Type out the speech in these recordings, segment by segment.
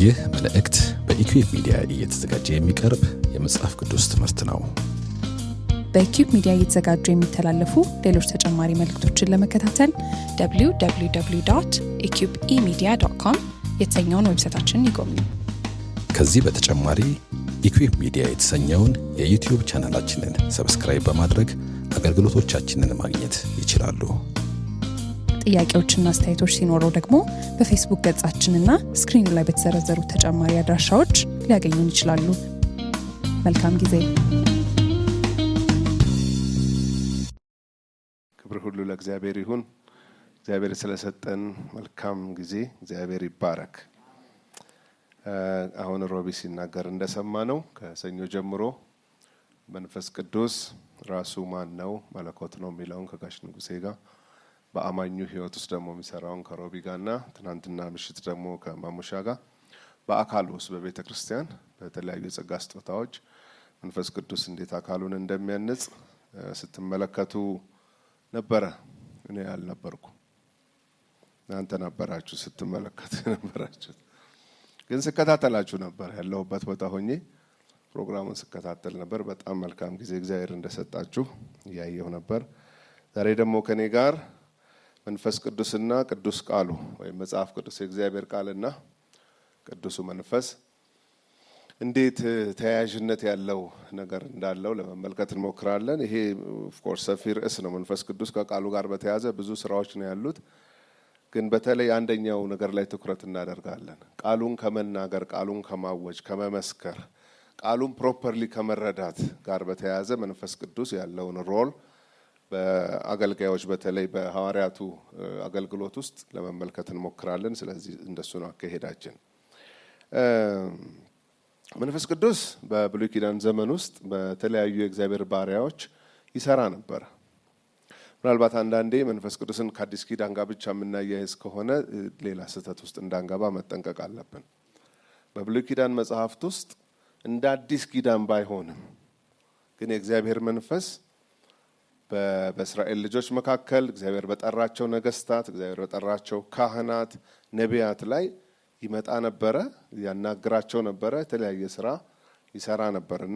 ይህ መልእክት በኢኩዌብ ሚዲያ እየተዘጋጀ የሚቀርብ የመጽሐፍ ቅዱስ ትምህርት ነው። በኪዩብ ሚዲያ እየተዘጋጁ የሚተላለፉ ሌሎች ተጨማሪ መልእክቶችን ለመከታተል www ኢኪዩብ ኢሚዲያ ዶት ኮም የተሰኘውን ዌብሳይታችንን ይጎብኙ። ከዚህ በተጨማሪ ኢኩዌብ ሚዲያ የተሰኘውን የዩቲዩብ ቻናላችንን ሰብስክራይብ በማድረግ አገልግሎቶቻችንን ማግኘት ይችላሉ። ጥያቄዎችና አስተያየቶች ሲኖረው ደግሞ በፌስቡክ ገጻችንና ስክሪኑ ላይ በተዘረዘሩ ተጨማሪ አድራሻዎች ሊያገኙን ይችላሉ። መልካም ጊዜ። ክብር ሁሉ ለእግዚአብሔር ይሁን። እግዚአብሔር ስለሰጠን መልካም ጊዜ እግዚአብሔር ይባረክ። አሁን ሮቢ ሲናገር እንደሰማ ነው ከሰኞ ጀምሮ መንፈስ ቅዱስ ራሱ ማን ነው መለኮት ነው የሚለውን ከጋሽ ንጉሴ ጋር በአማኙ ሕይወት ውስጥ ደግሞ የሚሰራውን ከሮቢ ጋርና ትናንትና ምሽት ደግሞ ከማሙሻ ጋር በአካል ውስጥ በቤተ ክርስቲያን በተለያዩ የጸጋ ስጦታዎች መንፈስ ቅዱስ እንዴት አካሉን እንደሚያንጽ ስትመለከቱ ነበረ። እኔ አልነበርኩ፣ እናንተ ነበራችሁ ስትመለከቱ የነበራችሁት። ግን ስከታተላችሁ ነበር። ያለሁበት ቦታ ሆኜ ፕሮግራሙን ስከታተል ነበር። በጣም መልካም ጊዜ እግዚአብሔር እንደሰጣችሁ እያየሁ ነበር። ዛሬ ደግሞ ከኔ ጋር መንፈስ ቅዱስና ቅዱስ ቃሉ ወይም መጽሐፍ ቅዱስ የእግዚአብሔር ቃልና ቅዱሱ መንፈስ እንዴት ተያያዥነት ያለው ነገር እንዳለው ለመመልከት እንሞክራለን። ይሄ ኦፍኮርስ ሰፊ ርዕስ ነው። መንፈስ ቅዱስ ከቃሉ ጋር በተያያዘ ብዙ ስራዎች ነው ያሉት። ግን በተለይ አንደኛው ነገር ላይ ትኩረት እናደርጋለን። ቃሉን ከመናገር፣ ቃሉን ከማወጅ፣ ከመመስከር፣ ቃሉን ፕሮፐርሊ ከመረዳት ጋር በተያያዘ መንፈስ ቅዱስ ያለውን ሮል በአገልጋዮች በተለይ በሐዋርያቱ አገልግሎት ውስጥ ለመመልከት እንሞክራለን። ስለዚህ እንደሱ ነው አካሄዳችን። መንፈስ ቅዱስ በብሉይ ኪዳን ዘመን ውስጥ በተለያዩ የእግዚአብሔር ባሪያዎች ይሰራ ነበር። ምናልባት አንዳንዴ መንፈስ ቅዱስን ከአዲስ ኪዳን ጋር ብቻ የምናያይዝ ከሆነ ሌላ ስህተት ውስጥ እንዳንገባ መጠንቀቅ አለብን። በብሉይ ኪዳን መጽሐፍት ውስጥ እንደ አዲስ ኪዳን ባይሆንም ግን የእግዚአብሔር መንፈስ በእስራኤል ልጆች መካከል እግዚአብሔር በጠራቸው ነገስታት፣ እግዚአብሔር በጠራቸው ካህናት፣ ነቢያት ላይ ይመጣ ነበረ፣ ያናግራቸው ነበረ፣ የተለያየ ስራ ይሰራ ነበር እና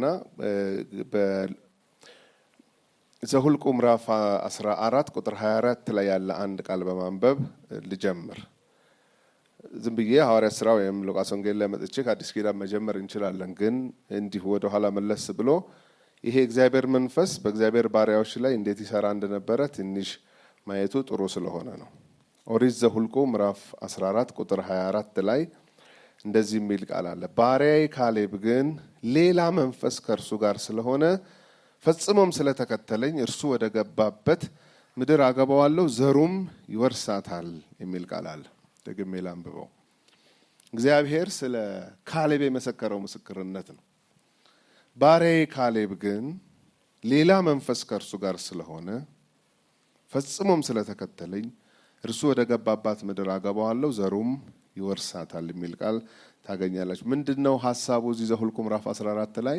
ዘሁልቁ ምዕራፍ 14 ቁጥር 24 ላይ ያለ አንድ ቃል በማንበብ ልጀምር። ዝም ብዬ ሐዋርያት ስራ ወይም ሉቃስ ወንጌል ላይ መጥቼ ከአዲስ ኪዳን መጀመር እንችላለን። ግን እንዲሁ ወደኋላ መለስ ብሎ ይሄ እግዚአብሔር መንፈስ በእግዚአብሔር ባሪያዎች ላይ እንዴት ይሰራ እንደነበረ ትንሽ ማየቱ ጥሩ ስለሆነ ነው። ኦሪት ዘሁልቁ ምዕራፍ 14 ቁጥር 24 ላይ እንደዚህ የሚል ቃል አለ። ባሪያዬ ካሌብ ግን ሌላ መንፈስ ከእርሱ ጋር ስለሆነ ፈጽሞም ስለተከተለኝ እርሱ ወደ ገባበት ምድር አገባዋለሁ፣ ዘሩም ይወርሳታል የሚል ቃል አለ። ደግሜ ላንብበው። እግዚአብሔር ስለ ካሌብ የመሰከረው ምስክርነት ነው። ባሪያዬ ካሌብ ግን ሌላ መንፈስ ከእርሱ ጋር ስለሆነ ፈጽሞም ስለተከተለኝ እርሱ ወደ ገባባት ምድር አገባዋለሁ ዘሩም ይወርሳታል የሚል ቃል ታገኛላችሁ። ምንድን ነው ሀሳቡ? እዚህ ዘሁልቁ ምዕራፍ 14 ላይ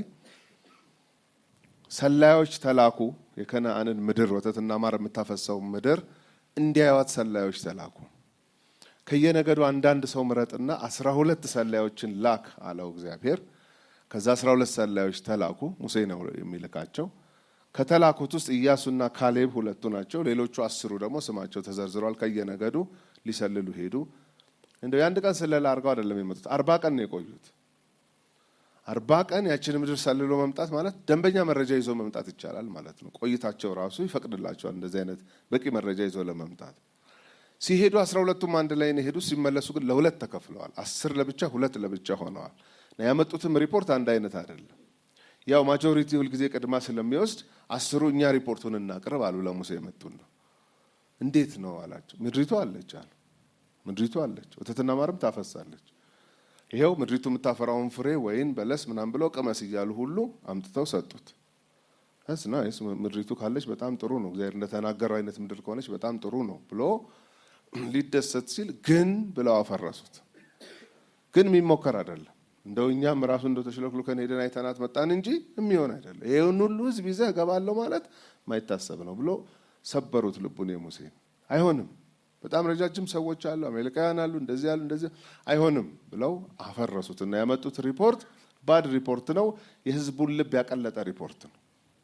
ሰላዮች ተላኩ። የከነአንን ምድር ወተትና ማር የምታፈሰው ምድር እንዲያዩት ሰላዮች ተላኩ። ከየነገዱ አንዳንድ ሰው ምረጥና አስራ ሁለት ሰላዮችን ላክ አለው እግዚአብሔር። ከዛ አስራ ሁለት ሰላዮች ተላኩ። ሙሴ ነው የሚልካቸው። ከተላኩት ውስጥ ኢያሱና ካሌብ ሁለቱ ናቸው። ሌሎቹ አስሩ ደግሞ ስማቸው ተዘርዝሯል። ከየነገዱ ሊሰልሉ ሄዱ። እንደው የአንድ ቀን ስለላ አድርገው አይደለም የመጡት፣ አርባ ቀን ነው የቆዩት። አርባ ቀን ያችን ምድር ሰልሎ መምጣት ማለት ደንበኛ መረጃ ይዞ መምጣት ይቻላል ማለት ነው። ቆይታቸው ራሱ ይፈቅድላቸዋል እንደዚህ አይነት በቂ መረጃ ይዞ ለመምጣት። ሲሄዱ አስራ ሁለቱም አንድ ላይ ነው የሄዱ። ሲመለሱ ግን ለሁለት ተከፍለዋል። አስር ለብቻ ሁለት ለብቻ ሆነዋል። ያመጡትም ሪፖርት አንድ አይነት አይደለም። ያው ማጆሪቲ ሁልጊዜ ቅድማ ስለሚወስድ አስሩ እኛ ሪፖርቱን እናቅርብ አሉ። ለሙሴ የመጡን ነው። እንዴት ነው አላቸው። ምድሪቱ አለች አሉ። ምድሪቱ አለች፣ ወተትና ማርም ታፈሳለች። ይሄው ምድሪቱ የምታፈራውን ፍሬ ወይን፣ በለስ ምናምን ብለው ቅመስ እያሉ ሁሉ አምጥተው ሰጡት። ስ ናይስ ምድሪቱ ካለች በጣም ጥሩ ነው፣ እግዚአብሔር እንደተናገረው አይነት ምድር ከሆነች በጣም ጥሩ ነው ብሎ ሊደሰት ሲል ግን ብለው አፈረሱት። ግን የሚሞከር አይደለም እንደው እኛም ራሱ እንደው ተሽለክልከን ሄደን አይተናት መጣን እንጂ የሚሆን አይደለም። ይሄን ሁሉ ሕዝብ ይዘህ እገባለሁ ማለት ማይታሰብ ነው ብሎ ሰበሩት ልቡን የሙሴን። አይሆንም በጣም ረጃጅም ሰዎች አሉ፣ አሜሪካውያን አሉ፣ እንደዚህ አሉ፣ እንደዚህ አይሆንም ብለው አፈረሱት እና ያመጡት ሪፖርት ባድ ሪፖርት ነው። የህዝቡን ልብ ያቀለጠ ሪፖርት ነው።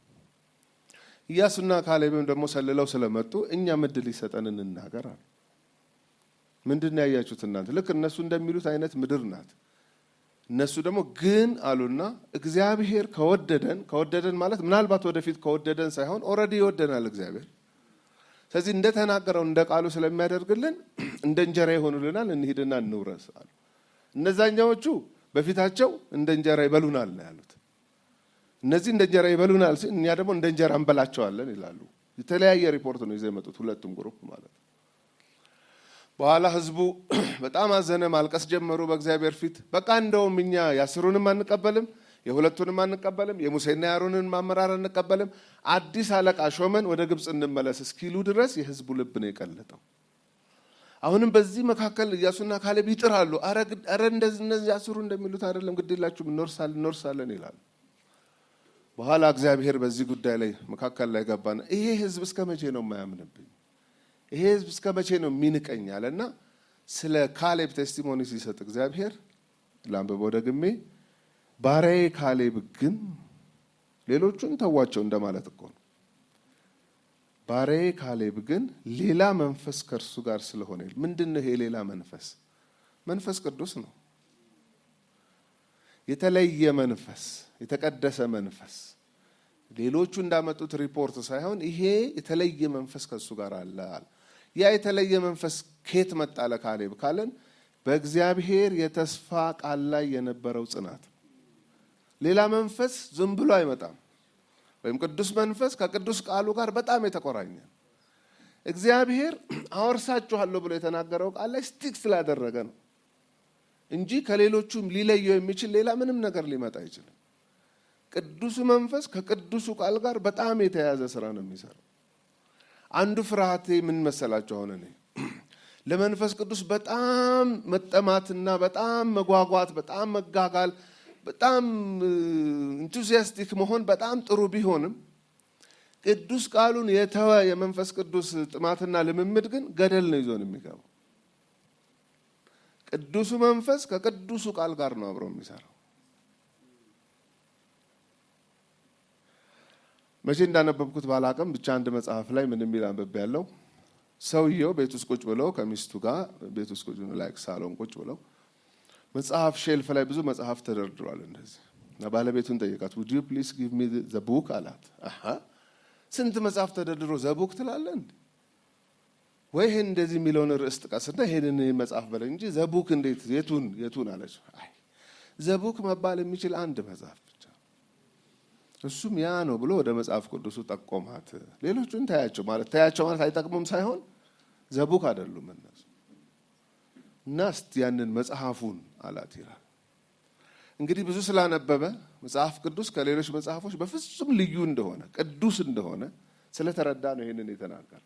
ኢያሱና ካሌብም ደግሞ ሰልለው ስለመጡ እኛ ምድል ይሰጠን እንናገር አሉ። ምንድን ነው ያያችሁት እናንተ? ልክ እነሱ እንደሚሉት አይነት ምድር ናት። እነሱ ደግሞ ግን አሉና እግዚአብሔር ከወደደን ከወደደን ማለት ምናልባት ወደፊት ከወደደን ሳይሆን ኦልሬዲ ይወደናል እግዚአብሔር። ስለዚህ እንደተናገረው እንደ ቃሉ ስለሚያደርግልን እንደ እንጀራ ይሆኑልናል፣ እንሂድና እንውረስ አሉ። እነዛኛዎቹ በፊታቸው እንደ እንጀራ ይበሉናል ነው ያሉት። እነዚህ እንደ እንጀራ ይበሉናል ሲል እኛ ደግሞ እንደ እንጀራ እንበላቸዋለን ይላሉ። የተለያየ ሪፖርት ነው ይዘው የመጡት ሁለቱም ግሩፕ ማለት ነው። በኋላ ህዝቡ በጣም አዘነ፣ ማልቀስ ጀመሩ በእግዚአብሔር ፊት። በቃ እንደውም እኛ የአስሩንም አንቀበልም፣ የሁለቱንም አንቀበልም፣ የሙሴና የአሮንን አመራር አንቀበልም፣ አዲስ አለቃ ሾመን ወደ ግብፅ እንመለስ እስኪሉ ድረስ የህዝቡ ልብ ነው የቀለጠው። አሁንም በዚህ መካከል ኢያሱና ካሌብ ይጥራሉ። አረ እንደዚህ እነዚህ አስሩ እንደሚሉት አይደለም፣ ግድ የላችሁም እንወርሳለን እንወርሳለን ይላሉ። በኋላ እግዚአብሔር በዚህ ጉዳይ ላይ መካከል ላይ ገባና ይሄ ህዝብ እስከ መቼ ነው የማያምንብኝ? ይሄ ህዝብ እስከ መቼ ነው የሚንቀኝ? አለና ስለ ካሌብ ቴስቲሞኒ ሲሰጥ እግዚአብሔር ላንብበው ደግሜ፣ ባሪያዬ ካሌብ ግን ሌሎቹን ተዋቸው እንደማለት እኮ ነው። ባሪያዬ ካሌብ ግን ሌላ መንፈስ ከእርሱ ጋር ስለሆነ ምንድን ነው ይሄ ሌላ መንፈስ? መንፈስ ቅዱስ ነው። የተለየ መንፈስ፣ የተቀደሰ መንፈስ ሌሎቹ እንዳመጡት ሪፖርት ሳይሆን ይሄ የተለየ መንፈስ ከእሱ ጋር አለ። ያ የተለየ መንፈስ ኬት መጣ ለካሌብ ካለን በእግዚአብሔር የተስፋ ቃል ላይ የነበረው ጽናት። ሌላ መንፈስ ዝም ብሎ አይመጣም። ወይም ቅዱስ መንፈስ ከቅዱስ ቃሉ ጋር በጣም የተቆራኘ እግዚአብሔር አወርሳችኋለሁ ብሎ የተናገረው ቃል ላይ ስቲክ ስላደረገ ነው እንጂ ከሌሎቹም ሊለየው የሚችል ሌላ ምንም ነገር ሊመጣ አይችልም። ቅዱሱ መንፈስ ከቅዱሱ ቃል ጋር በጣም የተያያዘ ስራ ነው የሚሰራው። አንዱ ፍርሃቴ ምን መሰላችሁ? አሁን እኔ ለመንፈስ ቅዱስ በጣም መጠማትና በጣም መጓጓት፣ በጣም መጋጋል፣ በጣም ኢንቱዚያስቲክ መሆን በጣም ጥሩ ቢሆንም ቅዱስ ቃሉን የተወ የመንፈስ ቅዱስ ጥማትና ልምምድ ግን ገደል ነው ይዞን የሚገባው። ቅዱሱ መንፈስ ከቅዱሱ ቃል ጋር ነው አብሮ የሚሰራው። መቼ እንዳነበብኩት ባላቅም ብቻ አንድ መጽሐፍ ላይ ምን የሚል አንብቤ ያለው ሰውየው ቤት ውስጥ ቁጭ ብለው ከሚስቱ ጋር ቤት ውስጥ ቁጭ ላይ ሳሎን ቁጭ ብለው መጽሐፍ ሼልፍ ላይ ብዙ መጽሐፍ ተደርድሯል። እንደዚህ እና ባለቤቱን ጠየቃት። ውድ ዩ ፕሊስ ጊቭ ሚ ዘ ቡክ አላት። አሀ ስንት መጽሐፍ ተደርድሮ ዘቡክ ትላለን ወይ ይሄን እንደዚህ የሚለውን ርዕስ ጥቀስና ይሄንን መጽሐፍ በለ እንጂ ዘቡክ እንዴት የቱን የቱን አለች። አይ ዘቡክ መባል የሚችል አንድ መጽሐፍ ብቻ እሱም ያ ነው ብሎ ወደ መጽሐፍ ቅዱሱ ጠቆማት። ሌሎቹን ታያቸው ማለት ታያቸው ማለት አይጠቅሙም ሳይሆን ዘቡክ አይደሉም እነሱ እና እስቲ ያንን መጽሐፉን አላት ይላል። እንግዲህ ብዙ ስላነበበ መጽሐፍ ቅዱስ ከሌሎች መጽሐፎች በፍጹም ልዩ እንደሆነ ቅዱስ እንደሆነ ስለተረዳ ነው ይሄንን የተናገረው።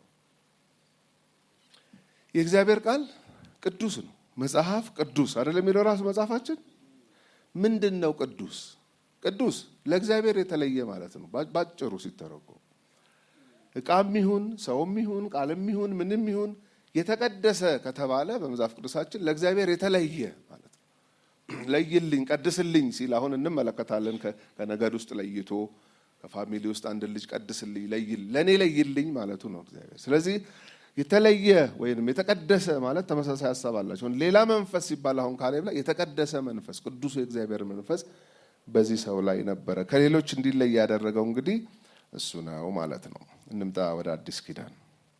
የእግዚአብሔር ቃል ቅዱስ ነው። መጽሐፍ ቅዱስ አይደለም የሚለው ራሱ መጽሐፋችን ምንድን ነው? ቅዱስ ቅዱስ ለእግዚአብሔር የተለየ ማለት ነው። ባጭሩ ሲተረጎም እቃም ይሁን ሰውም ይሁን ቃልም ይሁን ምንም ይሁን የተቀደሰ ከተባለ በመጽሐፍ ቅዱሳችን ለእግዚአብሔር የተለየ ማለት ነው። ለይልኝ፣ ቀድስልኝ ሲል አሁን እንመለከታለን። ከነገድ ውስጥ ለይቶ ከፋሚሊ ውስጥ አንድ ልጅ ቀድስልኝ፣ ለይል ለእኔ ለይልኝ ማለቱ ነው እግዚአብሔር። ስለዚህ የተለየ ወይም የተቀደሰ ማለት ተመሳሳይ ሀሳብ አላቸው። ሌላ መንፈስ ሲባል አሁን ካሌብ ላይ የተቀደሰ መንፈስ ቅዱሱ የእግዚአብሔር መንፈስ በዚህ ሰው ላይ ነበረ። ከሌሎች እንዲለይ ያደረገው እንግዲህ እሱ ነው ማለት ነው። እንምጣ ወደ አዲስ ኪዳን።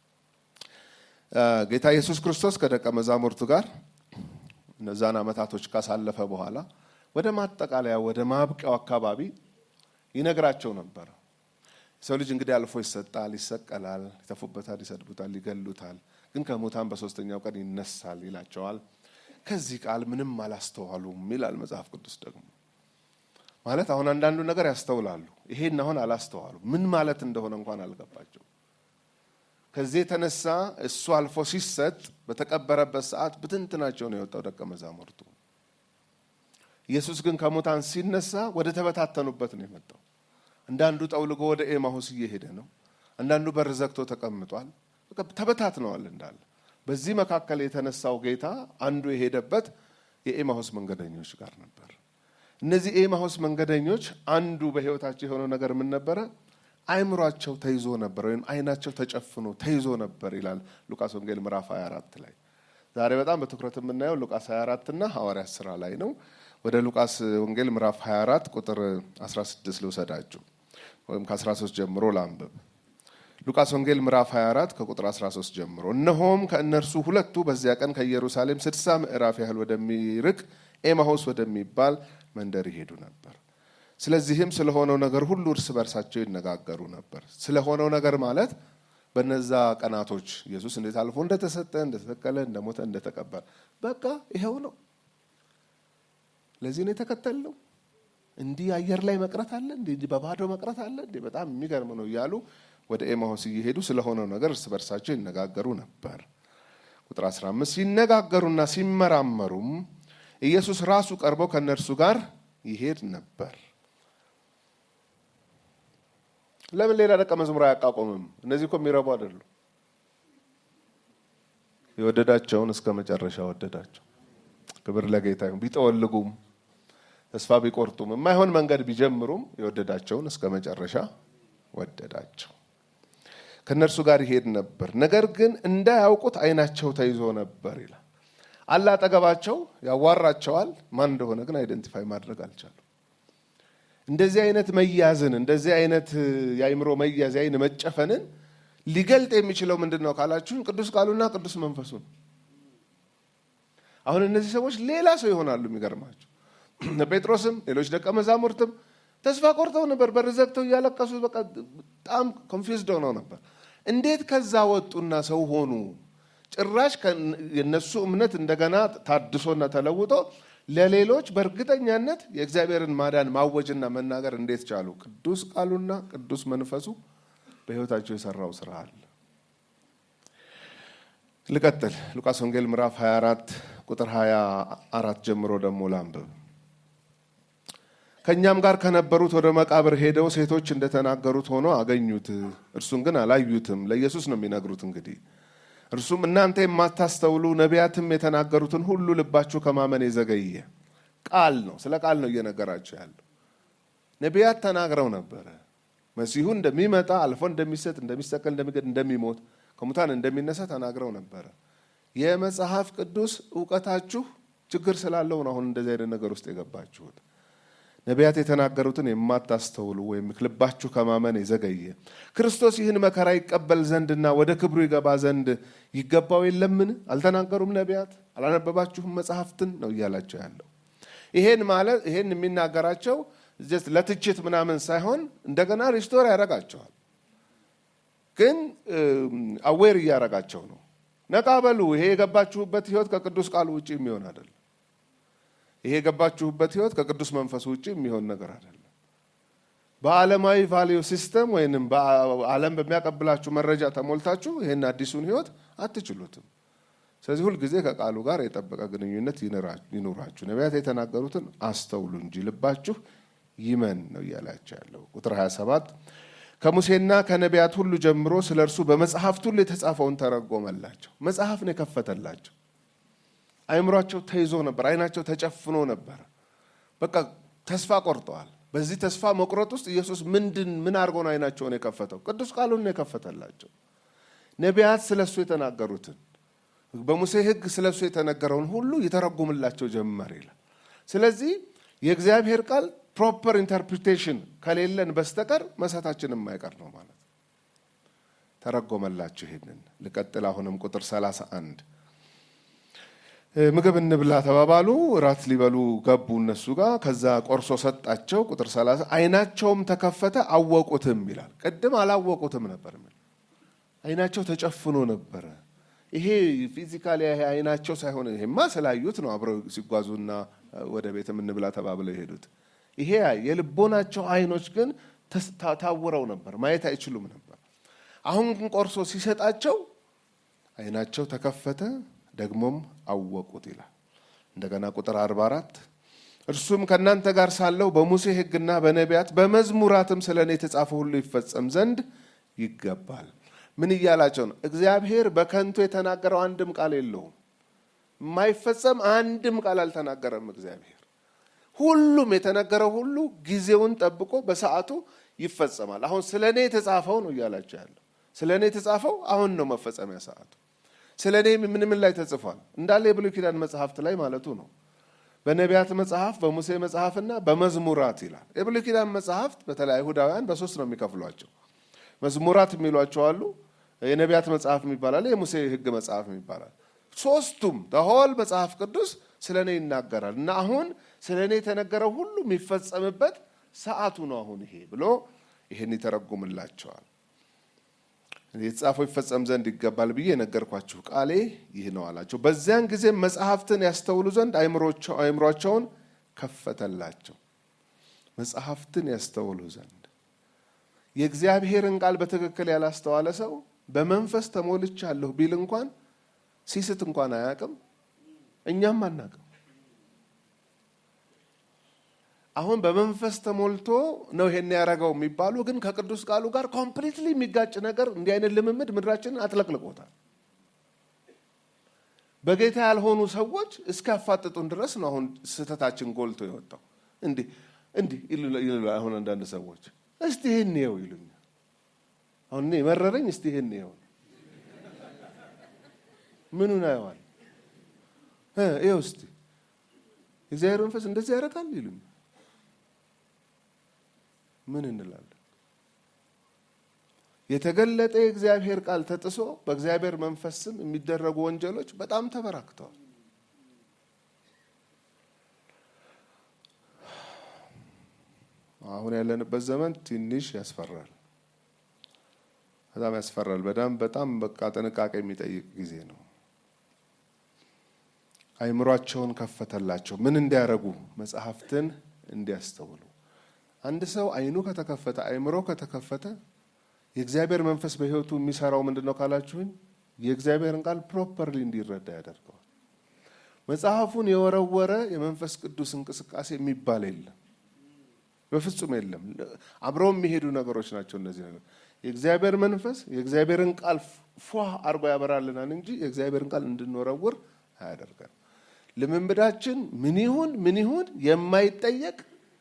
ጌታ ኢየሱስ ክርስቶስ ከደቀ መዛሙርቱ ጋር እነዛን ዓመታቶች ካሳለፈ በኋላ ወደ ማጠቃለያ ወደ ማብቂያው አካባቢ ይነግራቸው ነበረ። የሰው ልጅ እንግዲህ አልፎ ይሰጣል፣ ይሰቀላል፣ ይተፉበታል፣ ይሰድቡታል፣ ይገሉታል፣ ግን ከሙታን በሶስተኛው ቀን ይነሳል ይላቸዋል። ከዚህ ቃል ምንም አላስተዋሉም ይላል መጽሐፍ ቅዱስ ደግሞ ማለት አሁን አንዳንዱ ነገር ያስተውላሉ፣ ይሄን አሁን አላስተዋሉ ምን ማለት እንደሆነ እንኳን አልገባቸው። ከዚህ የተነሳ እሱ አልፎ ሲሰጥ በተቀበረበት ሰዓት ብትንትናቸው ነው የወጣው ደቀ መዛሙርቱ። ኢየሱስ ግን ከሙታን ሲነሳ ወደ ተበታተኑበት ነው የመጣው። አንዳንዱ ጠውልጎ ወደ ኤማሁስ እየሄደ ነው። አንዳንዱ በር ዘግቶ ተቀምጧል። ተበታትነዋል እንዳለ በዚህ መካከል የተነሳው ጌታ አንዱ የሄደበት የኤማሁስ መንገደኞች ጋር ነበር። እነዚህ ኤማሁስ መንገደኞች አንዱ በሕይወታቸው የሆነው ነገር ምን ነበረ? አይምሯቸው ተይዞ ነበር፣ ወይም አይናቸው ተጨፍኖ ተይዞ ነበር ይላል ሉቃስ ወንጌል ምዕራፍ 24 ላይ። ዛሬ በጣም በትኩረት የምናየው ሉቃስ 24 እና ሐዋርያት ስራ ላይ ነው። ወደ ሉቃስ ወንጌል ምዕራፍ 24 ቁጥር 16 ልውሰዳችሁ፣ ወይም ከ13 ጀምሮ ላንብብ። ሉቃስ ወንጌል ምዕራፍ 24 ከቁጥር 13 ጀምሮ እነሆም ከእነርሱ ሁለቱ በዚያ ቀን ከኢየሩሳሌም ስድሳ ምዕራፍ ያህል ወደሚርቅ ኤማሁስ ወደሚባል መንደር ይሄዱ ነበር። ስለዚህም ስለሆነው ነገር ሁሉ እርስ በርሳቸው ይነጋገሩ ነበር። ስለሆነው ነገር ማለት በነዛ ቀናቶች ኢየሱስ እንዴት አልፎ እንደተሰጠ፣ እንደተሰቀለ፣ እንደሞተ፣ እንደተቀበረ በቃ ይኸው ነው። ለዚህ ነው የተከተልነው። እንዲህ አየር ላይ መቅረት አለ እንዴ? እንዲህ በባዶ መቅረት አለ እንዴ? በጣም የሚገርም ነው እያሉ ወደ ኤማሁስ እየሄዱ ስለሆነው ነገር እርስ በርሳቸው ይነጋገሩ ነበር። ቁጥር 15 ሲነጋገሩና ሲመራመሩም ኢየሱስ ራሱ ቀርቦ ከእነርሱ ጋር ይሄድ ነበር። ለምን ሌላ ደቀ መዝሙር አያቋቁምም? እነዚህ እኮ የሚረቡ አይደሉ። የወደዳቸውን እስከ መጨረሻ ወደዳቸው። ክብር ለጌታ ይሁን። ቢጠወልጉም ተስፋ ቢቆርጡም የማይሆን መንገድ ቢጀምሩም የወደዳቸውን እስከ መጨረሻ ወደዳቸው። ከእነርሱ ጋር ይሄድ ነበር፣ ነገር ግን እንዳያውቁት ዓይናቸው ተይዞ ነበር ይላል። አለ አጠገባቸው ያዋራቸዋል። ማን እንደሆነ ግን አይደንቲፋይ ማድረግ አልቻሉም። እንደዚህ አይነት መያዝን እንደዚህ አይነት የአይምሮ መያዝ የአይን መጨፈንን ሊገልጥ የሚችለው ምንድን ነው ካላችሁን፣ ቅዱስ ቃሉና ቅዱስ መንፈሱ ነው። አሁን እነዚህ ሰዎች ሌላ ሰው ይሆናሉ። የሚገርማቸው ጴጥሮስም ሌሎች ደቀ መዛሙርትም ተስፋ ቆርጠው ነበር። በር ዘግተው እያለቀሱ በቃ በጣም ኮንፊውዝድ ሆነው ነበር። እንዴት ከዛ ወጡና ሰው ሆኑ? ጭራሽ የነሱ እምነት እንደገና ታድሶና ተለውጦ ለሌሎች በእርግጠኛነት የእግዚአብሔርን ማዳን ማወጅና መናገር እንዴት ቻሉ? ቅዱስ ቃሉና ቅዱስ መንፈሱ በሕይወታቸው የሰራው ስራ አለ። ልቀጥል። ሉቃስ ወንጌል ምዕራፍ 24 ቁጥር 24 ጀምሮ ደግሞ ላንብብ። ከእኛም ጋር ከነበሩት ወደ መቃብር ሄደው ሴቶች እንደተናገሩት ሆኖ አገኙት። እርሱን ግን አላዩትም። ለኢየሱስ ነው የሚነግሩት እንግዲህ እርሱም እናንተ የማታስተውሉ ነቢያትም የተናገሩትን ሁሉ ልባችሁ ከማመን የዘገየ ቃል ነው። ስለ ቃል ነው እየነገራቸው ያለው። ነቢያት ተናግረው ነበረ። መሲሁ እንደሚመጣ አልፎ እንደሚሰጥ፣ እንደሚሰቀል፣ እንደሚገድ፣ እንደሚሞት፣ ከሙታን እንደሚነሳ ተናግረው ነበረ። የመጽሐፍ ቅዱስ እውቀታችሁ ችግር ስላለው ነው አሁን እንደዚህ አይነት ነገር ውስጥ የገባችሁት። ነቢያት የተናገሩትን የማታስተውሉ ወይም ልባችሁ ከማመን የዘገየ ክርስቶስ ይህን መከራ ይቀበል ዘንድና ወደ ክብሩ ይገባ ዘንድ ይገባው የለምን? አልተናገሩም ነቢያት? አላነበባችሁም መጽሐፍትን ነው እያላቸው ያለው። ይሄን ማለት ይሄን የሚናገራቸው ለትችት ምናምን ሳይሆን እንደገና ሪስቶር ያደርጋቸዋል። ግን አዌር እያደረጋቸው ነው። ነቃ በሉ። ይሄ የገባችሁበት ህይወት ከቅዱስ ቃሉ ውጭ የሚሆን አይደለም። ይሄ የገባችሁበት ህይወት ከቅዱስ መንፈሱ ውጭ የሚሆን ነገር አይደለም። በዓለማዊ ቫሊዩ ሲስተም ወይንም በዓለም በሚያቀብላችሁ መረጃ ተሞልታችሁ ይህን አዲሱን ህይወት አትችሉትም። ስለዚህ ሁልጊዜ ከቃሉ ጋር የጠበቀ ግንኙነት ይኑራችሁ። ነቢያት የተናገሩትን አስተውሉ እንጂ ልባችሁ ይመን ነው እያላቸው ያለው። ቁጥር 27 ከሙሴና ከነቢያት ሁሉ ጀምሮ ስለ እርሱ በመጽሐፍት ሁሉ የተጻፈውን ተረጎመላቸው። መጽሐፍ ነው የከፈተላቸው። አይምሯቸው ተይዞ ነበር። አይናቸው ተጨፍኖ ነበር። በቃ ተስፋ ቆርጠዋል። በዚህ ተስፋ መቁረጥ ውስጥ ኢየሱስ ምንድን ምን አድርጎ ነው አይናቸውን የከፈተው? ቅዱስ ቃሉን ነው የከፈተላቸው። ነቢያት ስለ እሱ የተናገሩትን በሙሴ ሕግ ስለ እሱ የተነገረውን ሁሉ ይተረጉምላቸው ጀመር ይላል። ስለዚህ የእግዚአብሔር ቃል ፕሮፐር ኢንተርፕሪቴሽን ከሌለን በስተቀር መሳታችን የማይቀር ነው ማለት ተረጎመላቸው። ይሄንን ልቀጥል። አሁንም ቁጥር 31 ምግብ እንብላ ተባባሉ። እራት ሊበሉ ገቡ እነሱ ጋር። ከዛ ቆርሶ ሰጣቸው። ቁጥር 30 አይናቸውም ተከፈተ አወቁትም ይላል። ቅድም አላወቁትም ነበር። አይናቸው ተጨፍኖ ነበረ። ይሄ ፊዚካሊ ይሄ አይናቸው ሳይሆን ይሄማ ስላዩት ነው አብረው ሲጓዙና ወደ ቤት እንብላ ተባብለው የሄዱት። ይሄ የልቦናቸው አይኖች ግን ታውረው ነበር፣ ማየት አይችሉም ነበር። አሁን ግን ቆርሶ ሲሰጣቸው አይናቸው ተከፈተ ደግሞም አወቁት ይላል። እንደገና ቁጥር 44 እርሱም ከእናንተ ጋር ሳለሁ በሙሴ ሕግና በነቢያት በመዝሙራትም ስለ እኔ የተጻፈ ሁሉ ይፈጸም ዘንድ ይገባል። ምን እያላቸው ነው? እግዚአብሔር በከንቱ የተናገረው አንድም ቃል የለውም። የማይፈጸም አንድም ቃል አልተናገረም እግዚአብሔር። ሁሉም የተነገረው ሁሉ ጊዜውን ጠብቆ በሰዓቱ ይፈጸማል። አሁን ስለ እኔ የተጻፈው ነው እያላቸው ያለው። ስለ እኔ የተጻፈው አሁን ነው መፈጸሚያ ሰዓቱ። ስለ እኔ ምን ምን ላይ ተጽፏል? እንዳለ የብሉይ ኪዳን መጽሐፍት ላይ ማለቱ ነው። በነቢያት መጽሐፍ፣ በሙሴ መጽሐፍና በመዝሙራት ይላል። የብሉይ ኪዳን መጽሐፍት በተለይ አይሁዳውያን በሶስት ነው የሚከፍሏቸው። መዝሙራት የሚሏቸው አሉ፣ የነቢያት መጽሐፍ የሚባላል፣ የሙሴ ሕግ መጽሐፍ የሚባላል። ሶስቱም ተሆል መጽሐፍ ቅዱስ ስለ እኔ ይናገራል እና አሁን ስለ እኔ የተነገረው ሁሉ የሚፈጸምበት ሰዓቱ ነው አሁን ይሄ ብሎ ይሄን ይተረጉምላቸዋል። የተጻፈው ይፈጸም ዘንድ ይገባል ብዬ የነገርኳችሁ ቃሌ ይህ ነው አላቸው። በዚያን ጊዜ መጽሐፍትን ያስተውሉ ዘንድ አእምሯቸውን ከፈተላቸው። መጽሐፍትን ያስተውሉ ዘንድ የእግዚአብሔርን ቃል በትክክል ያላስተዋለ ሰው በመንፈስ ተሞልቻለሁ ቢል እንኳን ሲስት እንኳን አያውቅም፣ እኛም አናውቅም። አሁን በመንፈስ ተሞልቶ ነው ይሄን ያደረገው የሚባሉ ግን ከቅዱስ ቃሉ ጋር ኮምፕሊትሊ የሚጋጭ ነገር እንዲህ አይነት ልምምድ ምድራችንን አጥለቅልቆታል። በጌታ ያልሆኑ ሰዎች እስኪያፋጥጡን ድረስ ነው አሁን ስህተታችን ጎልቶ የወጣው። እንዲህ እንዲህ ይሉ አሁን አንዳንድ ሰዎች እስቲ ይህን ይኸው ይሉኛል። አሁን እኔ መረረኝ። እስቲ ይህን ይኸው ምኑን አየዋል? ይኸው እስቲ እግዚአብሔር መንፈስ እንደዚህ ያደርጋል ይሉኛል። ምን እንላለን? የተገለጠ የእግዚአብሔር ቃል ተጥሶ በእግዚአብሔር መንፈስ ስም የሚደረጉ ወንጀሎች በጣም ተበራክተዋል። አሁን ያለንበት ዘመን ትንሽ ያስፈራል፣ በጣም ያስፈራል። በጣም በጣም በቃ ጥንቃቄ የሚጠይቅ ጊዜ ነው። አይምሯቸውን ከፈተላቸው ምን እንዲያረጉ? መጽሐፍትን እንዲያስተውሉ አንድ ሰው አይኑ ከተከፈተ አይምሮ ከተከፈተ የእግዚአብሔር መንፈስ በሕይወቱ የሚሰራው ምንድን ነው ካላችሁኝ፣ የእግዚአብሔርን ቃል ፕሮፐርሊ እንዲረዳ ያደርገዋል። መጽሐፉን የወረወረ የመንፈስ ቅዱስ እንቅስቃሴ የሚባል የለም፣ በፍጹም የለም። አብረው የሚሄዱ ነገሮች ናቸው እነዚህ ነገሮች። የእግዚአብሔር መንፈስ የእግዚአብሔርን ቃል ፏ አድርጎ ያበራልናል እንጂ የእግዚአብሔርን ቃል እንድንወረውር አያደርገን። ልምምዳችን ምን ይሁን ምን ይሁን የማይጠየቅ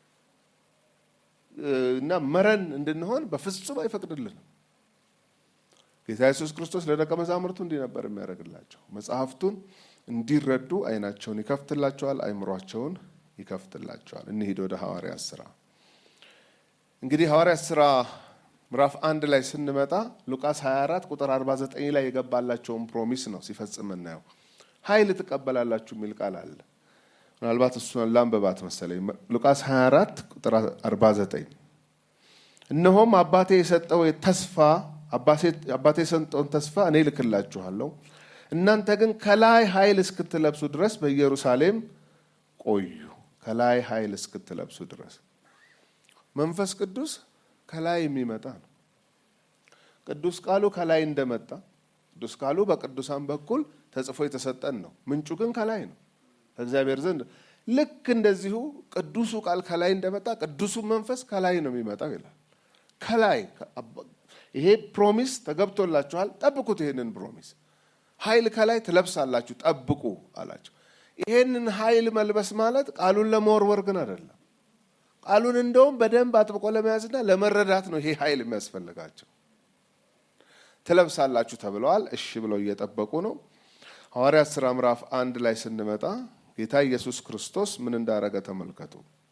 እና መረን እንድንሆን በፍጹም አይፈቅድልንም። ጌታ ኢየሱስ ክርስቶስ ለደቀ መዛሙርቱ እንዲህ ነበር የሚያደርግላቸው። መጽሐፍቱን እንዲረዱ አይናቸውን ይከፍትላቸዋል፣ አይምሯቸውን ይከፍትላቸዋል። እንሂድ ወደ ሐዋርያት ስራ። እንግዲህ ሐዋርያት ስራ ምዕራፍ አንድ ላይ ስንመጣ ሉቃስ 24 ቁጥር 49 ላይ የገባላቸውን ፕሮሚስ ነው ሲፈጽም እናየው። ኃይል ትቀበላላችሁ የሚል ቃል አለ። ምናልባት እሱን ላንበባት መሰለኝ። ሉቃስ 24 ቁጥር 49 እነሆም አባቴ የሰጠው ተስፋ አባቴ የሰጠውን ተስፋ እኔ ልክላችኋለሁ፣ እናንተ ግን ከላይ ኃይል እስክትለብሱ ድረስ በኢየሩሳሌም ቆዩ። ከላይ ኃይል እስክትለብሱ ድረስ መንፈስ ቅዱስ ከላይ የሚመጣ ነው። ቅዱስ ቃሉ ከላይ እንደመጣ ቅዱስ ቃሉ በቅዱሳን በኩል ተጽፎ የተሰጠን ነው። ምንጩ ግን ከላይ ነው ከእግዚአብሔር ዘንድ። ልክ እንደዚሁ ቅዱሱ ቃል ከላይ እንደመጣ ቅዱሱ መንፈስ ከላይ ነው የሚመጣው ይላል። ከላይ ይሄ ፕሮሚስ ተገብቶላችኋል፣ ጠብቁት። ይሄንን ፕሮሚስ ኃይል ከላይ ትለብሳላችሁ፣ ጠብቁ አላቸው። ይሄንን ኃይል መልበስ ማለት ቃሉን ለመወርወር ግን አይደለም። ቃሉን እንደውም በደንብ አጥብቆ ለመያዝና ለመረዳት ነው ይሄ ኃይል የሚያስፈልጋቸው። ትለብሳላችሁ ተብለዋል። እሺ ብለው እየጠበቁ ነው። ሐዋርያት ሥራ ምዕራፍ አንድ ላይ ስንመጣ ጌታ ኢየሱስ ክርስቶስ ምን እንዳረገ ተመልከቱ።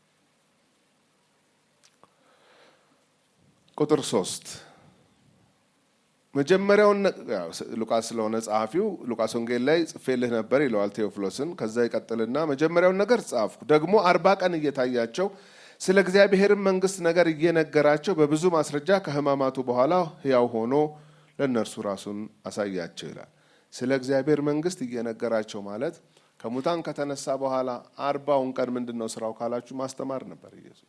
ቁጥር ሶስት መጀመሪያውን ሉቃስ ስለሆነ ጸሐፊው ሉቃስ ወንጌል ላይ ጽፌልህ ነበር ይለዋል ቴዎፍሎስን። ከዛ ይቀጥልና መጀመሪያውን ነገር ጻፍኩ፣ ደግሞ አርባ ቀን እየታያቸው ስለ እግዚአብሔርን መንግሥት ነገር እየነገራቸው በብዙ ማስረጃ ከሕማማቱ በኋላ ሕያው ሆኖ ለእነርሱ ራሱን አሳያቸው ይላል። ስለ እግዚአብሔር መንግሥት እየነገራቸው ማለት ከሙታን ከተነሳ በኋላ አርባውን ቀን ምንድን ነው ስራው ካላችሁ ማስተማር ነበር ኢየሱስ።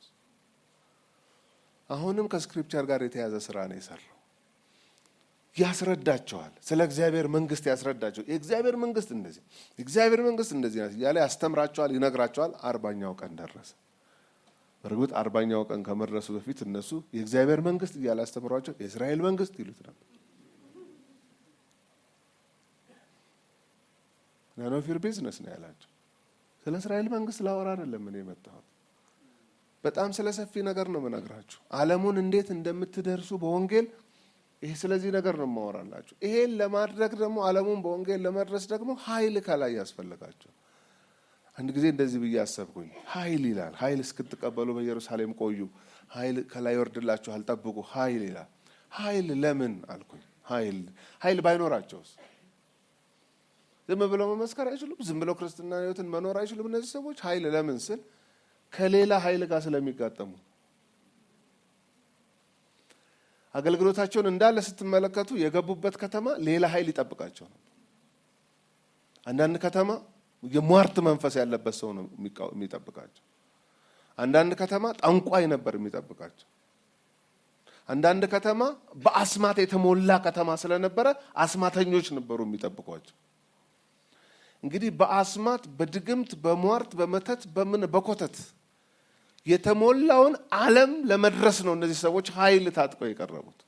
አሁንም ከስክሪፕቸር ጋር የተያዘ ስራ ነው የሰራው። ያስረዳቸዋል። ስለ እግዚአብሔር መንግሥት ያስረዳቸው። የእግዚአብሔር መንግሥት እንደዚህ፣ የእግዚአብሔር መንግሥት እንደዚህ ናት እያለ ያስተምራቸዋል፣ ይነግራቸዋል። አርባኛው ቀን ደረሰ። በእርግጥ አርባኛው ቀን ከመድረሱ በፊት እነሱ የእግዚአብሔር መንግሥት እያለ ያስተምሯቸው የእስራኤል መንግሥት ይሉት ነበር። ናን ኦፍ ዩር ቢዝነስ ነው ያላቸው። ስለ እስራኤል መንግስት ላወራ አይደለም እኔ የመጣሁት። በጣም ስለ ሰፊ ነገር ነው የምነግራችሁ። ዓለሙን እንዴት እንደምትደርሱ በወንጌል ይሄ ስለዚህ ነገር ነው የማወራላችሁ። ይሄን ለማድረግ ደግሞ ዓለሙን በወንጌል ለመድረስ ደግሞ ኃይል ከላይ ያስፈልጋቸው። አንድ ጊዜ እንደዚህ ብዬ አሰብኩኝ። ኃይል ይላል። ኃይል እስክትቀበሉ በኢየሩሳሌም ቆዩ፣ ኃይል ከላይ ይወርድላችኋል፣ ጠብቁ። ኃይል ይላል። ኃይል ለምን አልኩኝ። ኃይል ኃይል ባይኖራቸውስ ዝም ብለው መመስከር አይችሉም? ዝም ብለው ክርስትና ህይወትን መኖር አይችሉም? እነዚህ ሰዎች ኃይል ለምን ስል ከሌላ ኃይል ጋር ስለሚጋጠሙ አገልግሎታቸውን እንዳለ ስትመለከቱ የገቡበት ከተማ ሌላ ኃይል ይጠብቃቸው ነው። አንዳንድ ከተማ የሟርት መንፈስ ያለበት ሰው ነው የሚጠብቃቸው። አንዳንድ ከተማ ጠንቋይ ነበር የሚጠብቃቸው። አንዳንድ ከተማ በአስማት የተሞላ ከተማ ስለነበረ አስማተኞች ነበሩ የሚጠብቋቸው። እንግዲህ በአስማት በድግምት በሟርት በመተት በምን በኮተት የተሞላውን ዓለም ለመድረስ ነው እነዚህ ሰዎች ኃይል ታጥቀው የቀረቡት።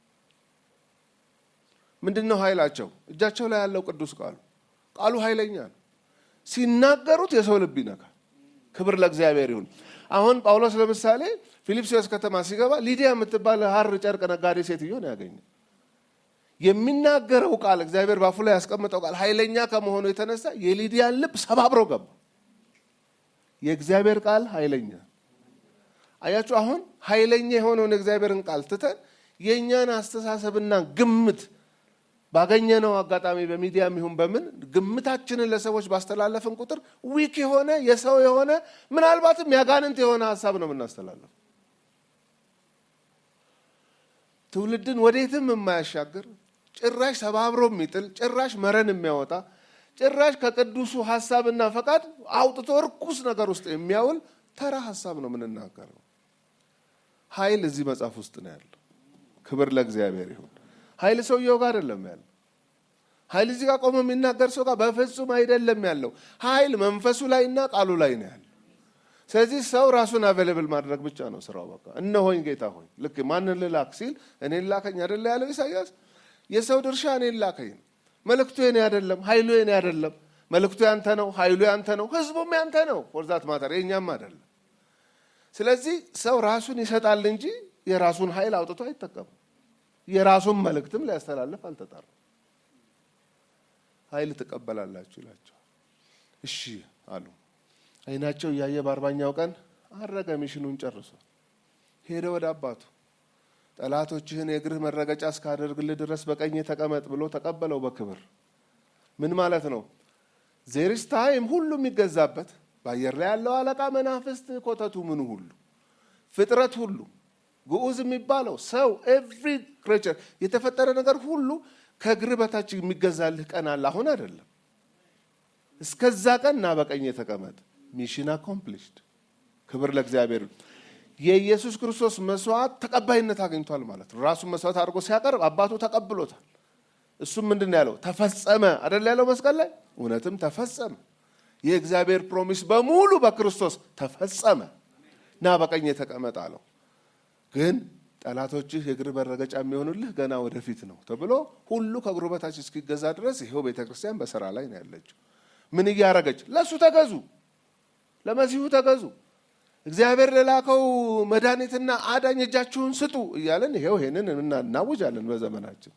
ምንድን ነው ኃይላቸው? እጃቸው ላይ ያለው ቅዱስ ቃሉ ቃሉ ኃይለኛ ነው። ሲናገሩት የሰው ልብ ይነካል። ክብር ለእግዚአብሔር ይሁን። አሁን ጳውሎስ ለምሳሌ ፊልጵስዩስ ከተማ ሲገባ ሊዲያ የምትባል ሐር ጨርቅ ነጋዴ ሴትዮ ነው ያገኘ። የሚናገረው ቃል እግዚአብሔር ባፉ ላይ ያስቀመጠው ቃል ኃይለኛ ከመሆኑ የተነሳ የሊዲያን ልብ ሰባብሮ ገባ። የእግዚአብሔር ቃል ኃይለኛ አያችሁ። አሁን ኃይለኛ የሆነውን የእግዚአብሔርን ቃል ትተን የእኛን አስተሳሰብና ግምት ባገኘነው አጋጣሚ በሚዲያም ይሁን በምን ግምታችንን ለሰዎች ባስተላለፍን ቁጥር ዊክ የሆነ የሰው የሆነ ምናልባትም ያጋንንት የሆነ ሀሳብ ነው የምናስተላለፍ። ትውልድን ወዴትም የማያሻግር ጭራሽ ሰባብሮ የሚጥል ጭራሽ መረን የሚያወጣ ጭራሽ ከቅዱሱ ሀሳብና ፈቃድ አውጥቶ እርኩስ ነገር ውስጥ የሚያውል ተራ ሀሳብ ነው የምንናገረው። ኃይል እዚህ መጽሐፍ ውስጥ ነው ያለው። ክብር ለእግዚአብሔር ይሁን። ኃይል ሰውየው ጋር አይደለም ያለው። ኃይል እዚህ ጋር ቆሞ የሚናገር ሰው ጋር በፍጹም አይደለም ያለው። ኃይል መንፈሱ ላይና ቃሉ ላይ ነው ያለው። ስለዚህ ሰው ራሱን አቬለብል ማድረግ ብቻ ነው ስራው። በቃ እነሆኝ ጌታ ሆይ ልክ ማንን ልላክ ሲል እኔን ላከኝ አይደለ ያለው ኢሳያስ። የሰው ድርሻ እኔን ላከኝ ነው። መልእክቱ የኔ አይደለም፣ ኃይሉ የኔ አይደለም። መልእክቱ ያንተ ነው፣ ኃይሉ ያንተ ነው፣ ህዝቡም ያንተ ነው። ፎርዛት ማተር የእኛም አይደለም። ስለዚህ ሰው ራሱን ይሰጣል እንጂ የራሱን ኃይል አውጥቶ አይጠቀምም። የራሱን መልእክትም ሊያስተላልፍ አልተጠራም። ኃይል ትቀበላላችሁ ይላቸዋል። እሺ አሉ። አይናቸው እያየ በአርባኛው ቀን አረገ። ሚሽኑን ጨርሶ ሄደ ወደ አባቱ። ጠላቶችህን የእግርህ መረገጫ እስካደርግልህ ድረስ በቀኝ ተቀመጥ ብሎ ተቀበለው በክብር። ምን ማለት ነው? ዜሪስ ታይም ሁሉ የሚገዛበት በአየር ላይ ያለው አለቃ፣ መናፍስት፣ ኮተቱ፣ ምኑ ሁሉ ፍጥረት ሁሉ ግዑዝ የሚባለው ሰው ኤቭሪ ክሬቸር የተፈጠረ ነገር ሁሉ ከእግር በታች የሚገዛልህ ቀን አለ። አሁን አይደለም። እስከዛ ቀን ና በቀኝ የተቀመጥ። ሚሽን አኮምፕሊሽድ። ክብር ለእግዚአብሔር። የኢየሱስ ክርስቶስ መስዋዕት ተቀባይነት አግኝቷል ማለት ነው። ራሱን መስዋዕት አድርጎ ሲያቀርብ አባቱ ተቀብሎታል። እሱም ምንድን ነው ያለው? ተፈጸመ አደለ ያለው መስቀል ላይ። እውነትም ተፈጸመ። የእግዚአብሔር ፕሮሚስ በሙሉ በክርስቶስ ተፈጸመ። ና በቀኝ የተቀመጥ አለው። ግን ጠላቶችህ የእግር መረገጫ የሚሆኑልህ ገና ወደፊት ነው ተብሎ ሁሉ ከእግሩ በታች እስኪገዛ ድረስ ይኸው ቤተ ክርስቲያን በስራ ላይ ነው ያለችው። ምን እያረገች? ለእሱ ተገዙ፣ ለመሲሁ ተገዙ፣ እግዚአብሔር ለላከው መድኃኒትና አዳኝ እጃችሁን ስጡ እያለን ይኸው ይሄንን እናውጃለን በዘመናችን።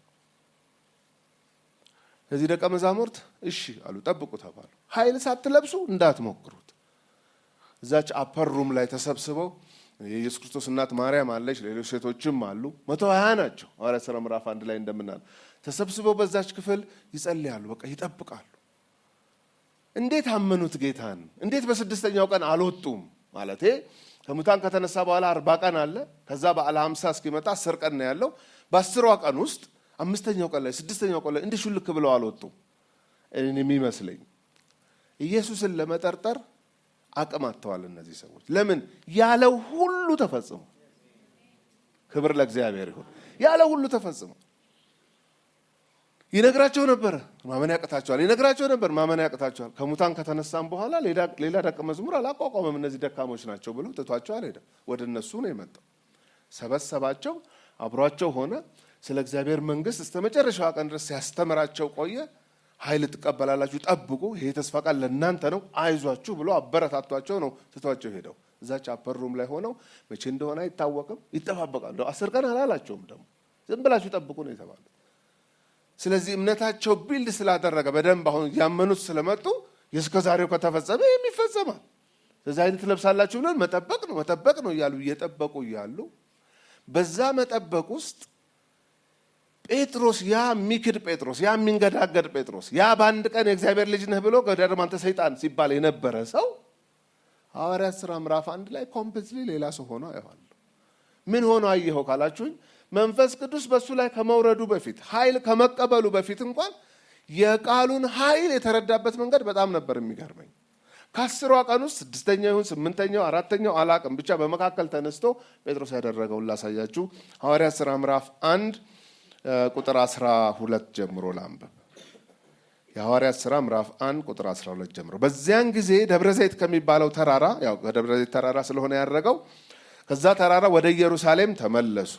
እዚህ ደቀ መዛሙርት እሺ አሉ፣ ጠብቁ ተባሉ። ኃይል ሳትለብሱ እንዳትሞክሩት። እዛች አፐር ሩም ላይ ተሰብስበው የኢየሱስ ክርስቶስ እናት ማርያም አለች፣ ሌሎች ሴቶችም አሉ። መቶ ሀያ ናቸው። ሐዋርያት ሥራ ምዕራፍ አንድ ላይ እንደምናል ተሰብስበው በዛች ክፍል ይጸልያሉ። በቃ ይጠብቃሉ። እንዴት አመኑት ጌታን? እንዴት በስድስተኛው ቀን አልወጡም? ማለቴ ከሙታን ከተነሳ በኋላ አርባ ቀን አለ። ከዛ በዓለ ሀምሳ እስኪመጣ አስር ቀን ነው ያለው። በአስሯ ቀን ውስጥ አምስተኛው ቀን ላይ ስድስተኛው ቀን ላይ እንዲህ ሹልክ ብለው አልወጡም። እኔ የሚመስለኝ ኢየሱስን ለመጠርጠር አቅም አጥተዋል እነዚህ ሰዎች። ለምን? ያለው ሁሉ ተፈጽሞ። ክብር ለእግዚአብሔር ይሁን። ያለው ሁሉ ተፈጽሞ ይነግራቸው ነበረ፣ ማመን ያቅታቸዋል። ይነግራቸው ነበር፣ ማመን ያቅታቸዋል። ከሙታን ከተነሳም በኋላ ሌላ ደቀ መዝሙር አላቋቋመም። እነዚህ ደካሞች ናቸው ብሎ ትቷቸው አልሄደም። ወደ እነሱ ነው የመጣው። ሰበሰባቸው፣ አብሯቸው ሆነ። ስለ እግዚአብሔር መንግሥት እስከ መጨረሻዋ ቀን ድረስ ሲያስተምራቸው ቆየ። ኃይል ትቀበላላችሁ፣ ጠብቁ፣ ይሄ የተስፋ ቃል ለእናንተ ነው፣ አይዟችሁ ብሎ አበረታቷቸው ነው ትቷቸው ሄደው እዛች አፐር ሩም ላይ ሆነው መቼ እንደሆነ አይታወቅም ይጠባበቃሉ። አስር ቀን አላላቸውም ደግሞ ዝም ብላችሁ ጠብቁ ነው የተባሉት። ስለዚህ እምነታቸው ቢልድ ስላደረገ በደንብ አሁን ያመኑት ስለመጡ የእስከ ዛሬው ከተፈጸመ ይህም ይፈጸማል። ስለዚህ አይነት ትለብሳላችሁ ብለን መጠበቅ ነው መጠበቅ ነው እያሉ እየጠበቁ እያሉ በዛ መጠበቅ ውስጥ ጴጥሮስ ያ የሚክድ ጴጥሮስ ያ የሚንገዳገድ ጴጥሮስ ያ በአንድ ቀን የእግዚአብሔር ልጅ ነህ ብሎ ገደርም አንተ ሰይጣን ሲባል የነበረ ሰው ሐዋርያት ሥራ ምዕራፍ አንድ ላይ ኮምፕሊትሊ ሌላ ሰው ሆኖ አየዋለሁ። ምን ሆኖ አየኸው ካላችሁኝ መንፈስ ቅዱስ በእሱ ላይ ከመውረዱ በፊት ኃይል ከመቀበሉ በፊት እንኳን የቃሉን ኃይል የተረዳበት መንገድ በጣም ነበር የሚገርመኝ። ከአስሯ ቀን ውስጥ ስድስተኛው ይሁን ስምንተኛው አራተኛው አላቅም፣ ብቻ በመካከል ተነስቶ ጴጥሮስ ያደረገውን ላሳያችሁ። ሐዋርያት ሥራ ምዕራፍ አንድ ቁጥር አስራ ሁለት ጀምሮ ላንብብ። የሐዋርያት ሥራ ምዕራፍ አንድ ቁጥር 12 ጀምሮ በዚያን ጊዜ ደብረ ዘይት ከሚባለው ተራራ ያው ከደብረ ዘይት ተራራ ስለሆነ ያደረገው ከዛ ተራራ ወደ ኢየሩሳሌም ተመለሱ።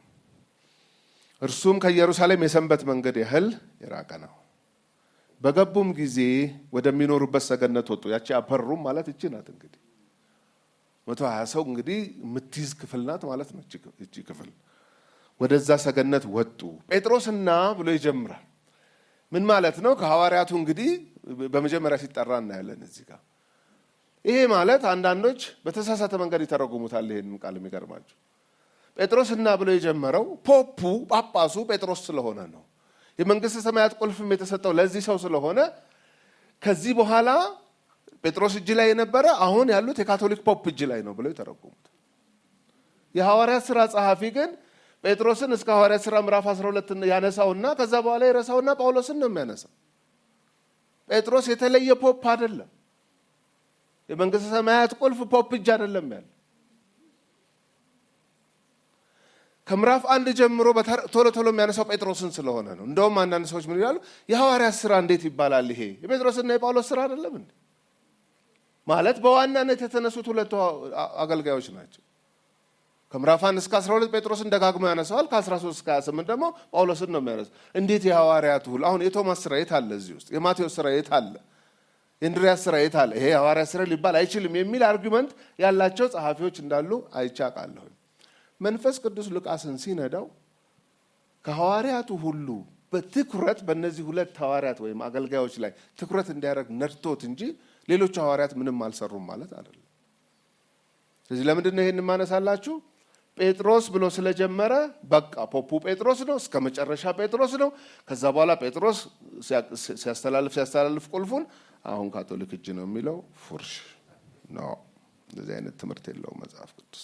እርሱም ከኢየሩሳሌም የሰንበት መንገድ ያህል የራቀ ነው። በገቡም ጊዜ ወደሚኖሩበት ሰገነት ወጡ። ያቺ አፐሩም ማለት እቺ ናት። እንግዲህ መቶ ሀያ ሰው እንግዲህ የምትይዝ ክፍል ናት ማለት ነው እቺ ክፍል። ወደዛ ሰገነት ወጡ። ጴጥሮስና ብሎ ይጀምራል። ምን ማለት ነው? ከሐዋርያቱ እንግዲህ በመጀመሪያ ሲጠራ እናያለን እዚህ ጋር። ይሄ ማለት አንዳንዶች በተሳሳተ መንገድ ይተረጉሙታል ይሄንን ቃል የሚገርማቸው ጴጥሮስና ብሎ የጀመረው ፖፑ ጳጳሱ ጴጥሮስ ስለሆነ ነው። የመንግስተ ሰማያት ቁልፍም የተሰጠው ለዚህ ሰው ስለሆነ ከዚህ በኋላ ጴጥሮስ እጅ ላይ የነበረ አሁን ያሉት የካቶሊክ ፖፕ እጅ ላይ ነው ብለው የተረጉሙት። የሐዋርያት ስራ ጸሐፊ ግን ጴጥሮስን እስከ ሐዋርያት ሥራ ምዕራፍ 12 ያነሳውና ከዛ በኋላ የረሳውና ጳውሎስን ነው የሚያነሳው። ጴጥሮስ የተለየ ፖፕ አይደለም። የመንግስተ ሰማያት ቁልፍ ፖፕ እጅ አይደለም ያለ ከምዕራፍ አንድ ጀምሮ ቶሎ ቶሎ የሚያነሳው ጴጥሮስን ስለሆነ ነው። እንደውም አንዳንድ ሰዎች ምን ይላሉ? የሐዋርያት ስራ እንዴት ይባላል? ይሄ የጴጥሮስና የጳውሎስ ስራ አይደለም እንዴ? ማለት በዋናነት የተነሱት ሁለቱ አገልጋዮች ናቸው። ከምዕራፍ አንድ እስከ 12 ጴጥሮስን ደጋግሞ ያነሳዋል። ከ13 እስከ 28 ደግሞ ጳውሎስን ነው የሚያነሳው። እንዴት የሐዋርያቱ ሁሉ አሁን የቶማስ ስራ የት አለ? እዚህ ውስጥ የማቴዎስ ስራ የት አለ? የእንድሪያስ ስራ የት አለ? ይሄ የሐዋርያት ስራ ሊባል አይችልም የሚል አርጊመንት ያላቸው ጸሐፊዎች እንዳሉ አይቻቃለሁ። መንፈስ ቅዱስ ሉቃስን ሲነዳው ከሐዋርያቱ ሁሉ በትኩረት በእነዚህ ሁለት ሐዋርያት ወይም አገልጋዮች ላይ ትኩረት እንዲያደርግ ነድቶት እንጂ ሌሎቹ ሐዋርያት ምንም አልሰሩም ማለት አይደለም። ስለዚህ ለምንድን ነው ይሄን ማነሳላችሁ? ጴጥሮስ ብሎ ስለጀመረ በቃ ፖፑ ጴጥሮስ ነው፣ እስከ መጨረሻ ጴጥሮስ ነው። ከዛ በኋላ ጴጥሮስ ሲያስተላልፍ ሲያስተላልፍ ቁልፉን አሁን ካቶሊክ እጅ ነው የሚለው ፉርሽ ነው። እንደዚህ አይነት ትምህርት የለውም መጽሐፍ ቅዱስ።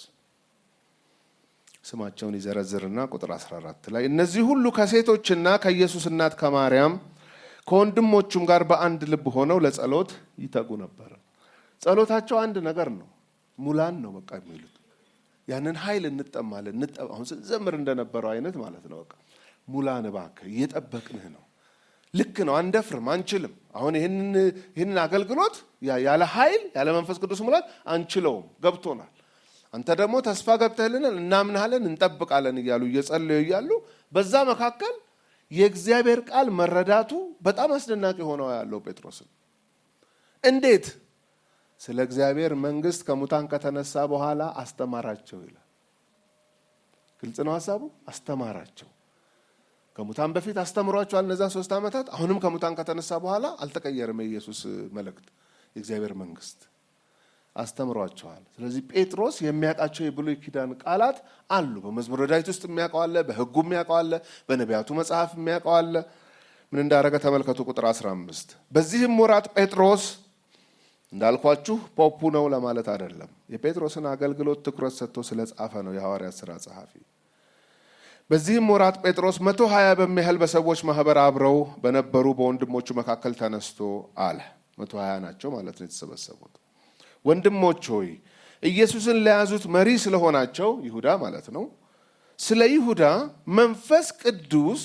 ስማቸውን ይዘረዝርና ቁጥር 14 ላይ እነዚህ ሁሉ ከሴቶችና ከኢየሱስ እናት ከማርያም ከወንድሞቹም ጋር በአንድ ልብ ሆነው ለጸሎት ይተጉ ነበር። ጸሎታቸው አንድ ነገር ነው፣ ሙላን ነው በቃ የሚሉት ያንን ኃይል እንጠማለን። አሁን ስንዘምር እንደነበረው አይነት ማለት ነው። በቃ ሙላን እባክህ፣ እየጠበቅንህ ነው። ልክ ነው፣ አንደፍርም፣ አንችልም። አሁን ይህንን አገልግሎት ያለ ኃይል ያለ መንፈስ ቅዱስ ሙላት አንችለውም፣ ገብቶናል። አንተ ደግሞ ተስፋ ገብተህልናል፣ እናምናሃለን፣ እንጠብቃለን እያሉ እየጸለዩ እያሉ በዛ መካከል የእግዚአብሔር ቃል መረዳቱ በጣም አስደናቂ ሆነው ያለው ጴጥሮስን እንዴት ስለ እግዚአብሔር መንግስት ከሙታን ከተነሳ በኋላ አስተማራቸው ይላል። ግልጽ ነው ሀሳቡ። አስተማራቸው። ከሙታን በፊት አስተምሯቸዋል እነዛ ሶስት ዓመታት። አሁንም ከሙታን ከተነሳ በኋላ አልተቀየርም። የኢየሱስ መልእክት የእግዚአብሔር መንግስት አስተምሯቸዋል። ስለዚህ ጴጥሮስ የሚያውቃቸው የብሉይ ኪዳን ቃላት አሉ። በመዝሙረ ዳዊት ውስጥ የሚያውቀዋለ፣ በሕጉ የሚያውቀዋለ፣ በነቢያቱ መጽሐፍ የሚያውቀዋለ። ምን እንዳደረገ ተመልከቱ። ቁጥር 15 በዚህም ወራት ጴጥሮስ እንዳልኳችሁ ፖፑ ነው ለማለት አይደለም። የጴጥሮስን አገልግሎት ትኩረት ሰጥቶ ስለጻፈ ነው የሐዋርያት ሥራ ጸሐፊ። በዚህም ወራት ጴጥሮስ መቶ ሀያ በሚያህል በሰዎች ማህበር አብረው በነበሩ በወንድሞቹ መካከል ተነስቶ አለ። መቶ ሀያ ናቸው ማለት ነው የተሰበሰቡት። ወንድሞች ሆይ ኢየሱስን ለያዙት መሪ ስለሆናቸው ይሁዳ ማለት ነው ስለ ይሁዳ መንፈስ ቅዱስ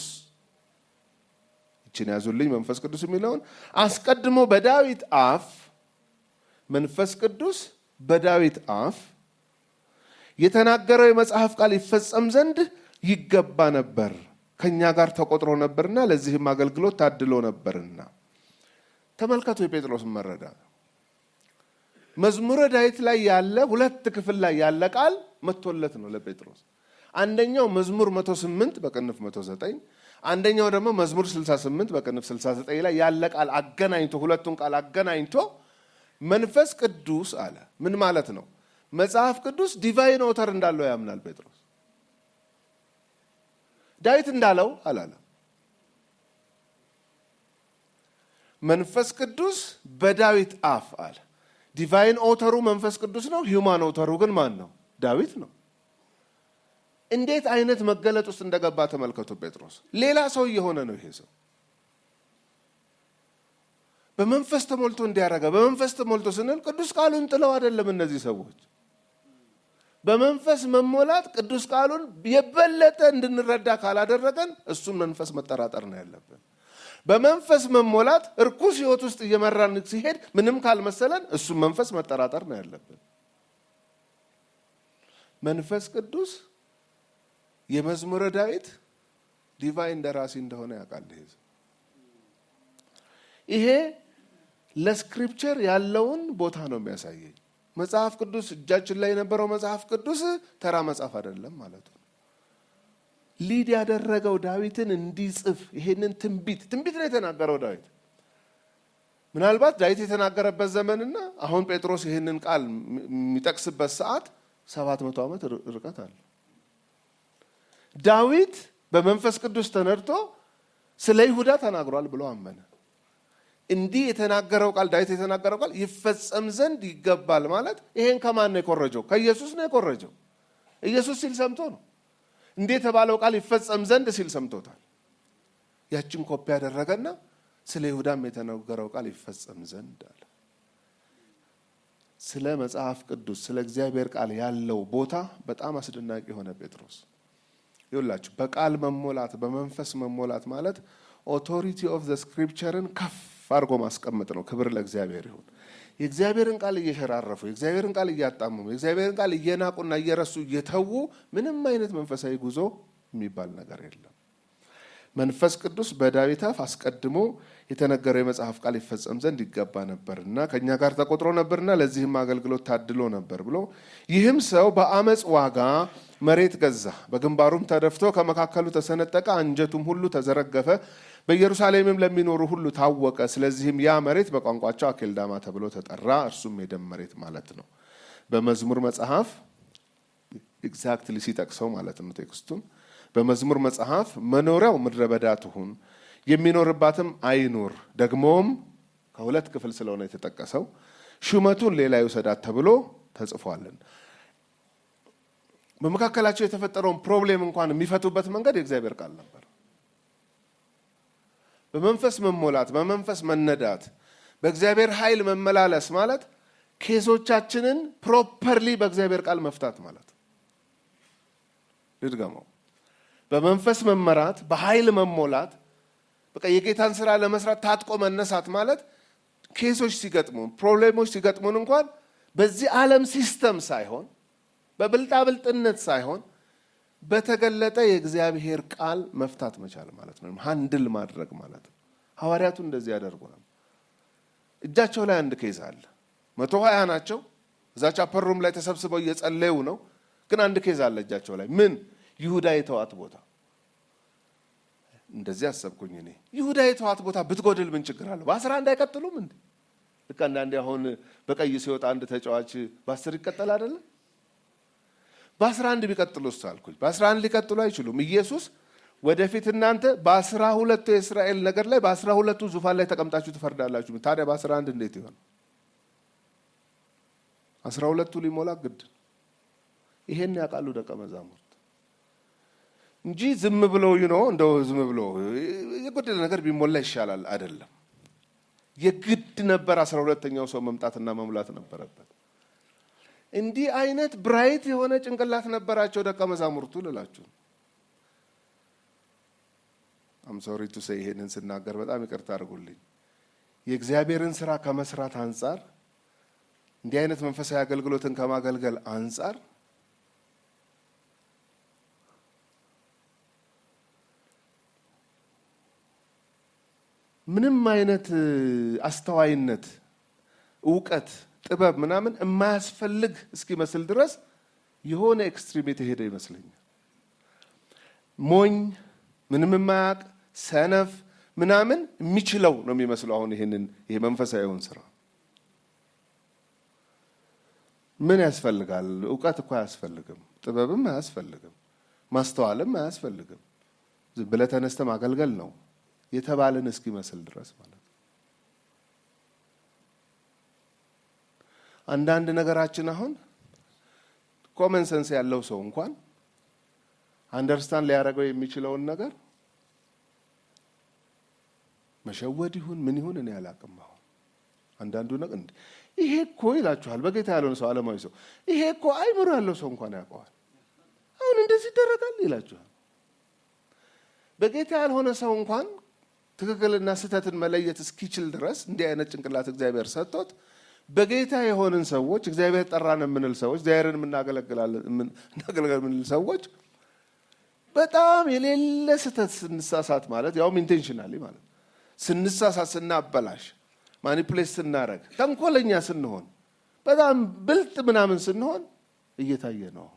ይችን ያዙልኝ። መንፈስ ቅዱስ የሚለውን አስቀድሞ በዳዊት አፍ መንፈስ ቅዱስ በዳዊት አፍ የተናገረው የመጽሐፍ ቃል ይፈጸም ዘንድ ይገባ ነበር፣ ከእኛ ጋር ተቆጥሮ ነበርና ለዚህም አገልግሎት ታድሎ ነበርና ተመልከቱ የጴጥሮስን መረዳት። መዝሙረ ዳዊት ላይ ያለ ሁለት ክፍል ላይ ያለ ቃል መጥቶለት ነው ለጴጥሮስ። አንደኛው መዝሙር 108 በቅንፍ 109፣ አንደኛው ደግሞ መዝሙር 68 በቅንፍ 69 ላይ ያለ ቃል አገናኝቶ ሁለቱን ቃል አገናኝቶ መንፈስ ቅዱስ አለ። ምን ማለት ነው? መጽሐፍ ቅዱስ ዲቫይን ኦተር እንዳለው ያምናል ጴጥሮስ። ዳዊት እንዳለው አላለም። መንፈስ ቅዱስ በዳዊት አፍ አለ። ዲቫይን ኦተሩ መንፈስ ቅዱስ ነው። ሂውማን ኦተሩ ግን ማን ነው? ዳዊት ነው። እንዴት አይነት መገለጥ ውስጥ እንደገባ ተመልከቱ። ጴጥሮስ ሌላ ሰው እየሆነ ነው። ይሄ ሰው በመንፈስ ተሞልቶ እንዲያረገ በመንፈስ ተሞልቶ ስንል ቅዱስ ቃሉን ጥለው አይደለም። እነዚህ ሰዎች በመንፈስ መሞላት ቅዱስ ቃሉን የበለጠ እንድንረዳ ካላደረገን እሱን መንፈስ መጠራጠር ነው ያለብን። በመንፈስ መሞላት እርኩስ ሕይወት ውስጥ እየመራን ሲሄድ ምንም ካልመሰለን እሱን መንፈስ መጠራጠር ነው ያለብን። መንፈስ ቅዱስ የመዝሙረ ዳዊት ዲቫይን ደራሲ እንደሆነ ያውቃል። ይሄ ይሄ ለስክሪፕቸር ያለውን ቦታ ነው የሚያሳየኝ። መጽሐፍ ቅዱስ እጃችን ላይ የነበረው መጽሐፍ ቅዱስ ተራ መጽሐፍ አይደለም ማለት ነው። ሊድ ያደረገው ዳዊትን እንዲጽፍ ይሄንን ትንቢት ትንቢት ነው የተናገረው ዳዊት። ምናልባት ዳዊት የተናገረበት ዘመንና አሁን ጴጥሮስ ይህንን ቃል የሚጠቅስበት ሰዓት ሰባት መቶ ዓመት ርቀት አለ። ዳዊት በመንፈስ ቅዱስ ተነድቶ ስለ ይሁዳ ተናግሯል ብሎ አመነ። እንዲህ የተናገረው ቃል ዳዊት የተናገረው ቃል ይፈጸም ዘንድ ይገባል ማለት ይሄን ከማን ነው የኮረጀው? ከኢየሱስ ነው የኮረጀው። ኢየሱስ ሲል ሰምቶ ነው። እንዲህ የተባለው ቃል ይፈጸም ዘንድ ሲል ሰምቶታል። ያችን ኮፒ ያደረገና ስለ ይሁዳም የተነገረው ቃል ይፈጸም ዘንድ አለ። ስለ መጽሐፍ ቅዱስ ስለ እግዚአብሔር ቃል ያለው ቦታ በጣም አስደናቂ የሆነ ጴጥሮስ ይውላችሁ በቃል መሞላት በመንፈስ መሞላት ማለት ኦቶሪቲ ኦፍ ዘ ስክሪፕቸርን ከፍ አድርጎ ማስቀመጥ ነው። ክብር ለእግዚአብሔር ይሁን። የእግዚአብሔርን ቃል እየሸራረፉ የእግዚአብሔርን ቃል እያጣመሙ የእግዚአብሔርን ቃል እየናቁና እየረሱ እየተዉ ምንም አይነት መንፈሳዊ ጉዞ የሚባል ነገር የለም። መንፈስ ቅዱስ በዳዊት አፍ አስቀድሞ የተነገረው የመጽሐፍ ቃል ይፈጸም ዘንድ ይገባ ነበርና ከእኛ ጋር ተቆጥሮ ነበርና ለዚህም አገልግሎት ታድሎ ነበር ብሎ ይህም ሰው በአመፅ ዋጋ መሬት ገዛ፣ በግንባሩም ተደፍቶ ከመካከሉ ተሰነጠቀ፣ አንጀቱም ሁሉ ተዘረገፈ፣ በኢየሩሳሌምም ለሚኖሩ ሁሉ ታወቀ። ስለዚህም ያ መሬት በቋንቋቸው አኬልዳማ ተብሎ ተጠራ። እርሱም የደም መሬት ማለት ነው። በመዝሙር መጽሐፍ ኤግዛክትሊ ሲጠቅሰው ማለት ነው ቴክስቱን በመዝሙር መጽሐፍ መኖሪያው ምድረ በዳ ትሁን የሚኖርባትም አይኑር፣ ደግሞም ከሁለት ክፍል ስለሆነ የተጠቀሰው ሹመቱን ሌላ ይውሰዳት ተብሎ ተጽፏልን። በመካከላቸው የተፈጠረውን ፕሮብሌም እንኳን የሚፈቱበት መንገድ የእግዚአብሔር ቃል ነበር። በመንፈስ መሞላት፣ በመንፈስ መነዳት፣ በእግዚአብሔር ኃይል መመላለስ ማለት ኬሶቻችንን ፕሮፐርሊ በእግዚአብሔር ቃል መፍታት ማለት ልድገመው። በመንፈስ መመራት፣ በኃይል መሞላት፣ በቃ የጌታን ስራ ለመስራት ታጥቆ መነሳት ማለት ኬሶች ሲገጥሙን ፕሮብሌሞች ሲገጥሙን እንኳን በዚህ ዓለም ሲስተም ሳይሆን በብልጣብልጥነት ሳይሆን በተገለጠ የእግዚአብሔር ቃል መፍታት መቻል ማለት ነው። ሀንድል ማድረግ ማለት ነው። ሐዋርያቱ እንደዚህ ያደርጉ ነው። እጃቸው ላይ አንድ ኬዝ አለ። መቶ ሀያ ናቸው። እዛች አፐሩም ላይ ተሰብስበው እየጸለዩ ነው። ግን አንድ ኬዝ አለ እጃቸው ላይ ምን ይሁዳ የተዋት ቦታ እንደዚህ አሰብኩኝ እኔ ይሁዳ የተዋት ቦታ ብትጎድል ምን ችግር አለው? በአስራ አንድ አይቀጥሉም እንዴ? ልክ አንዳንዴ አሁን በቀይ ሲወጣ አንድ ተጫዋች በአስር ይቀጠል አይደለም? በአስራ አንድ ቢቀጥሉ ውስጥ አልኩኝ። በአስራ አንድ ሊቀጥሉ አይችሉም። ኢየሱስ ወደፊት እናንተ በአስራ ሁለቱ የእስራኤል ነገር ላይ በአስራ ሁለቱ ዙፋን ላይ ተቀምጣችሁ ትፈርዳላችሁ። ታዲያ በአስራ አንድ እንዴት ይሆን? አስራ ሁለቱ ሊሞላ ግድ ይሄን ያውቃሉ ደቀ መዛሙርት እንጂ ዝም ብሎ ይኖ እንደው ዝም ብሎ የጎደለ ነገር ቢሞላ ይሻላል አይደለም። የግድ ነበር አስራ ሁለተኛው ሰው መምጣትና መሙላት ነበረበት። እንዲህ አይነት ብራይት የሆነ ጭንቅላት ነበራቸው ደቀ መዛሙርቱ ልላችሁ። አምሶሪ ቱ ሴይ ይሄንን ስናገር በጣም ይቅርታ አድርጉልኝ። የእግዚአብሔርን ስራ ከመስራት አንጻር እንዲህ አይነት መንፈሳዊ አገልግሎትን ከማገልገል አንጻር ምንም አይነት አስተዋይነት፣ እውቀት፣ ጥበብ ምናምን የማያስፈልግ እስኪመስል ድረስ የሆነ ኤክስትሪም የተሄደ ይመስለኛል። ሞኝ፣ ምንም የማያውቅ ሰነፍ ምናምን የሚችለው ነው የሚመስለው። አሁን ይህንን ይሄ መንፈሳዊውን ስራ ምን ያስፈልጋል? እውቀት እኮ አያስፈልግም። ጥበብም አያስፈልግም። ማስተዋልም አያስፈልግም። ዝም ብለህ ተነስተህ ማገልገል ነው የተባለን እስኪመስል ድረስ ማለት ነው። አንዳንድ ነገራችን አሁን ኮመን ሰንስ ያለው ሰው እንኳን አንደርስታንድ ሊያደርገው የሚችለውን ነገር መሸወድ ይሁን ምን ይሁን እኔ አላቅም። አሁን አንዳንዱ ነገር እንደ ይሄ እኮ ይላችኋል። በጌታ ያልሆነ ሰው ዓለማዊ ሰው ይሄ እኮ አይምሮ ያለው ሰው እንኳን ያውቀዋል። አሁን እንደዚህ ይደረጋል ይላችኋል። በጌታ ያልሆነ ሰው እንኳን ትክክልና ስህተትን መለየት እስኪችል ድረስ እንዲህ አይነት ጭንቅላት እግዚአብሔር ሰጥቶት በጌታ የሆንን ሰዎች እግዚአብሔር ጠራን የምንል ሰዎች እግዚአብሔርን እናገለግል የምንል ሰዎች በጣም የሌለ ስህተት ስንሳሳት ማለት ያውም ኢንቴንሽናሊ ማለት ስንሳሳት፣ ስናበላሽ፣ ማኒፕሌት ስናረግ፣ ተንኮለኛ ስንሆን፣ በጣም ብልጥ ምናምን ስንሆን እየታየ ነው።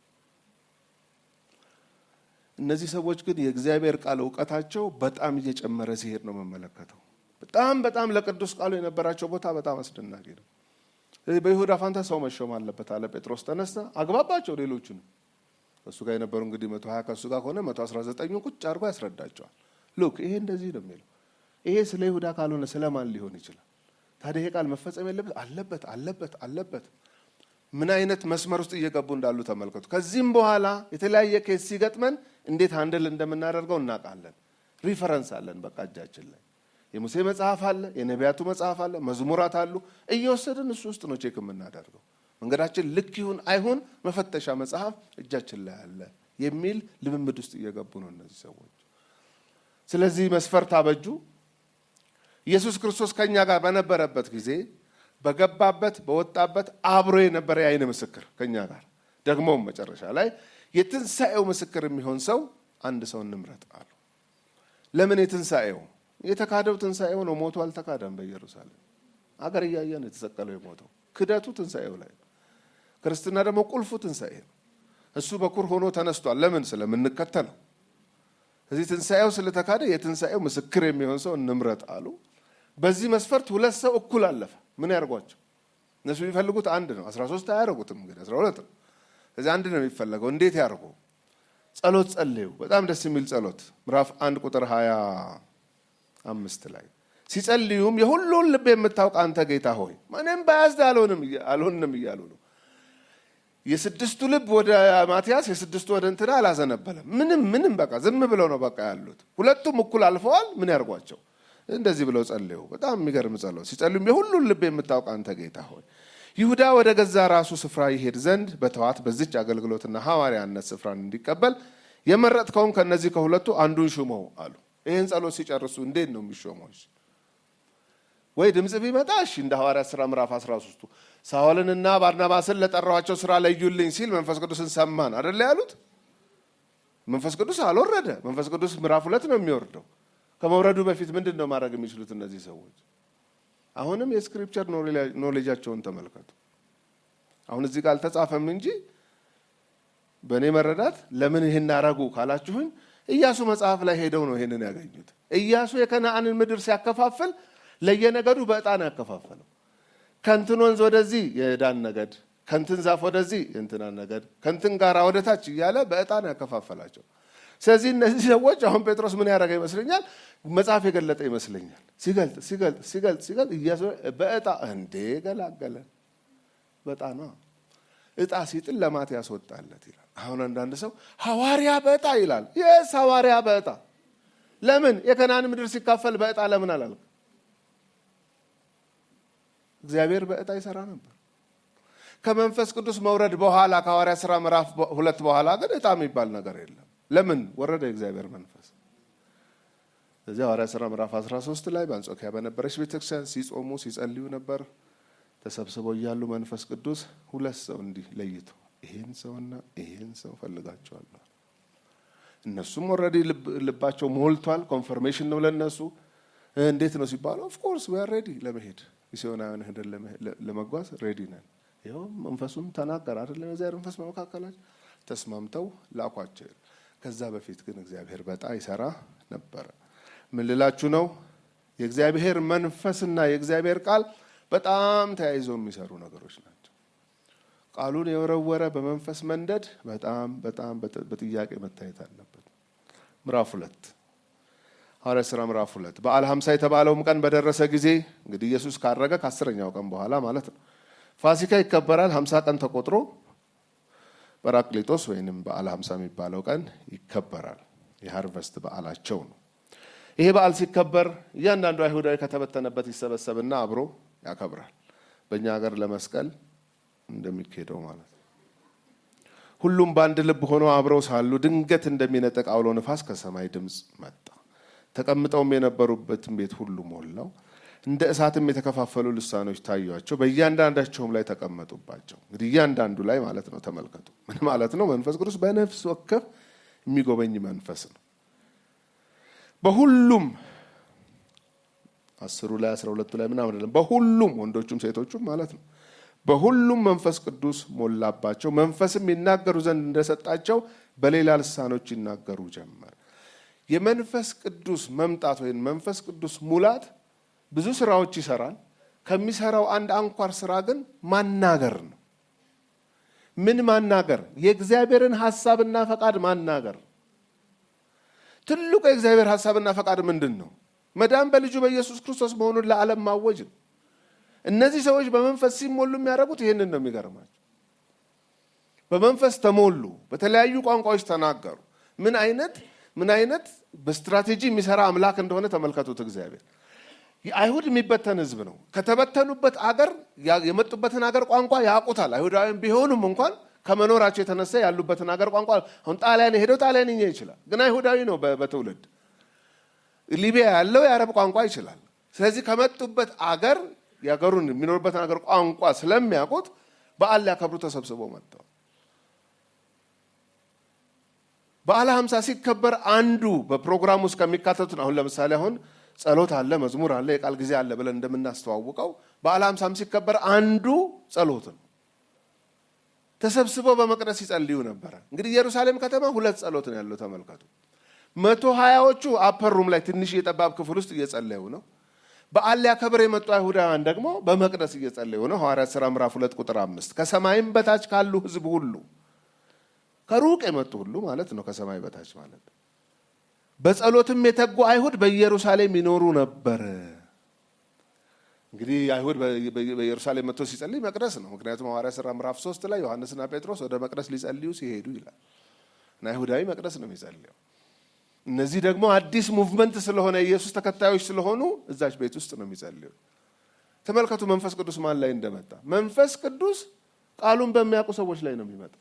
እነዚህ ሰዎች ግን የእግዚአብሔር ቃል እውቀታቸው በጣም እየጨመረ ሲሄድ ነው የምመለከተው። በጣም በጣም ለቅዱስ ቃሉ የነበራቸው ቦታ በጣም አስደናቂ ነው። በይሁዳ ፋንታ ሰው መሾም አለበት አለ ጴጥሮስ። ተነሳ አግባባቸው ሌሎቹንም ከእሱ ጋር የነበሩ እንግዲህ መቶ ሀያ ከእሱ ጋር ከሆነ መቶ አስራ ዘጠኙ ቁጭ አድርጎ ያስረዳቸዋል። ሉክ ይሄ እንደዚህ ነው የሚለው ይሄ ስለ ይሁዳ ካልሆነ ስለማን ሊሆን ይችላል? ታዲያ ይሄ ቃል መፈጸም የለበት አለበት አለበት አለበት። ምን አይነት መስመር ውስጥ እየገቡ እንዳሉ ተመልከቱ። ከዚህም በኋላ የተለያየ ኬስ ሲገጥመን እንዴት አንድል እንደምናደርገው እናውቃለን። ሪፈረንስ አለን በቃ እጃችን ላይ የሙሴ መጽሐፍ አለ፣ የነቢያቱ መጽሐፍ አለ፣ መዝሙራት አሉ። እየወሰድን እሱ ውስጥ ነው ቼክ የምናደርገው። መንገዳችን ልክ ይሁን አይሁን መፈተሻ መጽሐፍ እጃችን ላይ አለ የሚል ልምምድ ውስጥ እየገቡ ነው እነዚህ ሰዎች። ስለዚህ መስፈርት አበጁ። ኢየሱስ ክርስቶስ ከእኛ ጋር በነበረበት ጊዜ በገባበት በወጣበት አብሮ የነበረ የዓይን ምስክር ከእኛ ጋር ደግሞም መጨረሻ ላይ የትንሣኤው ምስክር የሚሆን ሰው አንድ ሰው እንምረጥ አሉ። ለምን የትንሣኤው የተካደው ትንሣኤው ነው። ሞቱ አልተካደም። በኢየሩሳሌም አገር እያየ ነው የተሰቀለው የሞተው። ክደቱ ትንሣኤው ላይ ነው። ክርስትና ደግሞ ቁልፉ ትንሣኤ ነው። እሱ በኩር ሆኖ ተነስቷል። ለምን? ስለምንከተለው። እዚህ ትንሣኤው ስለተካደ የትንሣኤው ምስክር የሚሆን ሰው እንምረጥ አሉ። በዚህ መስፈርት ሁለት ሰው እኩል አለፈ። ምን ያርጓቸው? እነሱ የሚፈልጉት አንድ ነው። አስራ ሶስት አያደርጉትም እንግዲህ አስራ ሁለት ነው። እዚህ አንድ ነው የሚፈለገው። እንዴት ያርጉ? ጸሎት ጸልዩ። በጣም ደስ የሚል ጸሎት ምዕራፍ አንድ ቁጥር ሀያ አምስት ላይ ሲጸልዩም የሁሉን ልብ የምታውቅ አንተ ጌታ ሆይ ማንም በያዝድ አልሆንም እያሉ ነው። የስድስቱ ልብ ወደ ማቲያስ የስድስቱ ወደ እንትና አላዘነበለም። ምንም ምንም በቃ ዝም ብለው ነው በቃ ያሉት። ሁለቱም እኩል አልፈዋል። ምን ያርጓቸው? እንደዚህ ብለው ጸልዩ። በጣም የሚገርም ጸሎት። ሲጸልዩም የሁሉን ልብ የምታውቅ አንተ ጌታ ሆይ ይሁዳ ወደ ገዛ ራሱ ስፍራ ይሄድ ዘንድ በተዋት በዚች አገልግሎትና ሐዋርያነት ስፍራን እንዲቀበል የመረጥከውን ከእነዚህ ከሁለቱ አንዱን ሹመው አሉ። ይህን ጸሎት ሲጨርሱ እንዴት ነው የሚሾመው? ወይ ድምፅ ቢመጣ እሺ፣ እንደ ሐዋርያት ሥራ ምዕራፍ 13ቱ ሳውልንና ባርናባስን ለጠራኋቸው ስራ ለዩልኝ ሲል መንፈስ ቅዱስን ሰማን አደለ ያሉት። መንፈስ ቅዱስ አልወረደ። መንፈስ ቅዱስ ምዕራፍ ሁለት ነው የሚወርደው። ከመውረዱ በፊት ምንድን ነው ማድረግ የሚችሉት እነዚህ ሰዎች? አሁንም የስክሪፕቸር ኖሌጃቸውን ተመልከቱ። አሁን እዚህ ጋር አልተጻፈም እንጂ በእኔ መረዳት ለምን ይህን አረጉ ካላችሁኝ ኢያሱ መጽሐፍ ላይ ሄደው ነው ይሄንን ያገኙት። ኢያሱ የከነአንን ምድር ሲያከፋፍል ለየነገዱ በዕጣ ነው ያከፋፈለው። ከንትን ወንዝ ወደዚህ የዳን ነገድ፣ ከንትን ዛፍ ወደዚህ የእንትና ነገድ፣ ከንትን ጋራ ወደ ታች እያለ በዕጣ ነው ያከፋፈላቸው። ስለዚህ እነዚህ ሰዎች አሁን ጴጥሮስ ምን ያደረገ ይመስለኛል? መጽሐፍ የገለጠ ይመስለኛል። ሲገልጥ ሲገልጥ ሲገልጥ ሲገልጥ ኢያሱ በዕጣ እንዴ ገላገለን። በዕጣ ነው ዕጣ ሲጥል ለማትያስ ወጣለት ይላል። አሁን አንዳንድ ሰው ሐዋርያ በዕጣ ይላል። የስ ሐዋርያ በዕጣ ለምን የከናን ምድር ሲካፈል በዕጣ ለምን አላልክ? እግዚአብሔር በዕጣ ይሰራ ነበር። ከመንፈስ ቅዱስ መውረድ በኋላ ከሐዋርያ ሥራ ምዕራፍ ሁለት በኋላ ግን ዕጣ የሚባል ነገር የለም። ለምን ወረደ የእግዚአብሔር መንፈስ? እዚህ ሐዋርያ ሥራ ምዕራፍ 13 ላይ በአንጾኪያ በነበረች ቤተክርስቲያን ሲጾሙ ሲጸልዩ ነበር። ተሰብስበው እያሉ መንፈስ ቅዱስ ሁለት ሰው እንዲህ ለይቶ ይሄን ሰውና ይሄን ሰው ፈልጋቸዋለሁ። እነሱም ኦልሬዲ ልባቸው ሞልቷል። ኮንፈርሜሽን ነው ለነሱ። እንዴት ነው ሲባሉ ኦፍኮርስ ዊ አር ሬዲ ለመሄድ ሚስዮናውያን ሄደን ለመጓዝ ሬዲ ነን። ይኸው መንፈሱም ተናገር አይደለም እግዚአብሔር መንፈስ በመካከላቸው ተስማምተው ላኳቸው። ከዛ በፊት ግን እግዚአብሔር በጣ ይሰራ ነበረ። ምን ልላችሁ ነው? የእግዚአብሔር መንፈስና የእግዚአብሔር ቃል በጣም ተያይዘው የሚሰሩ ነገሮች ናቸው። ቃሉን የወረወረ በመንፈስ መንደድ በጣም በጣም በጥያቄ መታየት አለበት። ምዕራፍ ሁለት ሐዋርያት ሥራ ምዕራፍ ሁለት በዓለ ሀምሳ የተባለውም ቀን በደረሰ ጊዜ እንግዲህ ኢየሱስ ካረገ ከአስረኛው ቀን በኋላ ማለት ነው። ፋሲካ ይከበራል። ሀምሳ ቀን ተቆጥሮ ጰራቅሊጦስ ወይንም በዓለ ሀምሳ የሚባለው ቀን ይከበራል። የሃርቨስት በዓላቸው ነው። ይሄ በዓል ሲከበር እያንዳንዱ አይሁዳዊ ከተበተነበት ይሰበሰብና አብሮ ያከብራል። በእኛ ሀገር ለመስቀል እንደሚካሄደው ማለት ነው። ሁሉም በአንድ ልብ ሆኖ አብረው ሳሉ ድንገት እንደሚነጥቅ አውሎ ንፋስ ከሰማይ ድምፅ መጣ። ተቀምጠውም የነበሩበትን ቤት ሁሉ ሞላው። እንደ እሳትም የተከፋፈሉ ልሳኖች ታዩአቸው፣ በእያንዳንዳቸውም ላይ ተቀመጡባቸው። እንግዲህ እያንዳንዱ ላይ ማለት ነው። ተመልከቱ፣ ምን ማለት ነው? መንፈስ ቅዱስ በነፍስ ወከፍ የሚጎበኝ መንፈስ ነው። በሁሉም አስሩ ላይ አስራ ሁለቱ ላይ ምናምን አይደለም፣ በሁሉም ወንዶቹም ሴቶቹም ማለት ነው። በሁሉም መንፈስ ቅዱስ ሞላባቸው፣ መንፈስም ይናገሩ ዘንድ እንደሰጣቸው በሌላ ልሳኖች ይናገሩ ጀመር። የመንፈስ ቅዱስ መምጣት ወይም መንፈስ ቅዱስ ሙላት ብዙ ስራዎች ይሰራል። ከሚሰራው አንድ አንኳር ስራ ግን ማናገር ነው። ምን ማናገር? የእግዚአብሔርን ሀሳብና ፈቃድ ማናገር። ትልቁ የእግዚአብሔር ሀሳብና ፈቃድ ምንድን ነው? መዳን በልጁ በኢየሱስ ክርስቶስ መሆኑን ለዓለም ማወጅ ነው። እነዚህ ሰዎች በመንፈስ ሲሞሉ የሚያደርጉት ይህንን ነው። የሚገርማቸው በመንፈስ ተሞሉ፣ በተለያዩ ቋንቋዎች ተናገሩ። ምን አይነት ምን አይነት በስትራቴጂ የሚሰራ አምላክ እንደሆነ ተመልከቱት። እግዚአብሔር አይሁድ የሚበተን ህዝብ ነው። ከተበተኑበት አገር የመጡበትን አገር ቋንቋ ያውቁታል። አይሁዳውያን ቢሆኑም እንኳን ከመኖራቸው የተነሳ ያሉበትን አገር ቋንቋ አሁን ጣሊያን ሄደው ጣሊያንኛ ይችላል፣ ግን አይሁዳዊ ነው በትውልድ ሊቢያ ያለው የአረብ ቋንቋ ይችላል። ስለዚህ ከመጡበት አገር የአገሩን የሚኖሩበትን አገር ቋንቋ ስለሚያውቁት በዓል ሊያከብሩ ተሰብስበው መጥተዋል። በዓለ ሀምሳ ሲከበር አንዱ በፕሮግራም ውስጥ ከሚካተቱት አሁን ለምሳሌ አሁን ጸሎት አለ፣ መዝሙር አለ፣ የቃል ጊዜ አለ ብለን እንደምናስተዋውቀው በዓለ ሀምሳም ሲከበር አንዱ ጸሎት ነው። ተሰብስበው በመቅደስ ይጸልዩ ነበረ። እንግዲህ ኢየሩሳሌም ከተማ ሁለት ጸሎት ነው ያለው። ተመልከቱ። መቶ ሀያዎቹ አፐር ሩም ላይ ትንሽ የጠባብ ክፍል ውስጥ እየጸለዩ ነው። በዓል ሊያከብር የመጡ አይሁዳውያን ደግሞ በመቅደስ እየጸለዩ ነው። ሐዋርያት ሥራ ምዕራፍ ሁለት ቁጥር አምስት ከሰማይም በታች ካሉ ሕዝብ ሁሉ ከሩቅ የመጡ ሁሉ ማለት ነው። ከሰማይ በታች ማለት በጸሎትም የተጉ አይሁድ በኢየሩሳሌም ይኖሩ ነበር። እንግዲህ አይሁድ በኢየሩሳሌም መጥቶ ሲጸልይ መቅደስ ነው። ምክንያቱም ሐዋርያት ሥራ ምዕራፍ ሶስት ላይ ዮሐንስና ጴጥሮስ ወደ መቅደስ ሊጸልዩ ሲሄዱ ይላል እና አይሁዳዊ መቅደስ ነው የሚጸልየው። እነዚህ ደግሞ አዲስ ሙቭመንት ስለሆነ የኢየሱስ ተከታዮች ስለሆኑ እዛች ቤት ውስጥ ነው የሚጸልዩ። ተመልከቱ መንፈስ ቅዱስ ማን ላይ እንደመጣ። መንፈስ ቅዱስ ቃሉን በሚያውቁ ሰዎች ላይ ነው የሚመጣው።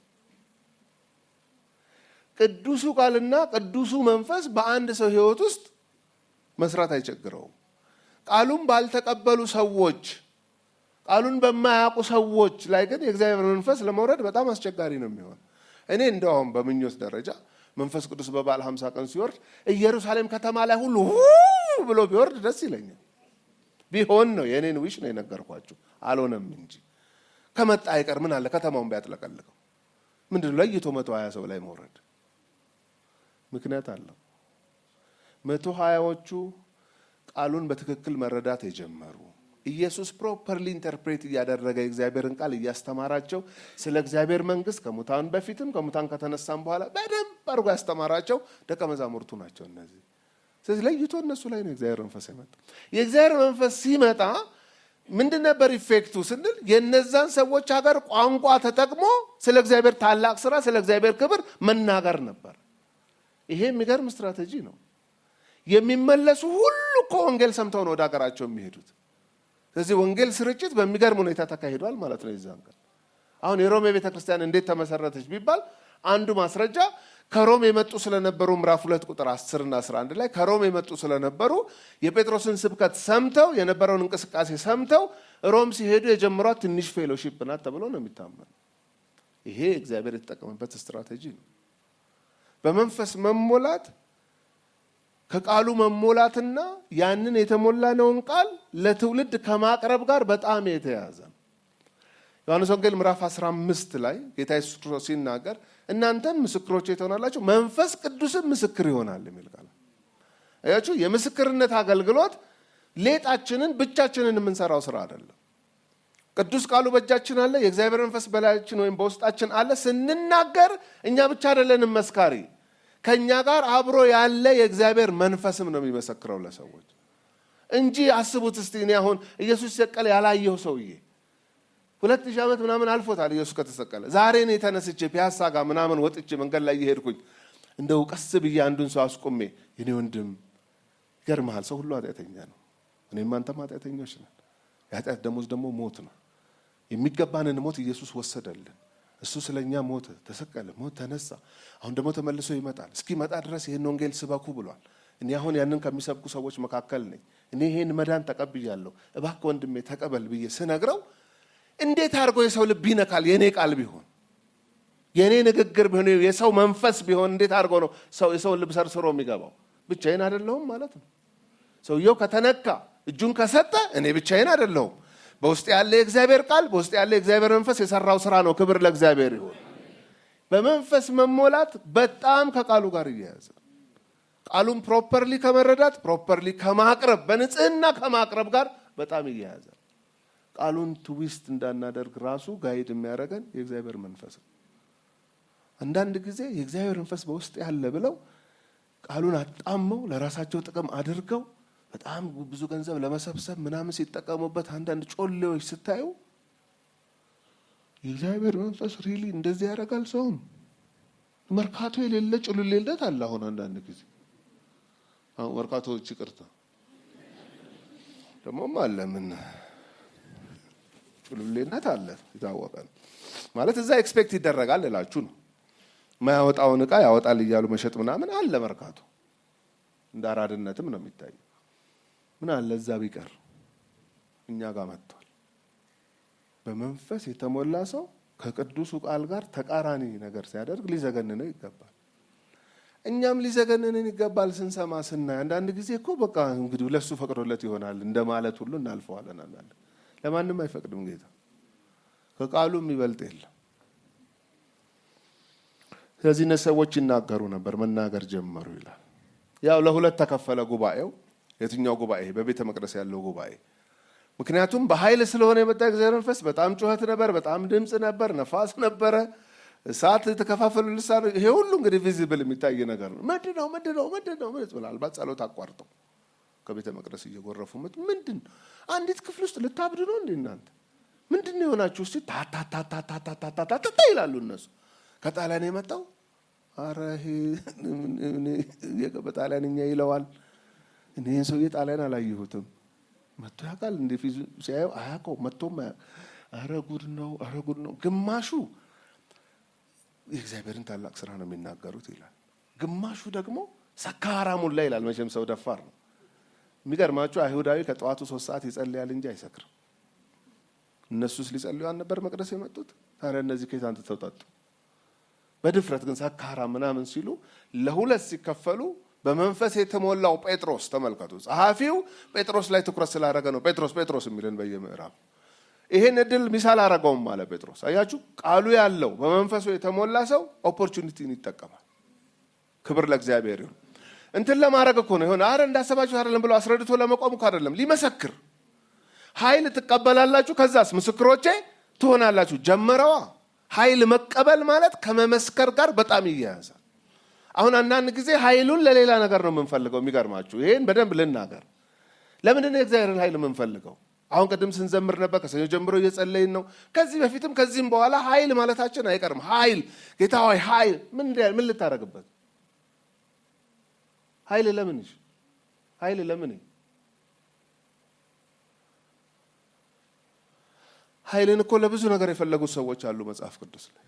ቅዱሱ ቃልና ቅዱሱ መንፈስ በአንድ ሰው ሕይወት ውስጥ መስራት አይቸግረውም። ቃሉን ባልተቀበሉ ሰዎች፣ ቃሉን በማያውቁ ሰዎች ላይ ግን የእግዚአብሔር መንፈስ ለመውረድ በጣም አስቸጋሪ ነው የሚሆን። እኔ እንደውም በምኞት ደረጃ መንፈስ ቅዱስ በበዓለ ሀምሳ ቀን ሲወርድ ኢየሩሳሌም ከተማ ላይ ሁሉ ብሎ ቢወርድ ደስ ይለኛል። ቢሆን ነው የእኔን ዊሽ ነው የነገርኳችሁ። አልሆነም እንጂ ከመጣ አይቀር ምን አለ ከተማውን ቢያጥለቀልቀው። ምንድን ለይቶ መቶ ሀያ ሰው ላይ መውረድ ምክንያት አለው። መቶ ሀያዎቹ ቃሉን በትክክል መረዳት የጀመሩ ኢየሱስ ፕሮፐርሊ ኢንተርፕሬት እያደረገ የእግዚአብሔርን ቃል እያስተማራቸው ስለ እግዚአብሔር መንግሥት ከሙታን በፊትም ከሙታን ከተነሳም በኋላ በደንብ አድርጎ ያስተማራቸው ደቀ መዛሙርቱ ናቸው እነዚህ። ስለዚህ ለይቶ እነሱ ላይ ነው የእግዚአብሔር መንፈስ የመጣ። የእግዚአብሔር መንፈስ ሲመጣ ምንድን ነበር ኢፌክቱ ስንል የነዛን ሰዎች ሀገር ቋንቋ ተጠቅሞ ስለ እግዚአብሔር ታላቅ ስራ፣ ስለ እግዚአብሔር ክብር መናገር ነበር። ይሄ የሚገርም ስትራቴጂ ነው። የሚመለሱ ሁሉ እኮ ወንጌል ሰምተው ነው ወደ ሀገራቸው የሚሄዱት። ስለዚህ ወንጌል ስርጭት በሚገርም ሁኔታ ተካሂዷል ማለት ነው። የዛን ቀን አሁን የሮሜ ቤተ ክርስቲያን እንዴት ተመሰረተች ቢባል አንዱ ማስረጃ ከሮም የመጡ ስለነበሩ ምዕራፍ ሁለት ቁጥር 10 እና 11 ላይ ከሮም የመጡ ስለነበሩ የጴጥሮስን ስብከት ሰምተው የነበረውን እንቅስቃሴ ሰምተው ሮም ሲሄዱ የጀመሯት ትንሽ ፌሎሺፕ ናት ተብሎ ነው የሚታመን። ይሄ እግዚአብሔር የተጠቀመበት ስትራቴጂ ነው። በመንፈስ መሞላት ከቃሉ መሞላትና ያንን የተሞላነውን ቃል ለትውልድ ከማቅረብ ጋር በጣም የተያያዘ ነው። ዮሐንስ ወንጌል ምዕራፍ 15 ላይ ጌታ ኢየሱስ ክርስቶስ ሲናገር እናንተም ምስክሮቼ ትሆናላችሁ፣ መንፈስ ቅዱስም ምስክር ይሆናል የሚል ቃል አያችሁ። የምስክርነት አገልግሎት ሌጣችንን ብቻችንን የምንሰራው ስራ አይደለም። ቅዱስ ቃሉ በእጃችን አለ። የእግዚአብሔር መንፈስ በላያችን ወይም በውስጣችን አለ። ስንናገር እኛ ብቻ አይደለንም መስካሪ፣ ከእኛ ጋር አብሮ ያለ የእግዚአብሔር መንፈስም ነው የሚመሰክረው ለሰዎች እንጂ አስቡት እስቲ እኔ አሁን ኢየሱስ ሲሰቀል ያላየው ሰውዬ ሁለት ሺህ ዓመት ምናምን አልፎታል ኢየሱስ ከተሰቀለ። ዛሬ እኔ ተነስቼ ፒያሳ ጋር ምናምን ወጥቼ መንገድ ላይ እየሄድኩኝ እንደው ቀስ ብዬ አንዱን ሰው አስቆሜ የኔ ወንድም ይገርምሃል፣ ሰው ሁሉ ኃጢአተኛ ነው፣ እኔም አንተም ኃጢአተኞች ነን። የኃጢአት ደሞዝ ደግሞ ሞት ነው። የሚገባንን ሞት ኢየሱስ ወሰደልን። እሱ ስለ እኛ ሞተ፣ ተሰቀለ፣ ሞት፣ ተነሳ። አሁን ደግሞ ተመልሶ ይመጣል። እስኪመጣ ድረስ ይህን ወንጌል ስበኩ ብሏል። እኔ አሁን ያንን ከሚሰብኩ ሰዎች መካከል ነኝ። እኔ ይሄን መዳን ተቀብያለሁ፣ እባክህ ወንድሜ ተቀበል ብዬ ስነግረው እንዴት አድርጎ የሰው ልብ ይነካል? የእኔ ቃል ቢሆን የእኔ ንግግር ቢሆን የሰው መንፈስ ቢሆን እንዴት አድርጎ ነው ሰው የሰውን ልብ ሰርስሮ የሚገባው? ብቻዬን አይደለሁም ማለት ነው። ሰውየው ከተነካ እጁን ከሰጠ እኔ ብቻዬን አይደለሁም። በውስጥ ያለ የእግዚአብሔር ቃል በውስጥ ያለ የእግዚአብሔር መንፈስ የሰራው ስራ ነው። ክብር ለእግዚአብሔር ይሁን። በመንፈስ መሞላት በጣም ከቃሉ ጋር እያያዘ ቃሉን ፕሮፐርሊ ከመረዳት ፕሮፐርሊ ከማቅረብ በንጽህና ከማቅረብ ጋር በጣም እያያዘ ቃሉን ትዊስት እንዳናደርግ ራሱ ጋይድ የሚያደርገን የእግዚአብሔር መንፈስ ነው። አንዳንድ ጊዜ የእግዚአብሔር መንፈስ በውስጥ ያለ ብለው ቃሉን አጣመው ለራሳቸው ጥቅም አድርገው በጣም ብዙ ገንዘብ ለመሰብሰብ ምናምን ሲጠቀሙበት አንዳንድ ጮሌዎች ስታዩ የእግዚአብሔር መንፈስ ሪሊ እንደዚህ ያደርጋል። ሰውም መርካቶ የሌለ ጭሉሌለት አለ። አሁን አንዳንድ ጊዜ አሁን መርካቶዎች ይቅርታ ደግሞም አለ ምን ጭሉሌነት አለ የታወቀ ነው ማለት እዛ ኤክስፔክት ይደረጋል እላችሁ ነው። የማያወጣውን እቃ ያወጣል እያሉ መሸጥ ምናምን አለ መርካቶ። እንደ አራድነትም ነው የሚታየው። ምን አለ እዛ ቢቀር እኛ ጋር መጥቷል። በመንፈስ የተሞላ ሰው ከቅዱሱ ቃል ጋር ተቃራኒ ነገር ሲያደርግ ሊዘገንነው ይገባል። እኛም ሊዘገንንን ይገባል ስንሰማ ስናይ። አንዳንድ ጊዜ እኮ በቃ እንግዲህ ለሱ ፈቅዶለት ይሆናል እንደ ማለት ሁሉ እናልፈዋለን። አንዳንድ ለማንም አይፈቅድም ጌታ። ከቃሉ የሚበልጥ የለም። ስለዚህ እነዚህ ሰዎች ይናገሩ ነበር፣ መናገር ጀመሩ ይላል። ያው ለሁለት ተከፈለ ጉባኤው። የትኛው ጉባኤ? በቤተ መቅደስ ያለው ጉባኤ። ምክንያቱም በኃይል ስለሆነ የመጣ እግዚአብሔር መንፈስ በጣም ጩኸት ነበር፣ በጣም ድምፅ ነበር፣ ነፋስ ነበረ፣ እሳት፣ የተከፋፈሉ ልሳን። ይሄ ሁሉ እንግዲህ ቪዚብል የሚታይ ነገር ነው። ምንድን ነው ምንድን ነው ምንድን ነው ምናልባት ጸሎት አቋርጠው ከቤተ መቅደስ እየጎረፉ ምንድን ነው አንዲት ክፍል ውስጥ ልታብድ ነው እንዴ እናንተ ምንድን ነው የሆናችሁ? እስቲ ታታታታታታታታ ይላሉ እነሱ። ከጣሊያን የመጣው አረ በጣሊያንኛ ይለዋል። እኔ ሰውዬ ጣሊያን አላየሁትም። መጥቶ ያውቃል እንደ ፊዙ ሲያየው አያውቀው መጥቶም አረ ጉድ ነው፣ አረ ጉድ ነው። ግማሹ የእግዚአብሔርን ታላቅ ስራ ነው የሚናገሩት ይላል። ግማሹ ደግሞ ሰካራሙላ ይላል። መቼም ሰው ደፋር ነው። የሚገርማችሁ አይሁዳዊ ከጠዋቱ ሶስት ሰዓት ይጸልያል እንጂ አይሰክርም። እነሱስ ሊጸልዩ አልነበር መቅደስ የመጡት? ታዲያ እነዚህ ከየት አንጥተው ጠጡ? በድፍረት ግን ሰካራ ምናምን ሲሉ ለሁለት ሲከፈሉ በመንፈስ የተሞላው ጴጥሮስ ተመልከቱ። ጸሐፊው ጴጥሮስ ላይ ትኩረት ስላደረገ ነው ጴጥሮስ ጴጥሮስ የሚልን በየምዕራፉ ይሄን እድል ሚስ አላረገውም አለ ጴጥሮስ። አያችሁ፣ ቃሉ ያለው በመንፈሱ የተሞላ ሰው ኦፖርቹኒቲን ይጠቀማል። ክብር ለእግዚአብሔር ይሁን። እንትን ለማድረግ እኮ ነው የሆነ አረ እንዳሰባችሁ አይደለም ብሎ አስረድቶ ለመቆም እኮ አይደለም፣ ሊመሰክር ኃይል ትቀበላላችሁ፣ ከዛስ ምስክሮቼ ትሆናላችሁ። ጀመረዋ። ኃይል መቀበል ማለት ከመመስከር ጋር በጣም ይያያዛል። አሁን አንዳንድ ጊዜ ኃይሉን ለሌላ ነገር ነው የምንፈልገው። የሚገርማችሁ ይሄን በደንብ ልናገር። ለምንድን ነው የእግዚአብሔርን ኃይል የምንፈልገው? አሁን ቅድም ስንዘምር ነበር፣ ከሰኞ ጀምሮ እየጸለይን ነው። ከዚህ በፊትም ከዚህም በኋላ ኃይል ማለታችን አይቀርም። ኃይል ጌታ ሆይ ኃይል ምን ምን ልታደርግበት ኃይል ለምን ኃይል ለምን ኃይልን እኮ ለብዙ ነገር የፈለጉት ሰዎች አሉ መጽሐፍ ቅዱስ ላይ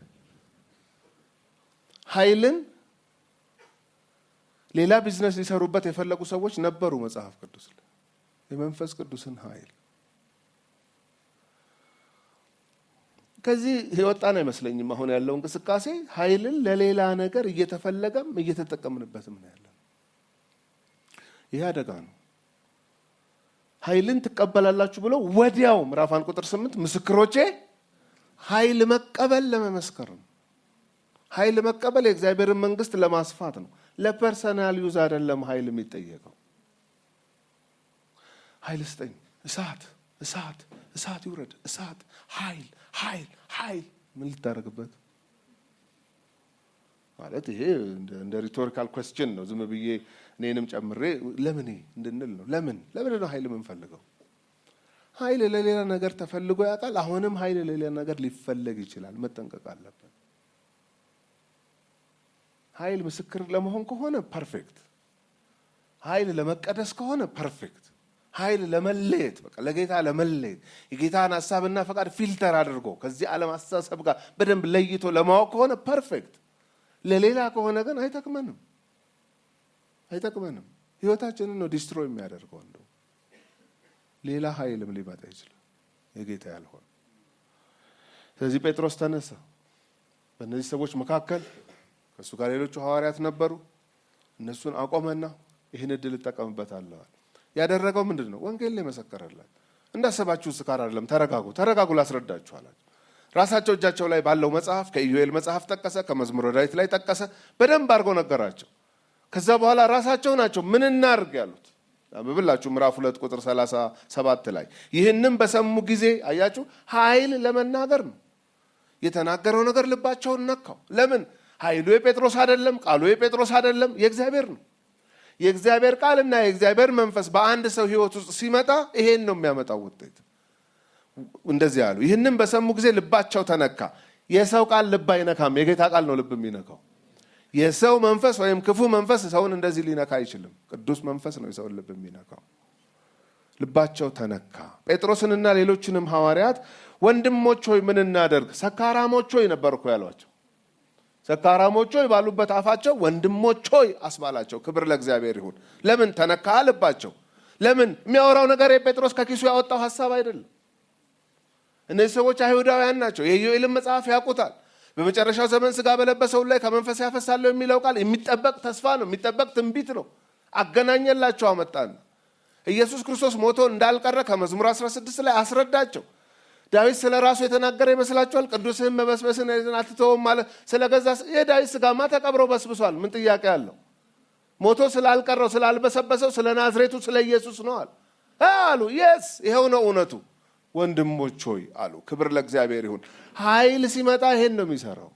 ኃይልን ሌላ ቢዝነስ ሊሰሩበት የፈለጉ ሰዎች ነበሩ መጽሐፍ ቅዱስ ላይ የመንፈስ ቅዱስን ኃይል ከዚህ የወጣን አይመስለኝም አሁን ያለው እንቅስቃሴ ኃይልን ለሌላ ነገር እየተፈለገም እየተጠቀምንበትም ነው ያለ ይሄ አደጋ ነው። ኃይልን ትቀበላላችሁ ብሎ ወዲያው ምዕራፍ አንድ ቁጥር ስምንት ምስክሮቼ ኃይል መቀበል ለመመስከር ነው። ኃይል መቀበል የእግዚአብሔርን መንግስት ለማስፋት ነው። ለፐርሰናል ዩዝ አይደለም ኃይል የሚጠየቀው። ኃይል ስጠኝ፣ እሳት እሳት እሳት ይውረድ፣ እሳት ኃይል ኃይል ኃይል ምን ልታደርግበት ማለት ይሄ እንደ ሪቶሪካል ኮስችን ነው። ዝም ብዬ እኔንም ጨምሬ ለምን እንድንል ነው። ለምን ለምን ነው ኃይል የምንፈልገው? ኃይል ለሌላ ነገር ተፈልጎ ያውቃል። አሁንም ኃይል ለሌላ ነገር ሊፈለግ ይችላል። መጠንቀቅ አለብን። ኃይል ምስክር ለመሆን ከሆነ ፐርፌክት፣ ኃይል ለመቀደስ ከሆነ ፐርፌክት፣ ኃይል ለመለየት በቃ ለጌታ ለመለየት የጌታን ሀሳብና ፈቃድ ፊልተር አድርጎ ከዚህ ዓለም አስተሳሰብ ጋር በደንብ ለይቶ ለማወቅ ከሆነ ፐርፌክት። ለሌላ ከሆነ ግን አይጠቅመንም፣ አይጠቅመንም። ህይወታችንን ነው ዲስትሮይ የሚያደርገው። እንደው ሌላ ኃይልም ሊመጣ ይችላል የጌታ ያልሆነ። ስለዚህ ጴጥሮስ ተነሳ። በእነዚህ ሰዎች መካከል ከእሱ ጋር ሌሎቹ ሐዋርያት ነበሩ። እነሱን አቆመና ይህን እድል እጠቀምበታለሁ። ያደረገው ምንድን ነው? ወንጌል ላይ መሰከረላቸው። እንዳሰባችሁ ስካር አይደለም፣ ተረጋጉ፣ ተረጋጉ ላስረዳችሁ አላቸው። ራሳቸው እጃቸው ላይ ባለው መጽሐፍ ከኢዩኤል መጽሐፍ ጠቀሰ፣ ከመዝሙረ ዳዊት ላይ ጠቀሰ። በደንብ አድርገው ነገራቸው። ከዛ በኋላ ራሳቸው ናቸው ምን እናርግ ያሉት። ብብላችሁ ምዕራፍ ሁለት ቁጥር ሰላሳ ሰባት ላይ ይህንም በሰሙ ጊዜ አያችሁ ኃይል ለመናገር ነው የተናገረው ነገር ልባቸውን ነካው። ለምን? ኃይሉ የጴጥሮስ አይደለም፣ ቃሉ የጴጥሮስ አይደለም፣ የእግዚአብሔር ነው። የእግዚአብሔር ቃልና የእግዚአብሔር መንፈስ በአንድ ሰው ሕይወት ውስጥ ሲመጣ ይሄን ነው የሚያመጣው ውጤት። እንደዚህ ያሉ ይህንም በሰሙ ጊዜ ልባቸው ተነካ። የሰው ቃል ልብ አይነካም፣ የጌታ ቃል ነው ልብ የሚነካው። የሰው መንፈስ ወይም ክፉ መንፈስ ሰውን እንደዚህ ሊነካ አይችልም። ቅዱስ መንፈስ ነው የሰውን ልብ የሚነካው። ልባቸው ተነካ። ጴጥሮስንና ሌሎችንም ሐዋርያት ወንድሞች ሆይ ምን እናደርግ? ሰካራሞች ሆይ ነበር እኮ ያሏቸው። ሰካራሞች ሆይ ባሉበት አፋቸው ወንድሞች ሆይ አስባላቸው። ክብር ለእግዚአብሔር ይሁን። ለምን ተነካ ልባቸው? ለምን የሚያወራው ነገር የጴጥሮስ ከኪሱ ያወጣው ሀሳብ አይደለም። እነዚህ ሰዎች አይሁዳውያን ናቸው። የኢዮኤልን መጽሐፍ ያውቁታል። በመጨረሻው ዘመን ስጋ በለበሰው ላይ ከመንፈስ ያፈሳለሁ የሚለው ቃል የሚጠበቅ ተስፋ ነው፣ የሚጠበቅ ትንቢት ነው። አገናኘላቸው፣ አመጣን። ኢየሱስ ክርስቶስ ሞቶ እንዳልቀረ ከመዝሙር 16 ላይ አስረዳቸው። ዳዊት ስለ ራሱ የተናገረ ይመስላችኋል? ቅዱስህን መበስበስን አትተውም ማለት ስለ ገዛ የዳዊት ስጋማ ተቀብሮ በስብሷል። ምን ጥያቄ አለው? ሞቶ ስላልቀረው ስላልበሰበሰው ስለ ናዝሬቱ ስለ ኢየሱስ ነው አሉ አሉ። የስ ይኸው ነው እውነቱ። ወንድሞች ሆይ አሉ። ክብር ለእግዚአብሔር ይሁን። ኃይል ሲመጣ ይሄን ነው የሚሰራው።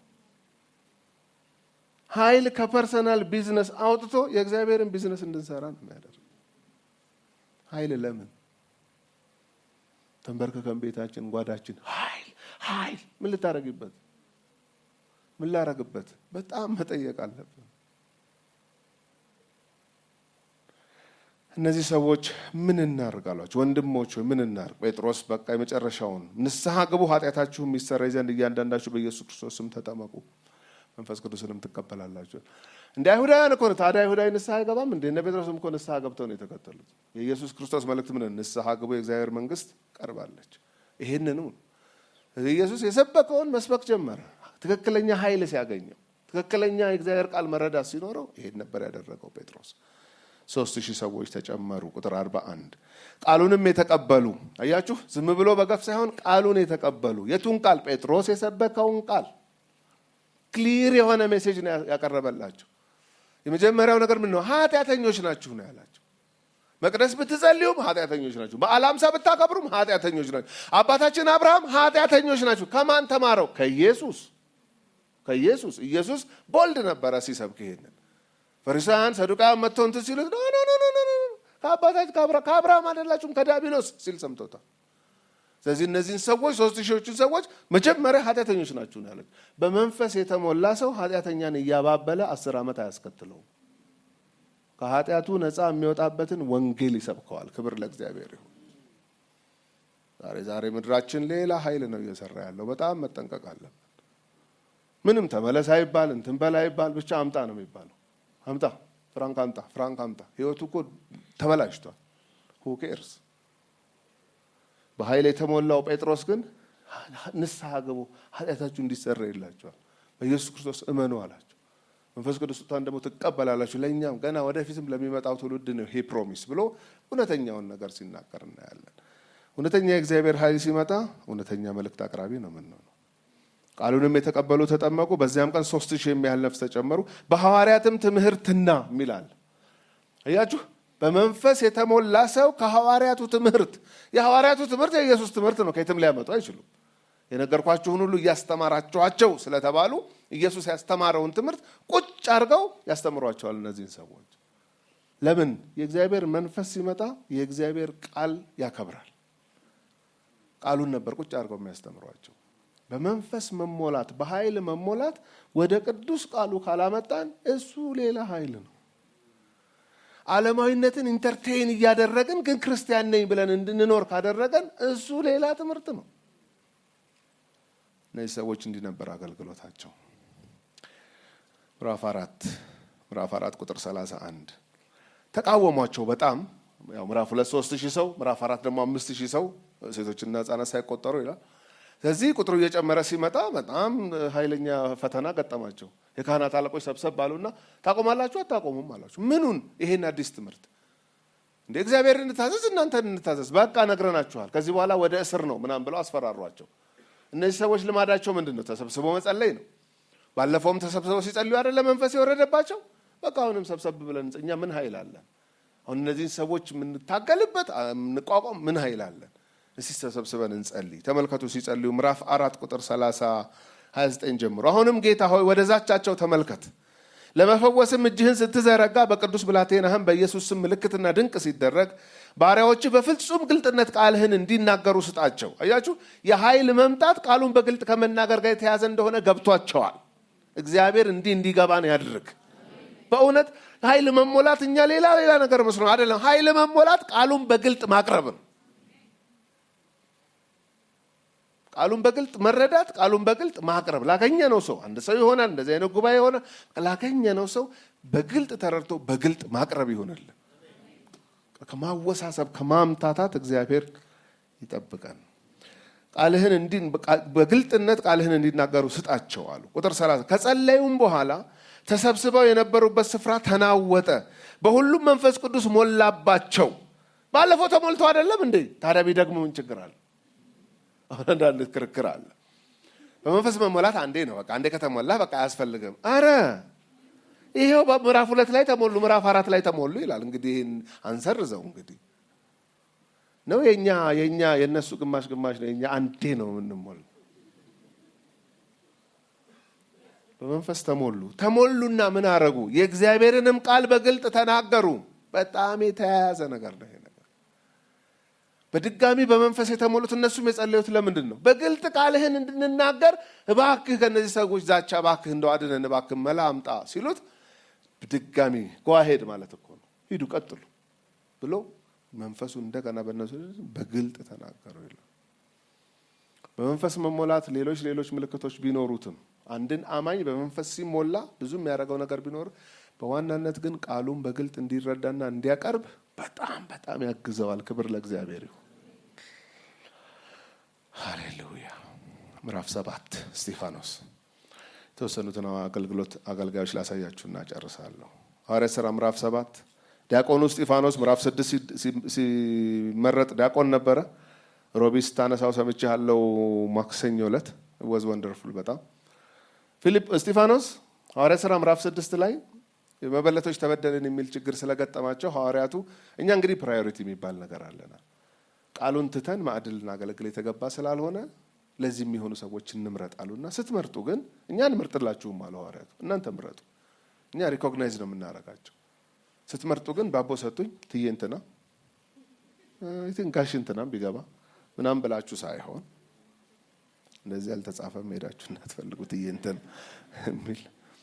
ኃይል ከፐርሰናል ቢዝነስ አውጥቶ የእግዚአብሔርን ቢዝነስ እንድንሰራ ነው የሚያደርግ። ኃይል ለምን ተንበርክከን ቤታችን ጓዳችን ኃይል ኃይል ምን ልታረግበት ምን ላረግበት? በጣም መጠየቅ አለብን። እነዚህ ሰዎች ምን እናርግ አሏቸው። ወንድሞች ሆይ ምን እናርግ? ጴጥሮስ በቃ የመጨረሻውን ንስሐ ግቡ፣ ኃጢአታችሁም ይሰረይ ዘንድ እያንዳንዳችሁ በኢየሱስ ክርስቶስ ስም ተጠመቁ፣ መንፈስ ቅዱስንም ትቀበላላችሁ። እንደ አይሁዳውያን እኮ ነው። ታዲያ አይሁዳዊ ንስሐ አይገባም እንዴ? እነ ጴጥሮስም እኮ ንስሐ ገብተው ነው የተከተሉት። የኢየሱስ ክርስቶስ መልእክት ምን? ንስሐ ግቡ፣ የእግዚአብሔር መንግስት ቀርባለች። ይሄንኑ ኢየሱስ የሰበከውን መስበክ ጀመረ። ትክክለኛ ኃይል ሲያገኘው፣ ትክክለኛ የእግዚአብሔር ቃል መረዳት ሲኖረው ይሄን ነበር ያደረገው ጴጥሮስ። ሶስት ሺህ ሰዎች ተጨመሩ። ቁጥር አርባ አንድ ቃሉንም የተቀበሉ አያችሁ፣ ዝም ብሎ በገፍ ሳይሆን ቃሉን የተቀበሉ የቱን ቃል? ጴጥሮስ የሰበከውን ቃል ክሊር የሆነ ሜሴጅ ነው ያቀረበላቸው። የመጀመሪያው ነገር ምን ነው? ኃጢአተኞች ናችሁ ነው ያላቸው። መቅደስ ብትጸልዩም ኃጢአተኞች ናችሁ፣ በዓለ ሃምሳ ብታከብሩም ኃጢአተኞች ናችሁ። አባታችን አብርሃም ኃጢአተኞች ናችሁ። ከማን ተማረው? ከኢየሱስ ከኢየሱስ። ኢየሱስ ቦልድ ነበረ ሲሰብክ ይሄንን ፈሪሳውያን ሰዱቃውያን መጥተው እንትን ሲሉት ኖ ኖ ኖ ኖ ኖ ከአባታችን ከአብርሃም አይደላችሁም ከዲያብሎስ ሲል ሰምተውታል። ስለዚህ እነዚህን ሰዎች ሶስት ሺዎቹን ሰዎች መጀመሪያ ኃጢአተኞች ናችሁ ነው ያለች። በመንፈስ የተሞላ ሰው ኃጢአተኛን እያባበለ አስር ዓመት አያስከትለውም። ከኃጢአቱ ነፃ የሚወጣበትን ወንጌል ይሰብከዋል። ክብር ለእግዚአብሔር ይሁን። ዛሬ ዛሬ ምድራችን ሌላ ኃይል ነው እየሰራ ያለው። በጣም መጠንቀቅ አለብን። ምንም ተመለስ አይባል እንትን በላ አይባል፣ ብቻ አምጣ ነው የሚባለው አምጣ ፍራንክ አምጣ ፍራንክ አምጣ። ህይወቱ እኮ ተበላሽቷል። ሁኬርስ በኃይል የተሞላው ጴጥሮስ ግን ንስሐ ግቡ ኃጢአታችሁ እንዲሰረይላችኋል በኢየሱስ ክርስቶስ እመኑ አላቸው። መንፈስ ቅዱስ ስጦታን ደግሞ ትቀበላላችሁ፣ ለእኛም ገና ወደፊትም ለሚመጣው ትውልድ ነው ይሄ ፕሮሚስ ብሎ እውነተኛውን ነገር ሲናገር እናያለን። እውነተኛ የእግዚአብሔር ኃይል ሲመጣ እውነተኛ መልእክት አቅራቢ ነው የምንሆነው። ቃሉንም የተቀበሉ ተጠመቁ፣ በዚያም ቀን ሶስት ሺህ የሚያህል ነፍስ ተጨመሩ። በሐዋርያትም ትምህርትና የሚላል እያችሁ በመንፈስ የተሞላ ሰው ከሐዋርያቱ ትምህርት የሐዋርያቱ ትምህርት የኢየሱስ ትምህርት ነው። ከየትም ሊያመጡ አይችሉም። የነገርኳችሁን ሁሉ እያስተማራችኋቸው ስለተባሉ ኢየሱስ ያስተማረውን ትምህርት ቁጭ አድርገው ያስተምሯቸዋል እነዚህን ሰዎች። ለምን? የእግዚአብሔር መንፈስ ሲመጣ የእግዚአብሔር ቃል ያከብራል። ቃሉን ነበር ቁጭ አድርገው የሚያስተምሯቸው። በመንፈስ መሞላት፣ በኃይል መሞላት ወደ ቅዱስ ቃሉ ካላመጣን እሱ ሌላ ኃይል ነው። ዓለማዊነትን ኢንተርቴይን እያደረግን ግን ክርስቲያን ነኝ ብለን እንድንኖር ካደረገን እሱ ሌላ ትምህርት ነው። እነዚህ ሰዎች እንዲህ ነበር አገልግሎታቸው። ምዕራፍ አራት ምዕራፍ አራት ቁጥር ሰላሳ አንድ ተቃወሟቸው በጣም ያው ምዕራፍ ሁለት ሶስት ሺህ ሰው ምዕራፍ አራት ደግሞ አምስት ሺህ ሰው ሴቶችና ሕጻናት ሳይቆጠሩ ይላል። ስለዚህ ቁጥሩ እየጨመረ ሲመጣ በጣም ኃይለኛ ፈተና ገጠማቸው። የካህናት አለቆች ሰብሰብ ባሉና ታቆማላችሁ አታቆሙም አላችሁ። ምኑን? ይሄን አዲስ ትምህርት እንደ እግዚአብሔር እንታዘዝ እናንተን እንታዘዝ በቃ ነግረናችኋል። ከዚህ በኋላ ወደ እስር ነው ምናምን ብለው አስፈራሯቸው። እነዚህ ሰዎች ልማዳቸው ምንድን ነው? ተሰብስቦ መጸለይ ነው። ባለፈውም ተሰብስበው ሲጸልዩ አይደለ መንፈስ የወረደባቸው። በቃ አሁንም ሰብሰብ ብለን እኛ ምን ኃይል አለን? አሁን እነዚህን ሰዎች የምንታገልበት የምንቋቋም ምን ኃይል አለን? እስቲ ተሰብስበን እንጸልይ። ተመልከቱ ሲጸልዩ ምዕራፍ አራት ቁጥር 30 29 ጀምሮ አሁንም ጌታ ሆይ ወደ ዛቻቸው ተመልከት፣ ለመፈወስም እጅህን ስትዘረጋ በቅዱስ ብላቴናህም በኢየሱስ ስም ምልክትና ድንቅ ሲደረግ ባሪያዎች በፍጹም ግልጥነት ቃልህን እንዲናገሩ ስጣቸው። አያችሁ፣ የኃይል መምጣት ቃሉን በግልጥ ከመናገር ጋር የተያዘ እንደሆነ ገብቷቸዋል። እግዚአብሔር እንዲህ እንዲገባን ያድርግ። በእውነት ኃይል መሞላት እኛ ሌላ ሌላ ነገር መስሎ አይደለም። ኃይል መሞላት ቃሉን በግልጥ ማቅረብ ነው። ቃሉን በግልጥ መረዳት፣ ቃሉን በግልጥ ማቅረብ ላገኘ ነው ሰው አንድ ሰው ይሆናል። እንደዚህ አይነት ጉባኤ የሆነ ላገኘ ነው ሰው በግልጥ ተረድቶ በግልጥ ማቅረብ ይሆንልን። ከማወሳሰብ ከማምታታት እግዚአብሔር ይጠብቀን። ቃልህን በግልጥነት ቃልህን እንዲናገሩ ስጣቸው አሉ። ቁጥር 30 ከጸለዩም በኋላ ተሰብስበው የነበሩበት ስፍራ ተናወጠ፣ በሁሉም መንፈስ ቅዱስ ሞላባቸው። ባለፈው ተሞልቶ አይደለም እንዴ? ታዲያ ቢደግሙ ምን ችግር አለ? አሁን አንዳንድ ክርክር አለ። በመንፈስ መሞላት አንዴ ነው፣ በቃ አንዴ ከተሞላ በቃ አያስፈልግም። አረ ይሄው ምዕራፍ ሁለት ላይ ተሞሉ፣ ምዕራፍ አራት ላይ ተሞሉ ይላል። እንግዲህ ይህን አንሰርዘው እንግዲህ ነው የኛ የኛ የእነሱ ግማሽ ግማሽ ነው፣ የኛ አንዴ ነው የምንሞል። በመንፈስ ተሞሉ። ተሞሉና ምን አረጉ? የእግዚአብሔርንም ቃል በግልጥ ተናገሩ። በጣም የተያያዘ ነገር ነው ይሄ ነገር። በድጋሚ በመንፈስ የተሞሉት እነሱም የጸለዩት ለምንድን ነው? በግልጥ ቃልህን እንድንናገር እባክህ ከእነዚህ ሰዎች ዛቻ እባክህ እንደው አድነን እባክህ መላ አምጣ ሲሉት ድጋሚ ጓሄድ ማለት እኮ ነው። ሂዱ ቀጥሉ ብሎ መንፈሱ እንደገና በእነሱ በግልጥ ተናገሩ ይላል። በመንፈስ መሞላት ሌሎች ሌሎች ምልክቶች ቢኖሩትም አንድን አማኝ በመንፈስ ሲሞላ ብዙ የሚያደርገው ነገር ቢኖር በዋናነት ግን ቃሉን በግልጥ እንዲረዳና እንዲያቀርብ በጣም በጣም ያግዘዋል። ክብር ለእግዚአብሔር ይሁን። ሃሌሉያ። ምዕራፍ ሰባት እስጢፋኖስ የተወሰኑትን አገልግሎት አገልጋዮች ላሳያችሁና ጨርሳለሁ። ሐዋርያት ሥራ ምዕራፍ ሰባት ዲያቆኑ እስጢፋኖስ ምዕራፍ ስድስት ሲመረጥ ዲያቆን ነበረ። ሮቢ ስታነሳው ሰምቼ ያለው ማክሰኞ ዕለት ወዝ ወንደርፉል በጣም ፊሊፕ እስጢፋኖስ ሐዋርያት ሥራ ምዕራፍ ስድስት ላይ መበለቶች ተበደልን የሚል ችግር ስለገጠማቸው ሐዋርያቱ እኛ እንግዲህ ፕራዮሪቲ የሚባል ነገር አለና ቃሉን ትተን ማዕድል ልናገለግል የተገባ ስላልሆነ ለዚህ የሚሆኑ ሰዎች እንምረጥ አሉና ስትመርጡ ግን እኛ እንመርጥላችሁም አሉ ሐዋርያቱ። እናንተ ምረጡ፣ እኛ ሪኮግናይዝ ነው የምናደርጋቸው። ስትመርጡ ግን ባቦ ሰጡኝ ትዬ እንትና ጋሽ እንትናም ቢገባ ምናምን ብላችሁ ሳይሆን እንደዚህ አልተጻፈም ሄዳችሁ እንዳትፈልጉ ትዬ እንትን የሚል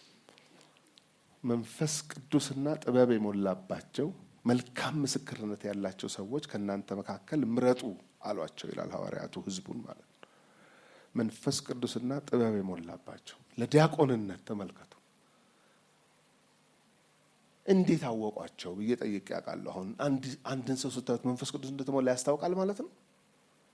መንፈስ ቅዱስና ጥበብ የሞላባቸው መልካም ምስክርነት ያላቸው ሰዎች ከእናንተ መካከል ምረጡ አሏቸው ይላል ሐዋርያቱ ህዝቡን ማለት ነው። መንፈስ ቅዱስና ጥበብ የሞላባቸው ለዲያቆንነት ተመልከቱ። እንዴት አወቋቸው ብዬ ጠይቄ ያውቃለሁ። አሁን አንድን ሰው ስታዩት መንፈስ ቅዱስ እንደተሞላ ያስታውቃል ማለት ነው።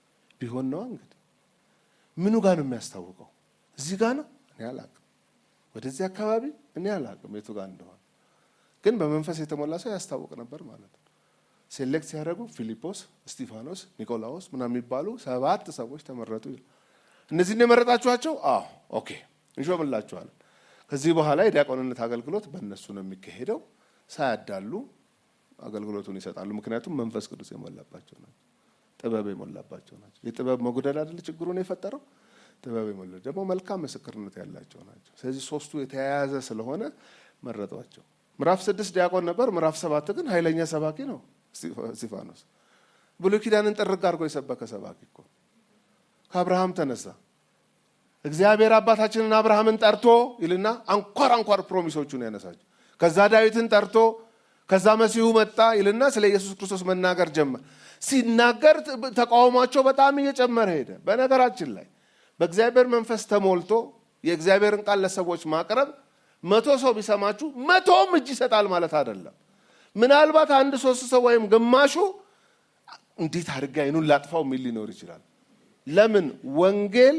ቢሆን ነዋ እንግዲህ ምኑ ጋር ነው የሚያስታውቀው? እዚህ ጋር ነው። እኔ አላውቅም። ወደዚህ አካባቢ እኔ አላውቅም የቱ ጋር እንደሆነ፣ ግን በመንፈስ የተሞላ ሰው ያስታውቅ ነበር ማለት ነው። ሴሌክት ሲያደርጉ ፊሊጶስ፣ እስጢፋኖስ፣ ኒቆላዎስ ምናምን የሚባሉ ሰባት ሰዎች ተመረጡ። እነዚህን የመረጣችኋቸው? አዎ ኦኬ፣ እንሾምላችኋለን። ከዚህ በኋላ የዲያቆንነት አገልግሎት በእነሱ ነው የሚካሄደው። ሳያዳሉ አገልግሎቱን ይሰጣሉ። ምክንያቱም መንፈስ ቅዱስ የሞላባቸው ናቸው፣ ጥበብ የሞላባቸው ናቸው። የጥበብ መጉደል አይደለ ችግሩን የፈጠረው ጥበብ የሞላ ደግሞ መልካም ምስክርነት ያላቸው ናቸው። ስለዚህ ሶስቱ የተያያዘ ስለሆነ መረጧቸው። ምዕራፍ ስድስት ዲያቆን ነበር። ምዕራፍ ሰባት ግን ኃይለኛ ሰባኪ ነው እስጢፋኖስ። ብሉይ ኪዳንን ጥርግ አድርጎ የሰበከ ሰባኪ እኮ ከአብርሃም ተነሳ እግዚአብሔር አባታችንን አብርሃምን ጠርቶ ይልና አንኳር አንኳር ፕሮሚሶቹን ያነሳቸው። ከዛ ዳዊትን ጠርቶ ከዛ መሲሁ መጣ ይልና ስለ ኢየሱስ ክርስቶስ መናገር ጀመር። ሲናገር ተቃውሟቸው በጣም እየጨመረ ሄደ። በነገራችን ላይ በእግዚአብሔር መንፈስ ተሞልቶ የእግዚአብሔርን ቃል ለሰዎች ማቅረብ መቶ ሰው ቢሰማችሁ መቶም እጅ ይሰጣል ማለት አይደለም። ምናልባት አንድ ሶስት ሰው ወይም ግማሹ እንዴት አድርጌ አይኑን ላጥፋው የሚል ሊኖር ይችላል። ለምን ወንጌል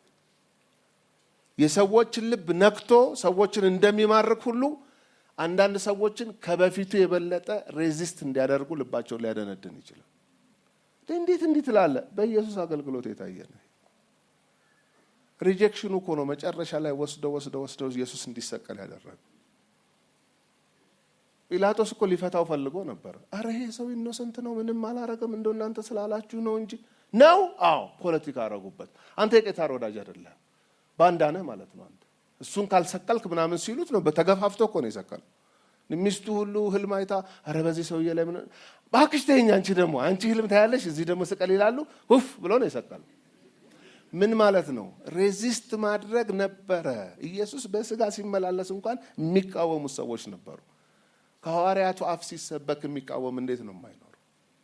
የሰዎችን ልብ ነክቶ ሰዎችን እንደሚማርክ ሁሉ አንዳንድ ሰዎችን ከበፊቱ የበለጠ ሬዚስት እንዲያደርጉ ልባቸውን ሊያደነድን ይችላል። እንዴት እንዲህ ትላለህ? በኢየሱስ አገልግሎት የታየ ነው። ሪጀክሽኑ እኮ ነው መጨረሻ ላይ ወስደው ወስደው ወስደው ኢየሱስ እንዲሰቀል ያደረገ። ጲላጦስ እኮ ሊፈታው ፈልጎ ነበር። አረ ይሄ ሰው ኢኖሰንት ነው፣ ምንም አላረገም፣ እንደ እናንተ ስላላችሁ ነው እንጂ ነው። አዎ ፖለቲካ አረጉበት። አንተ የቄሳር ወዳጅ አይደለም፣ ባንዳ ነህ ማለት ነው። አንተ እሱን ካልሰቀልክ ምናምን ሲሉት ነው። በተገፋፍቶ እኮ ነው የሰቀለው። ሚስቱ ሁሉ ህልም አይታ አረ በዚህ ሰውዬ ላይ ምን እባክሽ ተይኝ፣ አንቺ ደግሞ አንቺ ህልም ታያለሽ፣ እዚህ ደግሞ ስቀል ይላሉ። ሁፍ ብሎ ነው የሰቀለው። ምን ማለት ነው? ሬዚስት ማድረግ ነበረ። ኢየሱስ በስጋ ሲመላለስ እንኳን የሚቃወሙት ሰዎች ነበሩ። ከሐዋርያቱ አፍ ሲሰበክ የሚቃወም እንዴት ነው የማይኖሩ?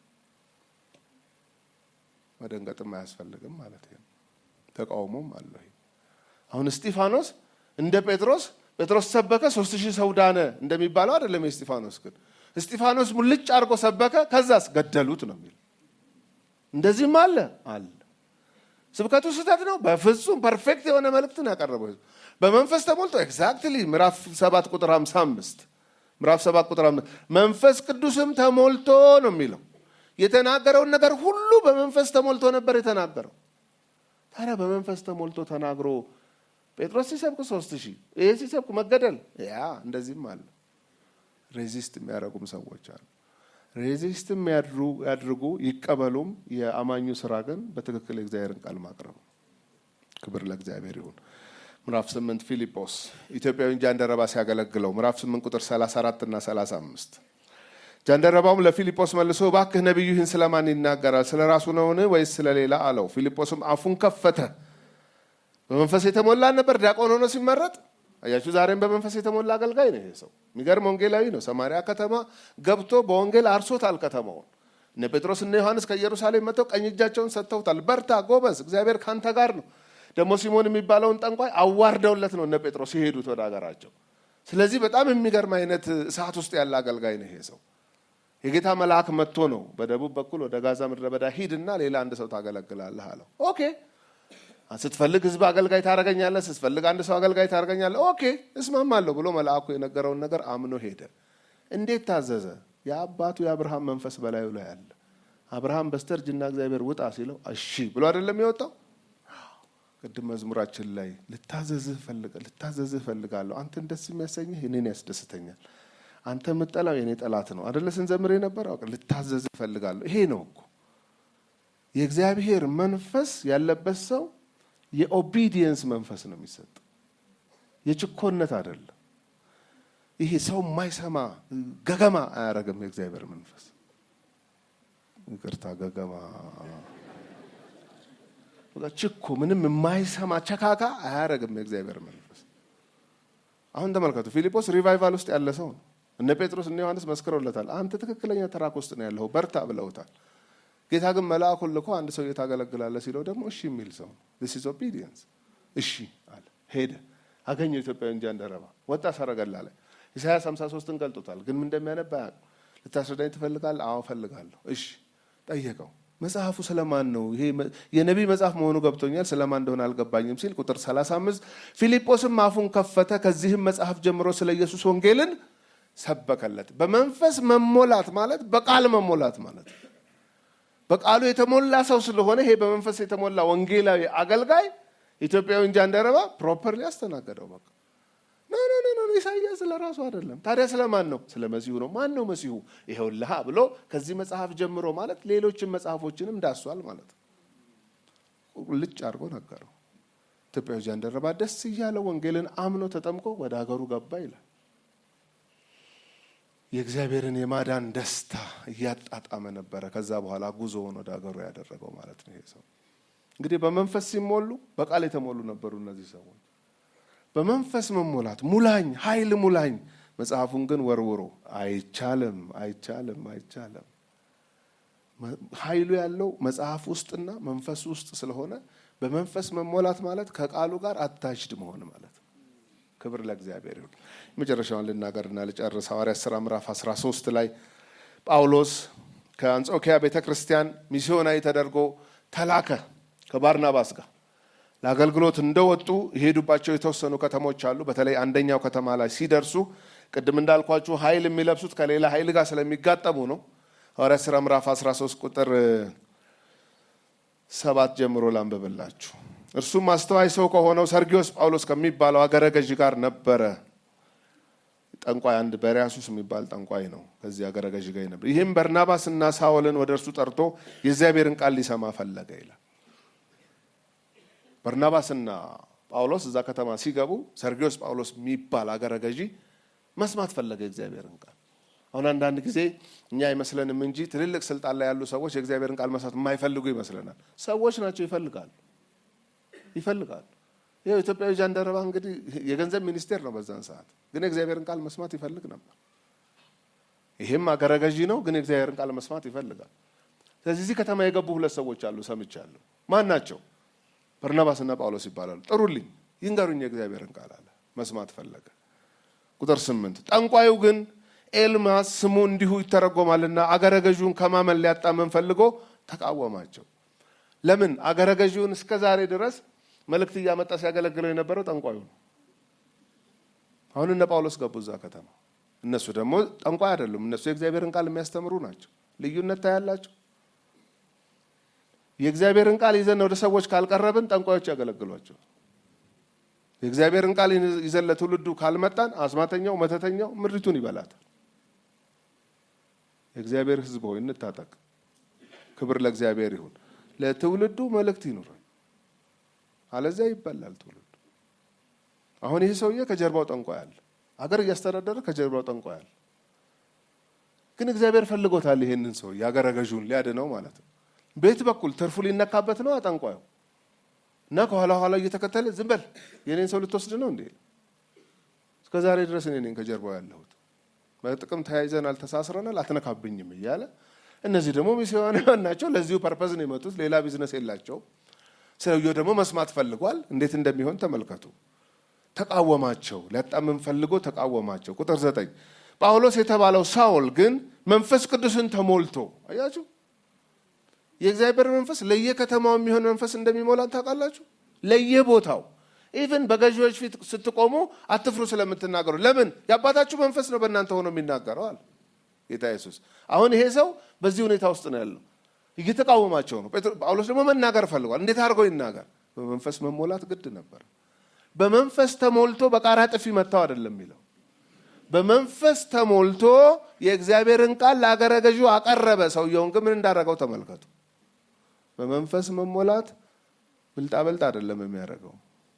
መደንገጥም አያስፈልግም ማለት ነው። ተቃውሞም አለ። አሁን እስጢፋኖስ እንደ ጴጥሮስ ጴጥሮስ ሰበከ፣ ሶስት ሺህ ሰው ዳነ እንደሚባለው አይደለም። የእስጢፋኖስ ግን እስጢፋኖስ ሙልጭ አድርጎ ሰበከ፣ ከዛስ ገደሉት ነው የሚል እንደዚህም አለ አለ ስብከቱ ስህተት ነው። በፍጹም ፐርፌክት የሆነ መልእክትን ያቀረበው በመንፈስ ተሞልቶ ኤግዛክትሊ ምዕራፍ ሰባት ቁጥር ሀምሳ አምስት ምዕራፍ ሰባት ቁጥር አምስት መንፈስ ቅዱስም ተሞልቶ ነው የሚለው የተናገረውን ነገር ሁሉ በመንፈስ ተሞልቶ ነበር የተናገረው። ታዲያ በመንፈስ ተሞልቶ ተናግሮ ጴጥሮስ ሲሰብክ ሶስት ሺህ ይሄ ሲሰብክ መገደል ያ እንደዚህም አለ። ሬዚስት የሚያደርጉም ሰዎች አሉ። ሬዚስትም ያድርጉ ይቀበሉም። የአማኙ ስራ ግን በትክክል የእግዚአብሔርን ቃል ማቅረብ ነው። ክብር ለእግዚአብሔር ይሁን። ምዕራፍ ስምንት ፊልጶስ ኢትዮጵያዊ ጃንደረባ ሲያገለግለው ምዕራፍ ስምንት ቁጥር 34 እና 35 ጃንደረባውም ለፊልጶስ መልሶ እባክህ ነቢዩ ይህን ስለማን ይናገራል? ስለ ራሱ ነውን ወይስ ስለ ሌላ አለው። ፊልጶስም አፉን ከፈተ። በመንፈስ የተሞላ ነበር ዲያቆን ሆኖ ሲመረጥ አያችሁ ዛሬም በመንፈስ የተሞላ አገልጋይ ነው ይሄ ሰው። የሚገርም ወንጌላዊ ነው። ሰማሪያ ከተማ ገብቶ በወንጌል አርሶታል ከተማውን። እነ ጴጥሮስ እነ ዮሐንስ ከኢየሩሳሌም መጥተው ቀኝ እጃቸውን ሰጥተውታል። በርታ ጎበዝ፣ እግዚአብሔር ካንተ ጋር ነው። ደግሞ ሲሞን የሚባለውን ጠንቋይ አዋርደውለት ነው እነ ጴጥሮስ የሄዱት ወደ ሀገራቸው። ስለዚህ በጣም የሚገርም አይነት እሳት ውስጥ ያለ አገልጋይ ነው ይሄ ሰው። የጌታ መልአክ መጥቶ ነው በደቡብ በኩል ወደ ጋዛ ምድረ በዳ ሂድና ሌላ አንድ ሰው ታገለግላለህ አለው። ኦኬ ስትፈልግ ህዝብ አገልጋይ ታደርገኛለህ፣ ስትፈልግ አንድ ሰው አገልጋይ ታደርገኛለህ። ኦኬ እስማማለሁ ብሎ መልአኩ የነገረውን ነገር አምኖ ሄደ። እንዴት ታዘዘ? የአባቱ የአብርሃም መንፈስ በላዩ ላይ አለ። አብርሃም በስተርጅና እግዚአብሔር ውጣ ሲለው እሺ ብሎ አይደለም የወጣው። ቅድም መዝሙራችን ላይ ልታዘዝህ እፈልጋለሁ፣ አንተን ደስ የሚያሰኝህ እኔን ያስደስተኛል፣ አንተ የምጠላው የእኔ ጠላት ነው አደለ ስንዘምር የነበረው። ልታዘዝህ እፈልጋለሁ። ይሄ ነው እኮ የእግዚአብሔር መንፈስ ያለበት ሰው የኦቢዲየንስ መንፈስ ነው የሚሰጥ፣ የችኮነት አይደለም። ይሄ ሰው የማይሰማ ገገማ አያረግም። የእግዚአብሔር መንፈስ ይቅርታ፣ ገገማ ችኮ ምንም የማይሰማ ቸካካ አያረግም የእግዚአብሔር መንፈስ። አሁን ተመልከቱ፣ ፊልጶስ ሪቫይቫል ውስጥ ያለ ሰው ነው። እነ ጴጥሮስ እነ ዮሐንስ መስክረውለታል። አንተ ትክክለኛ ትራክ ውስጥ ነው ያለው፣ በርታ ብለውታል። ጌታ ግን መልአኩን ልኮ አንድ ሰው ታገለግላለህ ሲለው ደግሞ እሺ የሚል ሰው ዚስ ኢዝ ኦቢዲየንስ። እሺ አለ። ሄደ፣ አገኘው ኢትዮጵያዊ ጃንደረባ፣ ወጣ ሰረገላ ላይ ኢሳያስ 53ን ገልጦታል። ግን ምን እንደሚያነባ አያውቅም። ልታስረዳኝ ትፈልጋለህ? አዎ እፈልጋለሁ። እሺ ጠየቀው። መጽሐፉ ስለማን ነው? ይሄ የነቢይ መጽሐፍ መሆኑ ገብቶኛል፣ ስለማን እንደሆነ አልገባኝም ሲል ቁጥር 35 ፊልጶስም አፉን ከፈተ፣ ከዚህም መጽሐፍ ጀምሮ ስለ ኢየሱስ ወንጌልን ሰበከለት። በመንፈስ መሞላት ማለት በቃል መሞላት ማለት በቃሉ የተሞላ ሰው ስለሆነ ይሄ በመንፈስ የተሞላ ወንጌላዊ አገልጋይ ኢትዮጵያዊ ጃንደረባ ፕሮፐርሊ ያስተናገደው። በቃ ኖ ኖ ኖ ኢሳያስ ስለ ራሱ አይደለም። ታዲያ ስለማን ነው? ስለ መሲሁ ነው። ማን ነው መሲሁ? ይኸውልሃ ብሎ ከዚህ መጽሐፍ ጀምሮ ማለት ሌሎችን መጽሐፎችንም ዳሷል ማለት ልጭ አድርጎ ነገረው። ኢትዮጵያዊ ጃንደረባ ደስ እያለው ወንጌልን አምኖ ተጠምቆ ወደ ሀገሩ ገባ ይላል። የእግዚአብሔርን የማዳን ደስታ እያጣጣመ ነበረ። ከዛ በኋላ ጉዞውን ወደ ሀገሩ ያደረገው ማለት ነው። ይሄ ሰው እንግዲህ በመንፈስ ሲሞሉ በቃል የተሞሉ ነበሩ እነዚህ ሰዎች። በመንፈስ መሞላት ሙላኝ፣ ኃይል ሙላኝ። መጽሐፉን ግን ወርውሮ አይቻልም፣ አይቻልም፣ አይቻልም። ኃይሉ ያለው መጽሐፍ ውስጥና መንፈስ ውስጥ ስለሆነ በመንፈስ መሞላት ማለት ከቃሉ ጋር አታችድ መሆን ማለት ነው። ክብር ለእግዚአብሔር ይሁን። የመጨረሻውን ልናገርና ልጨርስ። ሐዋርያት ሥራ ምዕራፍ 13 ላይ ጳውሎስ ከአንጾኪያ ቤተ ክርስቲያን ሚስዮናዊ ተደርጎ ተላከ ከባርናባስ ጋር ለአገልግሎት እንደወጡ የሄዱባቸው የተወሰኑ ከተሞች አሉ። በተለይ አንደኛው ከተማ ላይ ሲደርሱ ቅድም እንዳልኳችሁ ኃይል የሚለብሱት ከሌላ ኃይል ጋር ስለሚጋጠሙ ነው። ሐዋርያት ሥራ ምዕራፍ 13 ቁጥር ሰባት ጀምሮ ላንብብላችሁ። እርሱም አስተዋይ ሰው ከሆነው ሰርጊዮስ ጳውሎስ ከሚባለው አገረ ገዥ ጋር ነበረ። ጠንቋይ አንድ በሪያሱስ የሚባል ጠንቋይ ነው። ከዚህ አገረ ገዥ ጋር ነበር። ይህም በርናባስና ሳውልን ወደ እርሱ ጠርቶ የእግዚአብሔርን ቃል ሊሰማ ፈለገ ይላል። በርናባስና ጳውሎስ እዛ ከተማ ሲገቡ ሰርጊዮስ ጳውሎስ የሚባል አገረ ገዢ መስማት ፈለገ የእግዚአብሔርን ቃል። አሁን አንዳንድ ጊዜ እኛ አይመስለንም እንጂ ትልልቅ ስልጣን ላይ ያሉ ሰዎች የእግዚአብሔርን ቃል መስማት የማይፈልጉ ይመስለናል። ሰዎች ናቸው፣ ይፈልጋሉ ይፈልጋሉ። ይኸው ኢትዮጵያዊ ጃንደረባ እንግዲህ የገንዘብ ሚኒስቴር ነው በዛን ሰዓት፣ ግን የእግዚአብሔርን ቃል መስማት ይፈልግ ነበር። ይሄም አገረ ገዢ ነው፣ ግን የእግዚአብሔርን ቃል መስማት ይፈልጋል። ስለዚህ እዚህ ከተማ የገቡ ሁለት ሰዎች አሉ፣ ሰምቻለሁ። ማን ናቸው? በርናባስና ጳውሎስ ይባላሉ። ጥሩልኝ፣ ይንገሩኝ የእግዚአብሔርን ቃል አለ። መስማት ፈለገ። ቁጥር ስምንት ጠንቋዩ ግን ኤልማስ ስሙ እንዲሁ ይተረጎማልና አገረ ገዢውን ከማመን ሊያጣመን ፈልጎ ተቃወማቸው። ለምን? አገረ ገዢውን እስከ ዛሬ ድረስ መልእክት እያመጣ ሲያገለግለው የነበረው ጠንቋዩ ነው። አሁን እነ ጳውሎስ ገቡ እዛ ከተማ። እነሱ ደግሞ ጠንቋይ አይደሉም። እነሱ የእግዚአብሔርን ቃል የሚያስተምሩ ናቸው። ልዩነት ታያላቸው። የእግዚአብሔርን ቃል ይዘን ወደ ሰዎች ካልቀረብን ጠንቋዮች ያገለግሏቸው። የእግዚአብሔርን ቃል ይዘን ለትውልዱ ካልመጣን አስማተኛው፣ መተተኛው ምድሪቱን ይበላታል። የእግዚአብሔር ሕዝብ ሆይ እንታጠቅ። ክብር ለእግዚአብሔር ይሁን። ለትውልዱ መልእክት ይኑረን፣ አለዚያ ይበላል ትውልዱ። አሁን ይህ ሰውዬ ከጀርባው ጠንቋይ አለ። አገር እያስተዳደረ ከጀርባው ጠንቋይ አለ። ግን እግዚአብሔር ፈልጎታል ይሄንን ሰው የአገረ ገዥውን ሊያድነው ማለት ነው። ቤት በኩል ትርፉ ሊነካበት ነው ጠንቋዩ እና ከኋላ ኋላ እየተከተለ ዝም በል የኔን ሰው ልትወስድ ነው እንዴ? እስከ ዛሬ ድረስ እኔ ነኝ ከጀርባው ያለሁት። በጥቅም ተያይዘናል፣ ተሳስረናል፣ አትነካብኝም እያለ እነዚህ ደግሞ ሚስዮናውያን ናቸው። ለዚሁ ፐርፐዝ ነው የመጡት። ሌላ ቢዝነስ የላቸውም። ሰውየው ደግሞ መስማት ፈልጓል። እንዴት እንደሚሆን ተመልከቱ። ተቃወማቸው፣ ሊያጣምም ፈልጎ ተቃወማቸው። ቁጥር ዘጠኝ ጳውሎስ የተባለው ሳውል ግን መንፈስ ቅዱስን ተሞልቶ አያችሁ የእግዚአብሔር መንፈስ ለየከተማው የሚሆን መንፈስ እንደሚሞላን ታውቃላችሁ። ለየቦታው ኢቭን በገዢዎች ፊት ስትቆሙ አትፍሩ ስለምትናገሩ። ለምን? የአባታችሁ መንፈስ ነው በእናንተ ሆኖ የሚናገረው አለ ጌታ ኢየሱስ። አሁን ይሄ ሰው በዚህ ሁኔታ ውስጥ ነው ያለው፣ እየተቃወማቸው ነው። ጳውሎስ ደግሞ መናገር ፈልጓል። እንዴት አድርጎ ይናገር? በመንፈስ መሞላት ግድ ነበር። በመንፈስ ተሞልቶ በቃራ ጥፊ መታው አይደለም የሚለው በመንፈስ ተሞልቶ የእግዚአብሔርን ቃል ለአገረ ገዢው አቀረበ። ሰውየውን ግን ምን እንዳደረገው ተመልከቱ። በመንፈስ መሞላት ብልጣበልጥ አይደለም የሚያደርገው።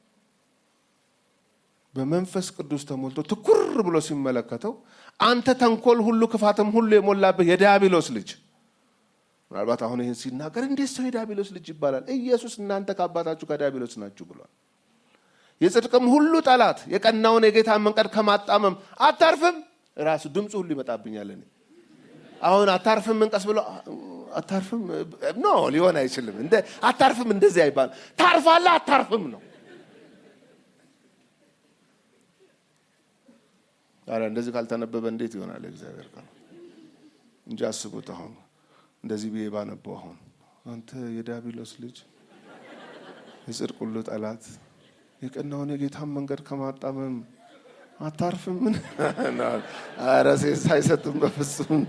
በመንፈስ ቅዱስ ተሞልቶ ትኩር ብሎ ሲመለከተው አንተ ተንኮል ሁሉ ክፋትም ሁሉ የሞላብህ የዲያብሎስ ልጅ። ምናልባት አሁን ይህን ሲናገር እንዴት ሰው የዲያብሎስ ልጅ ይባላል? ኢየሱስ እናንተ ከአባታችሁ ከዲያብሎስ ናችሁ ብሏል። የጽድቅም ሁሉ ጠላት የቀናውን የጌታን መንገድ ከማጣመም አታርፍም። ራሱ ድምፁ ሁሉ ይመጣብኛል። እኔ አሁን አታርፍም እንቀስ ብሎ አታርፍም ኖ ሊሆን አይችልም። እንደ አታርፍም እንደዚህ አይባል። ታርፋለህ፣ አታርፍም ነው። ኧረ እንደዚህ ካልተነበበ እንዴት ይሆናል? እግዚአብሔር ቃል እንጂ አስቡት። አሁን እንደዚህ ብዬ ባነበው አሁን አንተ የዲያብሎስ ልጅ የጽድቅ ሁሉ ጠላት የቀናውን የጌታን መንገድ ከማጣመም አታርፍም? ምን ኧረ ሴት አይሰጡም በፍጹም።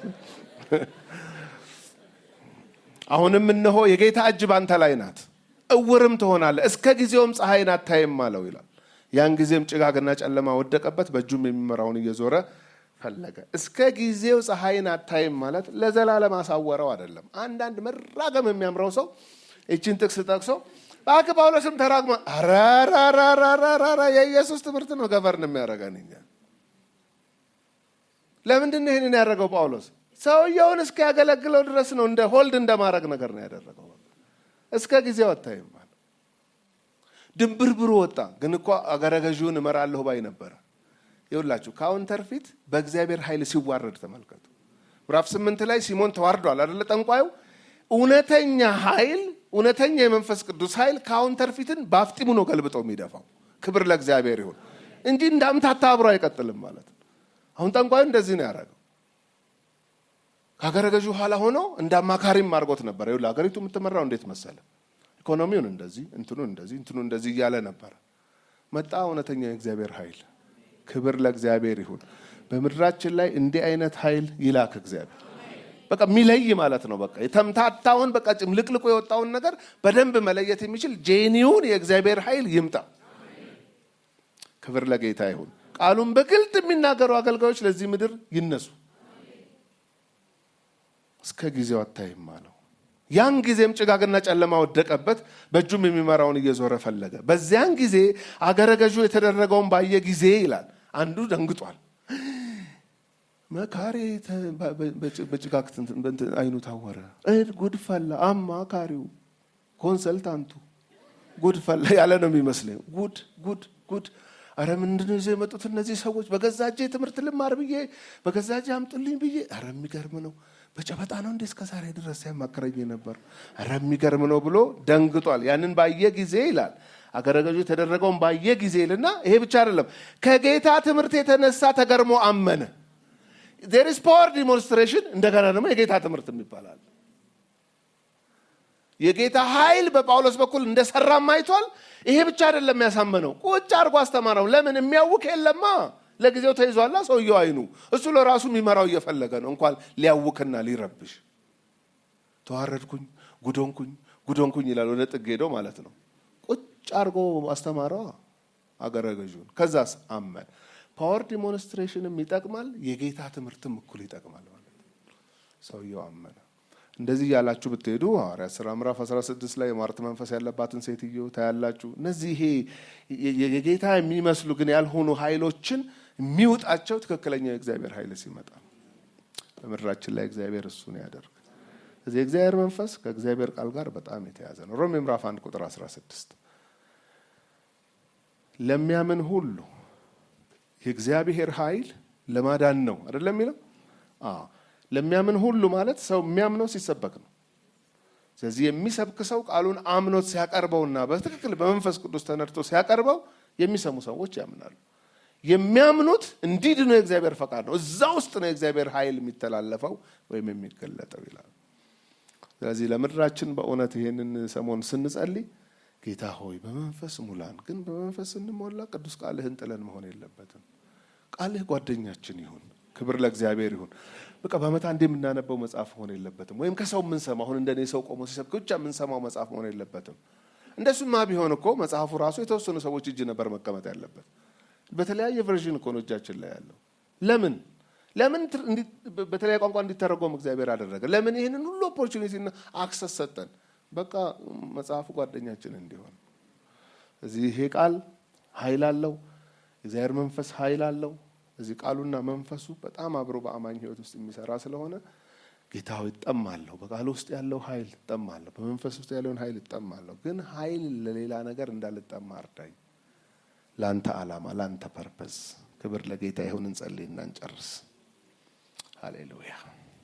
አሁንም እነሆ የጌታ እጅ ባንተ ላይ ናት፣ እውርም ትሆናለህ፣ እስከ ጊዜውም ፀሐይን አታይም አለው ይላል። ያን ጊዜም ጭጋግና ጨለማ ወደቀበት፣ በእጁም የሚመራውን እየዞረ ፈለገ። እስከ ጊዜው ፀሐይን አታይም ማለት ለዘላለም አሳወረው አይደለም። አንዳንድ መራገም የሚያምረው ሰው ይችን ጥቅስ ጠቅሶ እባክህ ጳውሎስም ተራግሞ ራራራራራ የኢየሱስ ትምህርት ነው ገቨርን የሚያደርገን እኛ። ለምንድን ነው ይህንን ያደረገው ጳውሎስ? ሰውየውን እስኪያገለግለው ድረስ ነው። እንደ ሆልድ እንደማድረግ ነገር ነው ያደረገው። እስከ ጊዜው አታይም ማለት ድንብርብሩ ወጣ። ግን እኮ አገረ ገዢውን እመራለሁ ባይ ነበረ። ይኸውላችሁ ካውንተር ፊት በእግዚአብሔር ኃይል ሲዋረድ ተመልከቱ። ምዕራፍ ስምንት ላይ ሲሞን ተዋርዷል አደለ? ጠንቋዩ እውነተኛ ኃይል እውነተኛ የመንፈስ ቅዱስ ኃይል ካውንተር ፊትን በአፍጢሙ ነው ገልብጦ የሚደፋው። ክብር ለእግዚአብሔር ይሁን እንጂ እንዳምታታ አብሮ አይቀጥልም ማለት ነው። አሁን ጠንቋዩ እንደዚህ ነው ያደረገው። ከሀገረ ገዢው ኋላ ሆኖ እንደ አማካሪም አድርጎት ነበር። ይኸውልህ ሀገሪቱ የምትመራው እንዴት መሰለ? ኢኮኖሚውን እንደዚህ እንትኑን እንደዚህ እንትኑ እንደዚህ እያለ ነበረ። መጣ እውነተኛ የእግዚአብሔር ኃይል። ክብር ለእግዚአብሔር ይሁን። በምድራችን ላይ እንዲህ አይነት ኃይል ይላክ እግዚአብሔር። በቃ የሚለይ ማለት ነው። በቃ የተምታታውን በቃ ጭምልቅልቁ የወጣውን ነገር በደንብ መለየት የሚችል ጄኒውን የእግዚአብሔር ኃይል ይምጣ። ክብር ለጌታ ይሁን። ቃሉን በግልጥ የሚናገሩ አገልጋዮች ለዚህ ምድር ይነሱ። እስከ ጊዜው አታይም አለው። ያን ጊዜም ጭጋግና ጨለማ ወደቀበት፣ በእጁም የሚመራውን እየዞረ ፈለገ። በዚያን ጊዜ አገረ ገዡ የተደረገውን ባየ ጊዜ ይላል አንዱ ደንግጧል። መካሪ በጭጋግ አይኑ ታወረ። ጉድ ፈላ። አማካሪው ኮንሰልታንቱ ጉድ ፈላ ያለ ነው የሚመስለኝ። ጉድ ጉድ ጉድ! አረ ምንድነው ይዘው የመጡት እነዚህ ሰዎች? በገዛ እጄ ትምህርት ልማር ብዬ በገዛ እጄ አምጡልኝ ብዬ። አረ የሚገርም ነው። በጨበጣ ነው እንዴ እስከ ዛሬ ድረስ ሲያማክረኝ ነበር። አረ የሚገርም ነው ብሎ ደንግጧል። ያንን ባየ ጊዜ ይላል አገረ ገዡ የተደረገውን ባየ ጊዜ ይልና ይሄ ብቻ አይደለም፣ ከጌታ ትምህርት የተነሳ ተገርሞ አመነ። ዜር ኢዝ ፓወር ዲሞንስትሬሽን። እንደገና ደግሞ የጌታ ትምህርት ይባላል። የጌታ ኃይል በጳውሎስ በኩል እንደሰራም አይቷል። ይሄ ብቻ አይደለም ያሳመነው፣ ቁጭ አድርጎ አስተማረው። ለምን የሚያውቅ የለማ ለጊዜው ተይዟላ ሰውየው አይኑ። እሱ ለራሱ የሚመራው እየፈለገ ነው፣ እንኳን ሊያውክና ሊረብሽ። ተዋረድኩኝ፣ ጉዶንኩኝ፣ ጉዶንኩኝ ይላል። ወደ ጥግ ሄዶ ማለት ነው። ቁጭ አድርጎ አስተማረዋ አገረ ገዡን። ከዛስ አመን ፓወር ዲሞንስትሬሽንም ይጠቅማል፣ የጌታ ትምህርትም እኩል ይጠቅማል ማለት ነው። ሰውየው አመነ። እንደዚህ እያላችሁ ብትሄዱ ሐዋርያት ሥራ ምዕራፍ 16 ላይ የሟርት መንፈስ ያለባትን ሴትዮ ታያላችሁ። እነዚህ ይሄ የጌታ የሚመስሉ ግን ያልሆኑ ኃይሎችን የሚውጣቸው ትክክለኛ የእግዚአብሔር ኃይል ሲመጣ በምድራችን ላይ እግዚአብሔር እሱን ያደርግ። እዚህ የእግዚአብሔር መንፈስ ከእግዚአብሔር ቃል ጋር በጣም የተያዘ ነው። ሮሜ ምዕራፍ 1 ቁጥር 16 ለሚያምን ሁሉ የእግዚአብሔር ኃይል ለማዳን ነው አይደለም የሚለው ለሚያምን ሁሉ ማለት ሰው የሚያምነው ሲሰበክ ነው። ስለዚህ የሚሰብክ ሰው ቃሉን አምኖት ሲያቀርበውና በትክክል በመንፈስ ቅዱስ ተነድቶ ሲያቀርበው የሚሰሙ ሰዎች ያምናሉ። የሚያምኑት እንዲድኑ የእግዚአብሔር ፈቃድ ነው። እዛ ውስጥ ነው የእግዚአብሔር ኃይል የሚተላለፈው ወይም የሚገለጠው ይላል። ስለዚህ ለምድራችን በእውነት ይሄንን ሰሞን ስንጸልይ ጌታ ሆይ በመንፈስ ሙላን፣ ግን በመንፈስ ስንሞላ ቅዱስ ቃልህን ጥለን መሆን የለበትም። ቃልህ ጓደኛችን ይሁን። ክብር ለእግዚአብሔር ይሁን። በቃ በዓመት አንዴ የምናነበው መጽሐፍ መሆን የለበትም። ወይም ከሰው የምንሰማ አሁን እንደኔ ሰው ቆሞ ሲሰብክ ብቻ የምንሰማው መጽሐፍ መሆን የለበትም። እንደሱማ ቢሆን እኮ መጽሐፉ ራሱ የተወሰኑ ሰዎች እጅ ነበር መቀመጥ ያለበት። በተለያየ ቨርዥን እኮ ነው እጃችን ላይ ያለው። ለምን ለምን በተለያየ ቋንቋ እንዲተረጎም እግዚአብሔር አደረገ? ለምን ይህንን ሁሉ ኦፖርቹኒቲና አክሰስ ሰጠን? በቃ መጽሐፉ ጓደኛችን እንዲሆን። እዚህ ይሄ ቃል ኃይል አለው። የእግዚአብሔር መንፈስ ኃይል አለው። እዚህ ቃሉና መንፈሱ በጣም አብሮ በአማኝ ሕይወት ውስጥ የሚሰራ ስለሆነ ጌታ ሆይ እጠማለሁ፣ በቃሉ ውስጥ ያለው ኃይል እጠማለሁ፣ በመንፈስ ውስጥ ያለውን ኃይል እጠማለሁ። ግን ኃይል ለሌላ ነገር እንዳልጠማ እርዳኝ፣ ለአንተ ዓላማ፣ ለአንተ ፐርፐዝ። ክብር ለጌታ ይሁን። እንጸልይና እንጨርስ። ሃሌሉያ።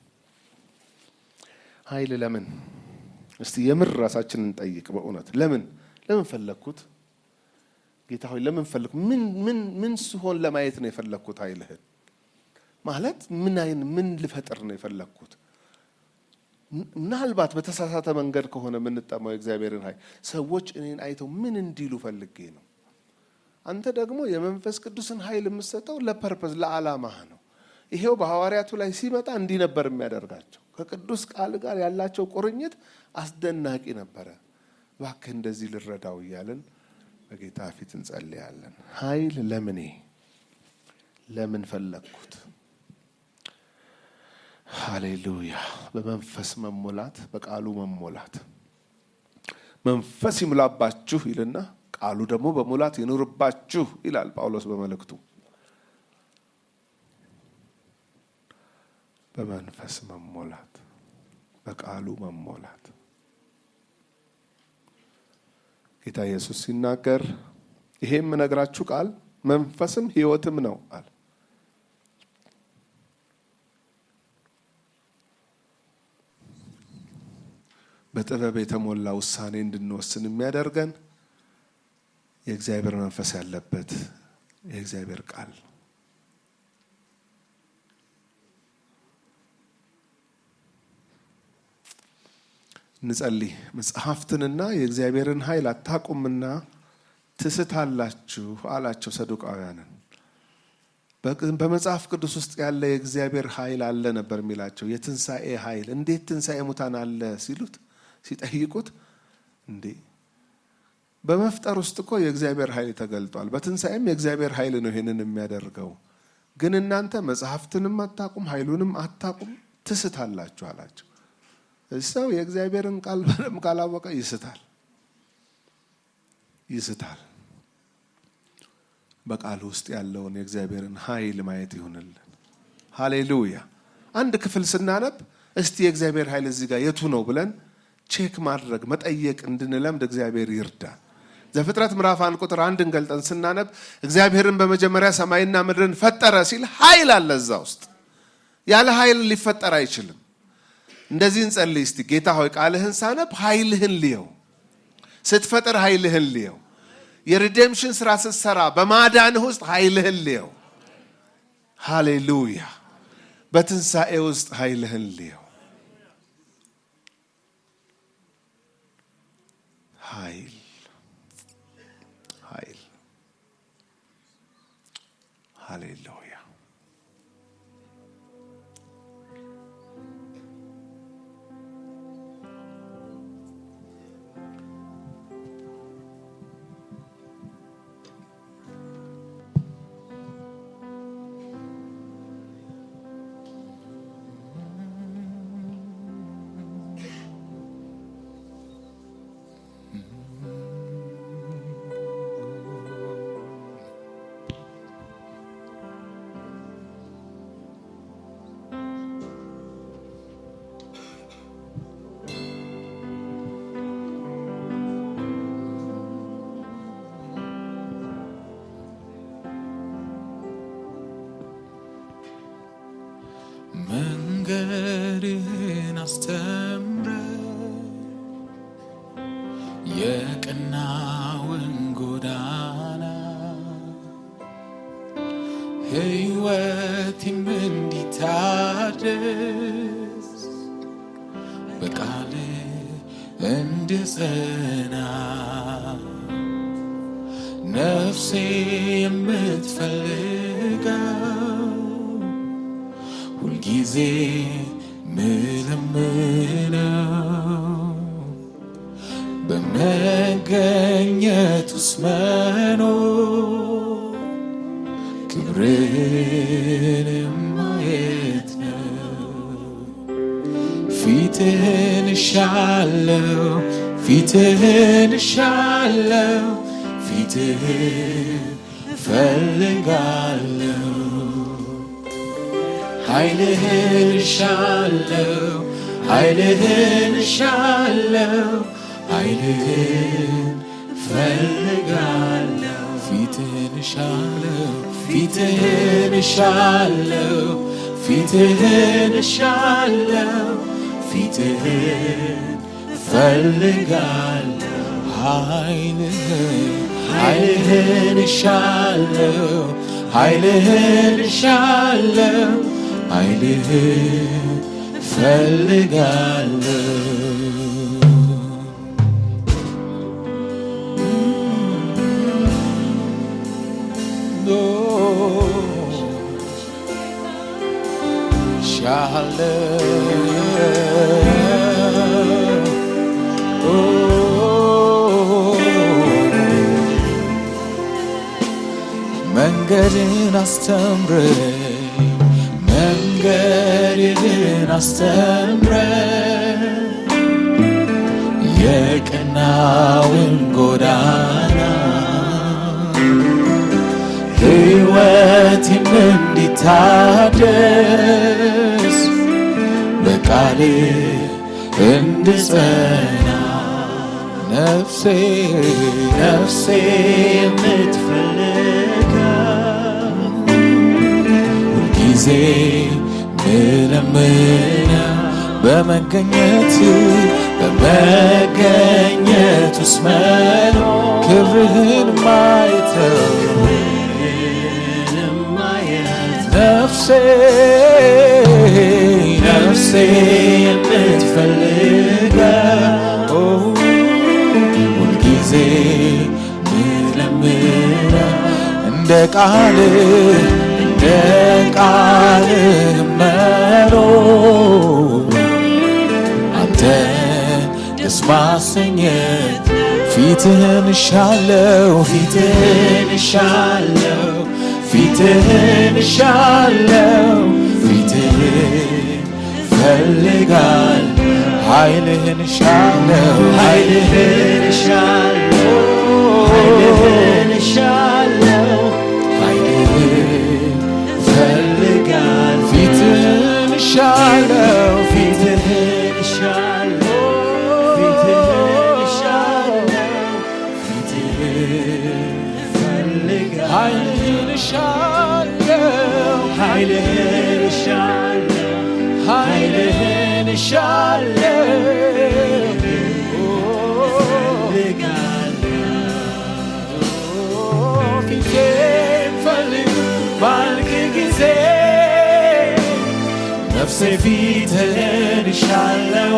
ኃይል ለምን? እስቲ የምር ራሳችንን እንጠይቅ። በእውነት ለምን ለምን ፈለግኩት? ጌታ ሆይ ለምን ፈለግኩ? ምን ምን ምን ስሆን ለማየት ነው የፈለግኩት? ኃይልህን ማለት ምን አይን ምን ልፈጥር ነው የፈለግኩት? ምናልባት በተሳሳተ መንገድ ከሆነ የምንጠማው የእግዚአብሔርን ኃይል ሰዎች እኔን አይተው ምን እንዲሉ ፈልጌ ነው። አንተ ደግሞ የመንፈስ ቅዱስን ኃይል የምትሰጠው ለፐርፐዝ ለዓላማህ ነው። ይሄው በሐዋርያቱ ላይ ሲመጣ እንዲህ ነበር የሚያደርጋቸው። ከቅዱስ ቃል ጋር ያላቸው ቁርኝት አስደናቂ ነበረ። እባክህ እንደዚህ ልረዳው እያልን በጌታ ፊት እንጸልያለን። ኃይል ለምኔ ለምን ፈለግኩት? ሃሌሉያ። በመንፈስ መሞላት፣ በቃሉ መሞላት። መንፈስ ይሙላባችሁ ይልና ቃሉ ደግሞ በሙላት ይኑርባችሁ ይላል ጳውሎስ በመልእክቱ። በመንፈስ መሞላት፣ በቃሉ መሞላት። ጌታ ኢየሱስ ሲናገር ይሄ የምነግራችሁ ቃል መንፈስም ሕይወትም ነው አለ። በጥበብ የተሞላ ውሳኔ እንድንወስን የሚያደርገን የእግዚአብሔር መንፈስ ያለበት የእግዚአብሔር ቃል እንጸልይ። መጽሐፍትንና የእግዚአብሔርን ኃይል አታውቁምና ትስታላችሁ አላቸው ሰዱቃውያንን። በመጽሐፍ ቅዱስ ውስጥ ያለ የእግዚአብሔር ኃይል አለ ነበር የሚላቸው። የትንሣኤ ኃይል እንዴት ትንሣኤ ሙታን አለ ሲሉት ሲጠይቁት እንዴ በመፍጠር ውስጥ እኮ የእግዚአብሔር ኃይል ተገልጧል። በትንሣኤም የእግዚአብሔር ኃይል ነው ይሄንን የሚያደርገው። ግን እናንተ መጽሐፍትንም አታቁም ኃይሉንም አታቁም ትስታላችሁ አላቸው። ሰው የእግዚአብሔርን ቃል በደንብ ካላወቀ ይስታል ይስታል። በቃሉ ውስጥ ያለውን የእግዚአብሔርን ኃይል ማየት ይሁንልን። ሃሌሉያ። አንድ ክፍል ስናነብ እስቲ የእግዚአብሔር ኃይል እዚህ ጋር የቱ ነው ብለን ቼክ ማድረግ መጠየቅ እንድንለምድ እግዚአብሔር ይርዳል። ዘፍጥረት ምዕራፍ አንድ ቁጥር አንድን ገልጠን ስናነብ እግዚአብሔርን በመጀመሪያ ሰማይና ምድርን ፈጠረ ሲል ኃይል አለ እዛ ውስጥ። ያለ ኃይል ሊፈጠር አይችልም። እንደዚህ እንጸልይ እስቲ። ጌታ ሆይ ቃልህን ሳነብ ኃይልህን ልየው፣ ስትፈጥር ኃይልህን ልየው፣ የሪዴምሽን ስራ ስትሰራ በማዳንህ ውስጥ ኃይልህን ልየው። ሃሌሉያ። በትንሣኤ ውስጥ ኃይልህን ልየው። ኃይል ኃይል ሃሌሉያ። መንገድህን አስተምረ የቀናውን ጎዳና ሕይወቴም እንዲታደስ በቃል እንድጸና ነፍሴ የምትፈልገው ሁልጊዜ ምለምነው በመገኘት ውስጥ መኖር ክብርን ማየት ነው። ፊትህን እሻለው ፊትህን እሻለው ፊትህን ፈልጋለው ኃይልህን እሻለው ኃይልህን እሻለው ኃይልህን ፈልጋለው ፊትህን እሻለው ፊትህን እሻለው ፊትህን እሻለው ፊትህን ፈልጋለው ኃይልህን ኃይልህን እሻለው ኃይልህን እሻለው ኃይልህን ፈልጋለሁ መንገድን አስተምረኝ መንገድን አስተምረኝ የቀናውን ጎዳና ሕይወቴም እንዲታደስ በቃል እንድጸና ነፍሴ ነፍሴ የምትፈልጋ ሁልጊዜ ምለምና በመገኘት በመገኘት ውስጥ መኖር ክብርህን ማየተው ነፍሴ ነፍሴ የምትፈልገው ሁልጊዜ ምለምና እንደ ቃል እንደ ቃል መኖር አንተን ደስ ማሰኘት ፊትህን እሻለው ፊትህን እሻለው ፊትህን እሻለው ፊትህን ፈልጋል ኃይልህን እሻለው ኃይልህን እሻለው ኃይልህን እሻለው ኃይልህን ፈልጋል ፊትህን እሻለው ፊትህን እሻለው ፊትህን እሻለው ፊትህን ፈልጋል ኃይልህን እሻለው ኃይልህን እሻለው ኃይልህን እሻለው ፊቴን ፈልግ ባልክ ጊዜ ነፍሴ ፊትህን እሻለው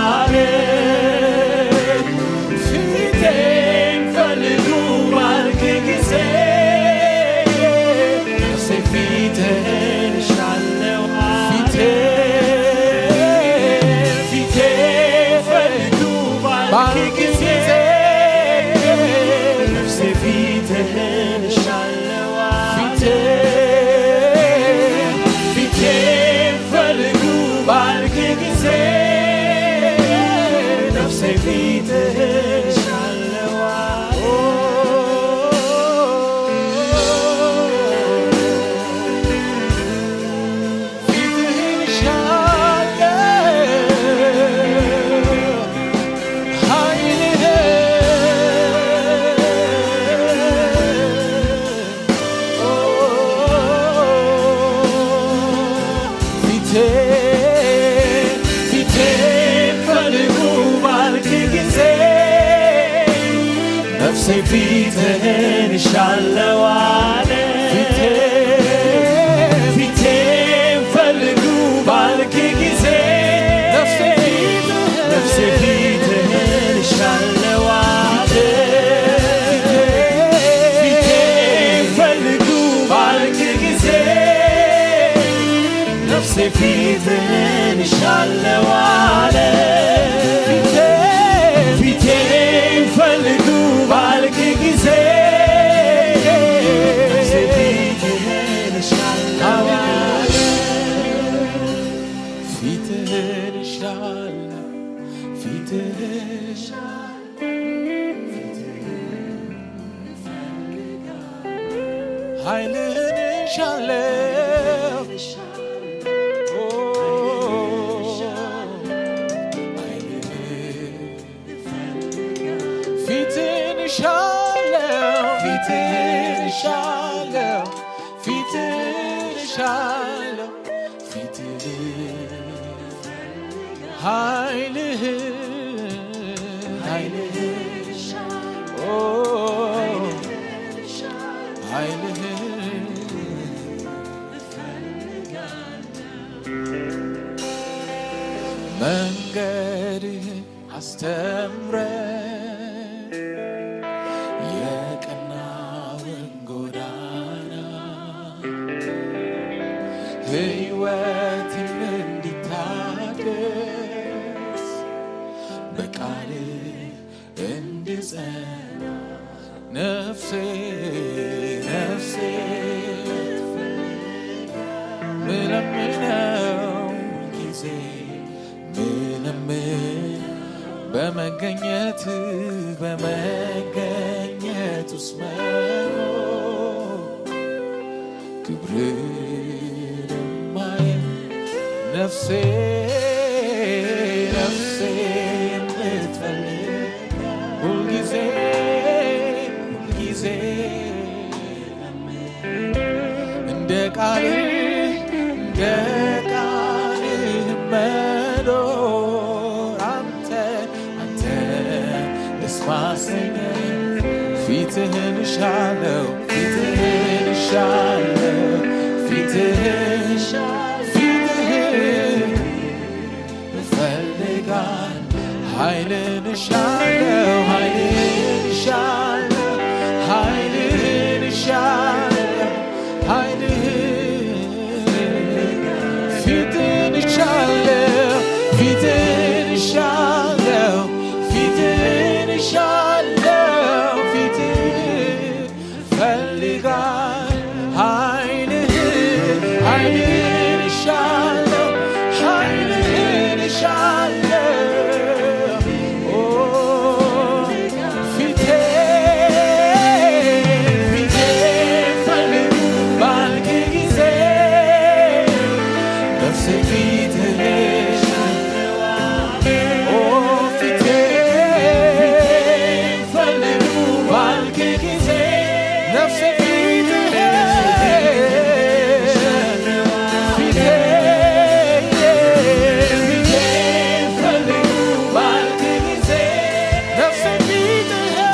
አለች። ፊቴን ፈልጉ ባልክ ጊዜ ነፍሴ ፊትህን እሻለው አለች። ፊቴን ፈልጉ ባልክ ጊዜ ነፍሴ ፊትህን እሻለው አለች። ፊቴን ፈልጉ ባልክ ጊዜ ነፍሴ ፊትህን እሻለው ፊትህን እሻለው ፊትህን እሻለው አለ ፊቴን ፈልጉ ባልክ ጊዜ ነፍሴ ፊትህን እሻለው አለ ፊቴን ፈልጉ ባልክ ጊዜ ነፍሴ ፊትህን እሻለው አለ ፊቴን ፈልጉ ባልክ ጊዜ ነፍሴ ፊትህን እሻለው አለ ፊትህን እሻለው ፊትህን ኃይልህን እሻለው ኦ፣ ፊትህን እሻለው ፊትህን እሻለው ፊትህን እሻለው ፊትህን ኃይልህን ኃይልህን ኦ ኃይልህን መንገድህን አስተምረን የቀናውን ጎዳና ሕይወትም እንዲታደስ በቃል እንድጸና ነፍሴ ነፍሴ ምለምነው ጊዜ ምለምን በመገኘት በመገኘት ውስጥ መኖር ክብርን ማየት ነፍሴ ነፍሴ የምትፈልግ ሁልጊዜ ሁልጊዜ እንደ ቃልህ እንደ ቃልህ መኖር አንተ አንተ ደስ ማሰኘኝ ፊትህን እሻለው ፊትህን እሻለው ፊትህን ፊትህን እፈልጋል ኃይልን እሻለው ኃይልን እሻለው ኃይልን እሻለው ኃይልህን ፊትን እሻለው ፊትን እሻለው ፊትን እሻለው ፊትን ፈልጋል ኃይልህን ኃይልህን እሻለው ኃይልህን እሻለው ኦ ፊቴን ፊቴን ፈልግ ባልክ ጊዜ ነፍሴ ፊትህን ኦ ፊቴን ፈልግ ባልክ ጊዜ ነፍሴ ፊትህን ፊቴን ፊቴን ፈልግ ባልክ ጊዜ ነፍሴ ፊትህን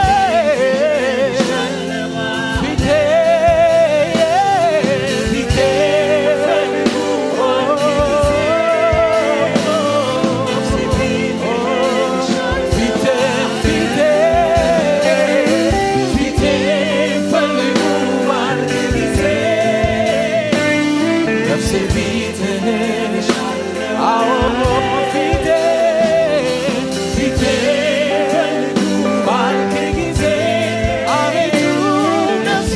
ባልክ ጊዜ አቤቱ ነፍሴ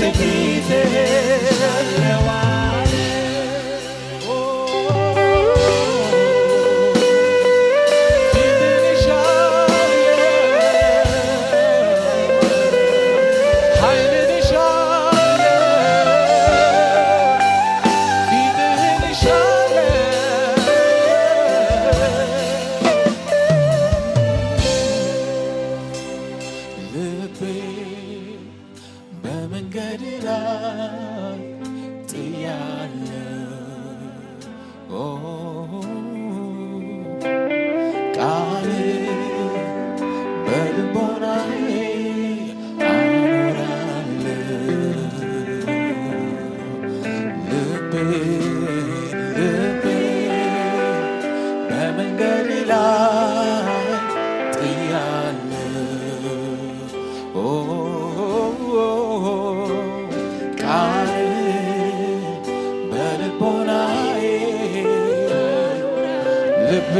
ልቤ በመንገድ ላይ ጥያለሁ ኦ ቃል በልቦናዬ አኖራለሁ ልቤ ልቤ በመንገድ ላይ ጥያለሁ ኦ ቃል በልቦናዬ ልቤ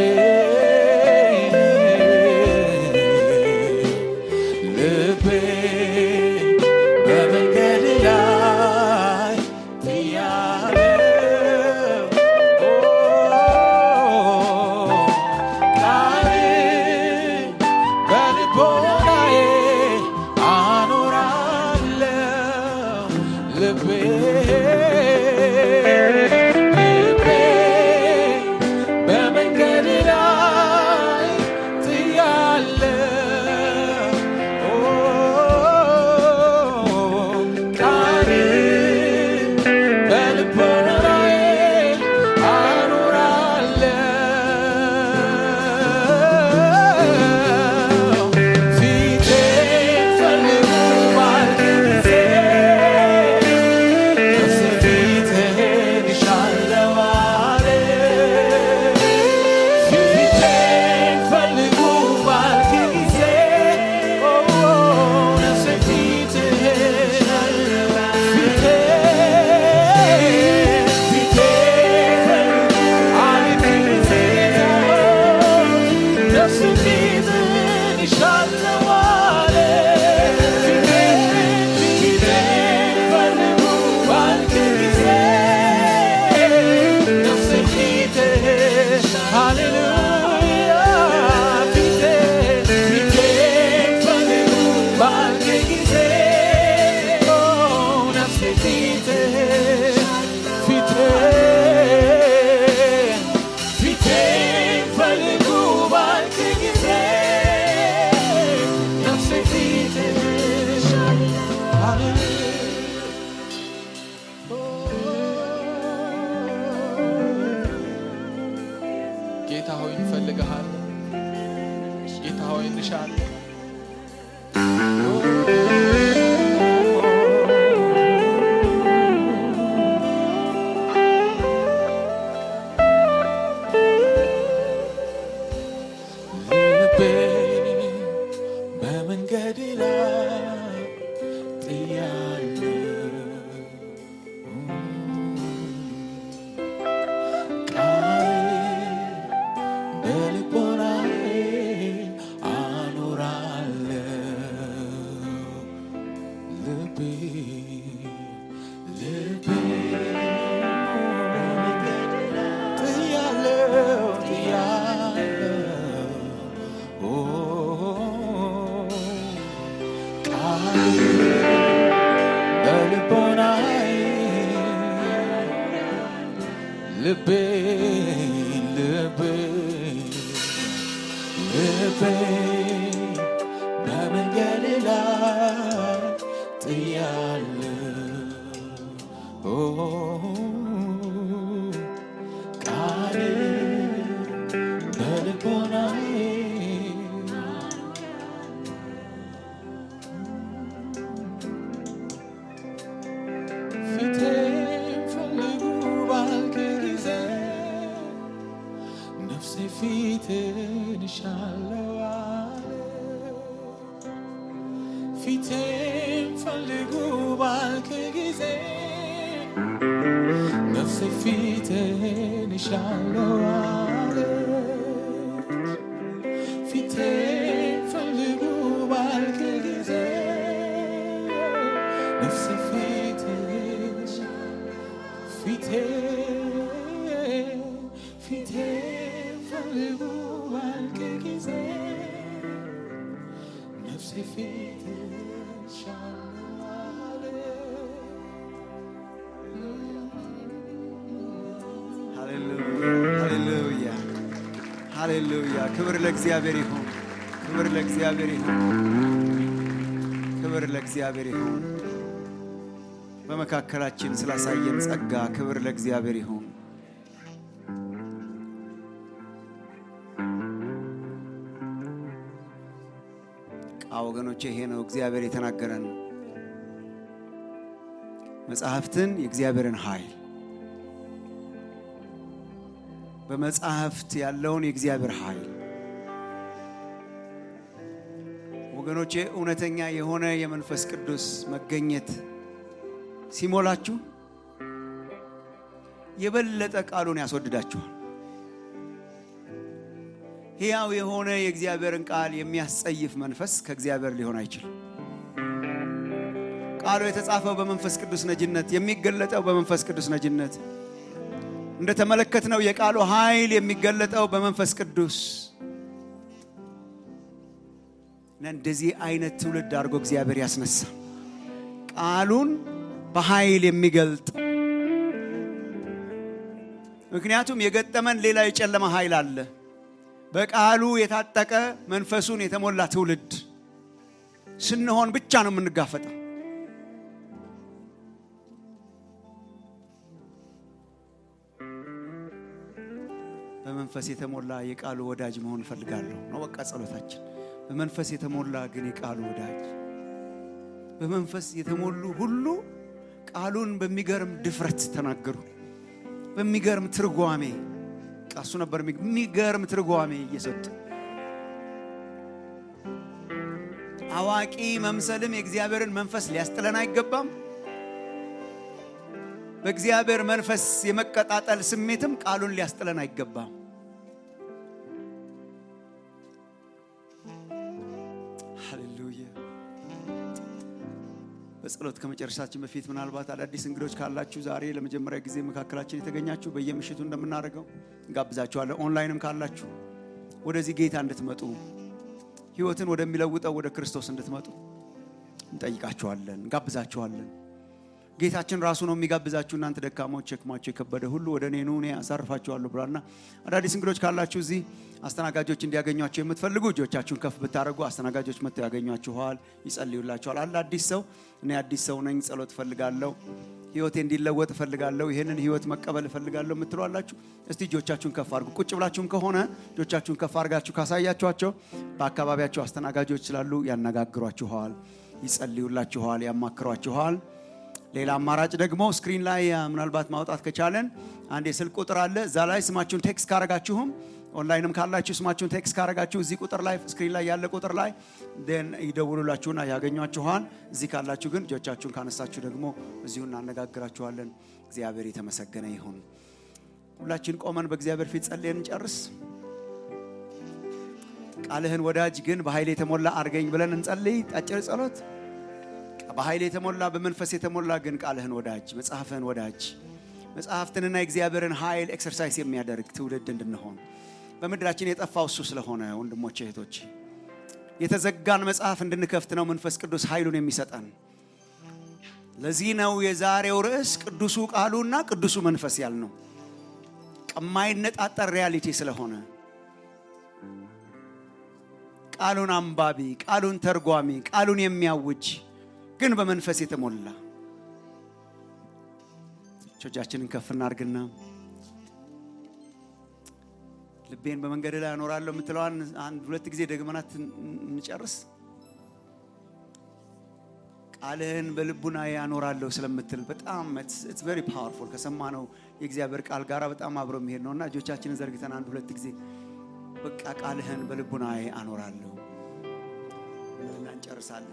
ልቤ በመንገድ ላይ ጥያለሁ ቃል በልቦናዬ አኖራለሁ ልቤ ልቤ በመንገድ ላይ ጥያለሁ ቃል በልቦናዬ አኖራለሁ ፊቴን ፈልጉ ባልክ ጊዜ ልቤ ጥያለው ጥያለው ኦ ቃል በልቦናዬ ልቤ ልቤ ልቤ በመንገድ ላይ ጥያለሁ ኦ ቃል በልቦናዬ ፊቴን ፈልጉ ባልክ ጊዜ ነፍሴ ፊትን እሻለው አለ። ፊቴን ፈልጉ ባልክ ጊዜ ነፍሴ ፊትን እሻለው አለ። ፊቴን ፈልጉ ባልክ ጊዜ ነፍሴ ፊትን ፊቴ ፊቴ ፈልጉ ባልክ ጊዜ ነፍሴ ፊት ሻለ ሃሌሉያ ሃሌሉያ። ክብር ለእግዚአብሔር ይሁን። ክብር ለእግዚአብሔር ይሁን። ክብር ለእግዚአብሔር ይሁን። በመካከላችን ስላሳየን ጸጋ ክብር ለእግዚአብሔር ይሁን። ቃ ወገኖቼ ይሄ ነው እግዚአብሔር የተናገረን መጽሐፍትን የእግዚአብሔርን ኃይል በመጽሐፍት ያለውን የእግዚአብሔር ኃይል ወገኖቼ እውነተኛ የሆነ የመንፈስ ቅዱስ መገኘት ሲሞላችሁ የበለጠ ቃሉን ያስወድዳችኋል። ሕያው የሆነ የእግዚአብሔርን ቃል የሚያስጸይፍ መንፈስ ከእግዚአብሔር ሊሆን አይችልም። ቃሉ የተጻፈው በመንፈስ ቅዱስ ነጅነት፣ የሚገለጠው በመንፈስ ቅዱስ ነጅነት፣ እንደተመለከትነው የቃሉ ኃይል የሚገለጠው በመንፈስ ቅዱስ እና እንደዚህ አይነት ትውልድ አድርጎ እግዚአብሔር ያስነሳ ቃሉን በኃይል የሚገልጥ ምክንያቱም የገጠመን ሌላ የጨለማ ኃይል አለ። በቃሉ የታጠቀ መንፈሱን የተሞላ ትውልድ ስንሆን ብቻ ነው የምንጋፈጠው። በመንፈስ የተሞላ የቃሉ ወዳጅ መሆን እፈልጋለሁ ነው በቃ ጸሎታችን። በመንፈስ የተሞላ ግን የቃሉ ወዳጅ በመንፈስ የተሞሉ ሁሉ ቃሉን በሚገርም ድፍረት ተናገሩ። በሚገርም ትርጓሜ ቃሱ ነበር የሚገርም ትርጓሜ እየሰጡ አዋቂ መምሰልም የእግዚአብሔርን መንፈስ ሊያስጥለን አይገባም። በእግዚአብሔር መንፈስ የመቀጣጠል ስሜትም ቃሉን ሊያስጥለን አይገባም። ሃሌሉያ። በጸሎት ከመጨረሻችን በፊት ምናልባት አዳዲስ እንግዶች ካላችሁ ዛሬ ለመጀመሪያ ጊዜ መካከላችን የተገኛችሁ በየምሽቱ እንደምናደርገው እንጋብዛችኋለን። ኦንላይንም ካላችሁ ወደዚህ ጌታ እንድትመጡ ህይወትን ወደሚለውጠው ወደ ክርስቶስ እንድትመጡ እንጠይቃችኋለን፣ እንጋብዛችኋለን። ጌታችን ራሱ ነው የሚጋብዛችሁ። እናንተ ደካሞች ሸክማቸው የከበደ ሁሉ ወደ እኔ ኑ እኔ አሳርፋችኋለሁ ብሏልና አዳዲስ እንግዶች ካላችሁ እዚህ አስተናጋጆች እንዲያገኟቸው የምትፈልጉ እጆቻችሁን ከፍ ብታደርጉ አስተናጋጆች መጥተው ያገኟችኋል፣ ይጸልዩላችኋል። አለ አዲስ ሰው እኔ አዲስ ሰው ነኝ፣ ጸሎት እፈልጋለሁ፣ ህይወቴ እንዲለወጥ እፈልጋለሁ፣ ይህንን ህይወት መቀበል እፈልጋለሁ የምትሉ አላችሁ። እስቲ እጆቻችሁን ከፍ አድርጉ። ቁጭ ብላችሁም ከሆነ እጆቻችሁን ከፍ አድርጋችሁ ካሳያችኋቸው በአካባቢያቸው አስተናጋጆች ስላሉ ያነጋግሯችኋል፣ ይጸልዩላችኋል፣ ያማክሯችኋል። ሌላ አማራጭ ደግሞ ስክሪን ላይ ምናልባት ማውጣት ከቻለን አንድ የስልክ ቁጥር አለ። እዛ ላይ ስማችሁን ቴክስት ካረጋችሁም ኦንላይንም ካላችሁ ስማችሁን ቴክስት ካረጋችሁ እዚህ ቁጥር ላይ ስክሪን ላይ ያለ ቁጥር ላይ ን ይደውሉላችሁና ያገኟችኋል። እዚህ ካላችሁ ግን እጆቻችሁን ካነሳችሁ ደግሞ እዚሁ እናነጋግራችኋለን። እግዚአብሔር የተመሰገነ ይሁን። ሁላችን ቆመን በእግዚአብሔር ፊት ጸልየን እንጨርስ። ቃልህን ወዳጅ ግን በኃይል የተሞላ አድርገኝ ብለን እንጸልይ። አጭር ጸሎት በኃይል የተሞላ በመንፈስ የተሞላ ግን ቃልህን ወዳጅ መጽሐፍህን ወዳጅ መጽሐፍትንና የእግዚአብሔርን ኃይል ኤክሰርሳይዝ የሚያደርግ ትውልድ እንድንሆን በምድራችን የጠፋው እሱ ስለሆነ ወንድሞቼ እህቶቼ የተዘጋን መጽሐፍ እንድንከፍት ነው መንፈስ ቅዱስ ኃይሉን የሚሰጠን ለዚህ ነው የዛሬው ርዕስ ቅዱሱ ቃሉና ቅዱሱ መንፈስ ያልነው ከማይነጣጠር ሪያሊቲ ስለሆነ ቃሉን አንባቢ ቃሉን ተርጓሚ ቃሉን የሚያውጅ ግን በመንፈስ የተሞላ እጆቻችንን ከፍ እናርግና ልቤን በመንገድ ላይ አኖራለሁ የምትለዋን አንድ ሁለት ጊዜ ደግመናት እንጨርስ ቃልህን በልቡና ያኖራለሁ ስለምትል በጣም ኢትስ ቬሪ ፓወርፉል ከሰማነው የእግዚአብሔር ቃል ጋር በጣም አብሮ የሚሄድ ነው እና እጆቻችንን ዘርግተን አንድ ሁለት ጊዜ በቃ ቃልህን በልቡና አኖራለሁ እና እንጨርሳለን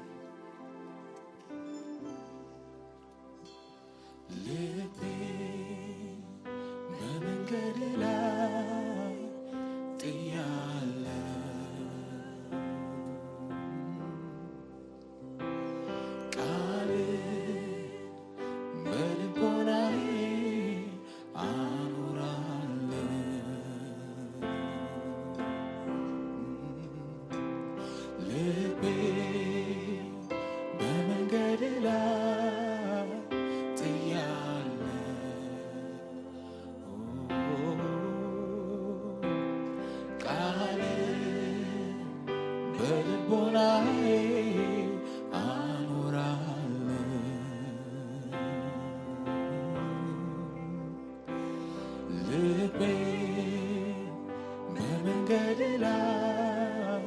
ልቤ በመንገድ ላይ ጥያለሁ ቃል በልቦናዬ አኖራለሁ ልቤ በመንገድ ላይ ጥያለሁ ቃል በልቦናዬ አኖራለሁ ልቤ በመንገድ ላይ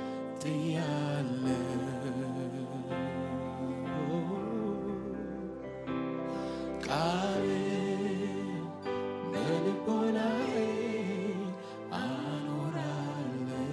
ጥያለሁ ቃል በልቦናዬ አኖራለሁ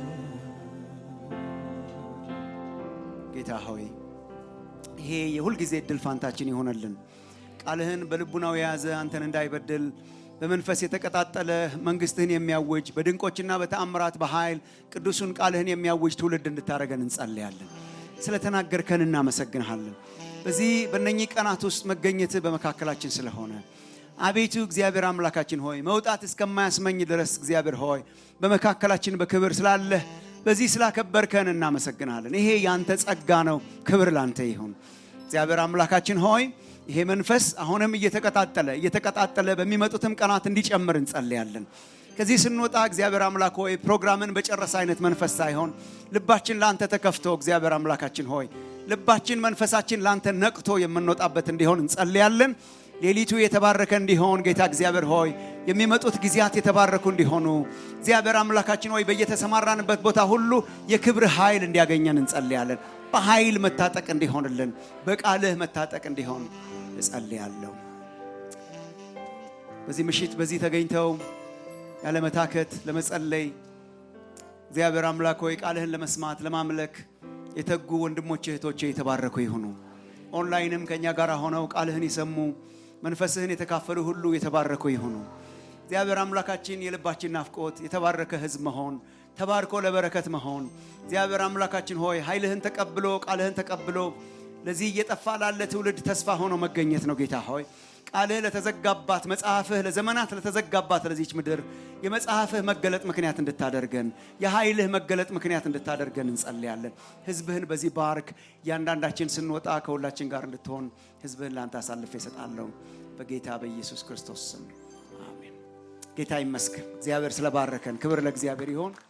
ጌታ ሆይ ይሄ የሁልጊዜ እድል ፋንታችን ይሆነልን ቃልህን በልቡናው የያዘ አንተን እንዳይበድል በመንፈስ የተቀጣጠለ መንግስትህን የሚያውጅ በድንቆችና በተአምራት በኃይል ቅዱሱን ቃልህን የሚያውጅ ትውልድ እንድታደረገን እንጸልያለን ስለተናገርከን እናመሰግንሃለን በዚህ በእነኚህ ቀናት ውስጥ መገኘትህ በመካከላችን ስለሆነ አቤቱ እግዚአብሔር አምላካችን ሆይ መውጣት እስከማያስመኝ ድረስ እግዚአብሔር ሆይ በመካከላችን በክብር ስላለህ በዚህ ስላከበርከን እናመሰግናለን ይሄ ያንተ ጸጋ ነው ክብር ላንተ ይሁን እግዚአብሔር አምላካችን ሆይ ይሄ መንፈስ አሁንም እየተቀጣጠለ እየተቀጣጠለ በሚመጡትም ቀናት እንዲጨምር እንጸልያለን ከዚህ ስንወጣ እግዚአብሔር አምላክ ሆይ ፕሮግራምን በጨረሰ አይነት መንፈስ ሳይሆን ልባችን ለአንተ ተከፍቶ እግዚአብሔር አምላካችን ሆይ ልባችን መንፈሳችን ለአንተ ነቅቶ የምንወጣበት እንዲሆን እንጸልያለን ሌሊቱ የተባረከ እንዲሆን ጌታ እግዚአብሔር ሆይ የሚመጡት ጊዜያት የተባረኩ እንዲሆኑ እግዚአብሔር አምላካችን ሆይ በየተሰማራንበት ቦታ ሁሉ የክብር ኃይል እንዲያገኘን እንጸልያለን በኃይል መታጠቅ እንዲሆንልን በቃልህ መታጠቅ እንዲሆን እጸልያለሁ በዚህ ምሽት በዚህ ተገኝተው ያለመታከት ለመጸለይ እግዚአብሔር አምላክ ሆይ ቃልህን ለመስማት ለማምለክ የተጉ ወንድሞች እህቶቼ የተባረኩ ይሁኑ ኦንላይንም ከእኛ ጋር ሆነው ቃልህን የሰሙ መንፈስህን የተካፈሉ ሁሉ የተባረኩ ይሁኑ እግዚአብሔር አምላካችን የልባችን ናፍቆት የተባረከ ህዝብ መሆን ተባርኮ ለበረከት መሆን እግዚአብሔር አምላካችን ሆይ ኃይልህን ተቀብሎ ቃልህን ተቀብሎ ለዚህ እየጠፋ ላለ ትውልድ ተስፋ ሆኖ መገኘት ነው ጌታ ሆይ ቃልህ ለተዘጋባት መጽሐፍህ ለዘመናት ለተዘጋባት ለዚች ምድር የመጽሐፍህ መገለጥ ምክንያት እንድታደርገን የኃይልህ መገለጥ ምክንያት እንድታደርገን እንጸልያለን ህዝብህን በዚህ ባርክ እያንዳንዳችን ስንወጣ ከሁላችን ጋር እንድትሆን ህዝብህን ለአንተ አሳልፌ እሰጣለሁ በጌታ በኢየሱስ ክርስቶስ ስም አሜን ጌታ ይመስገን እግዚአብሔር ስለባረከን ክብር ለእግዚአብሔር ይሆን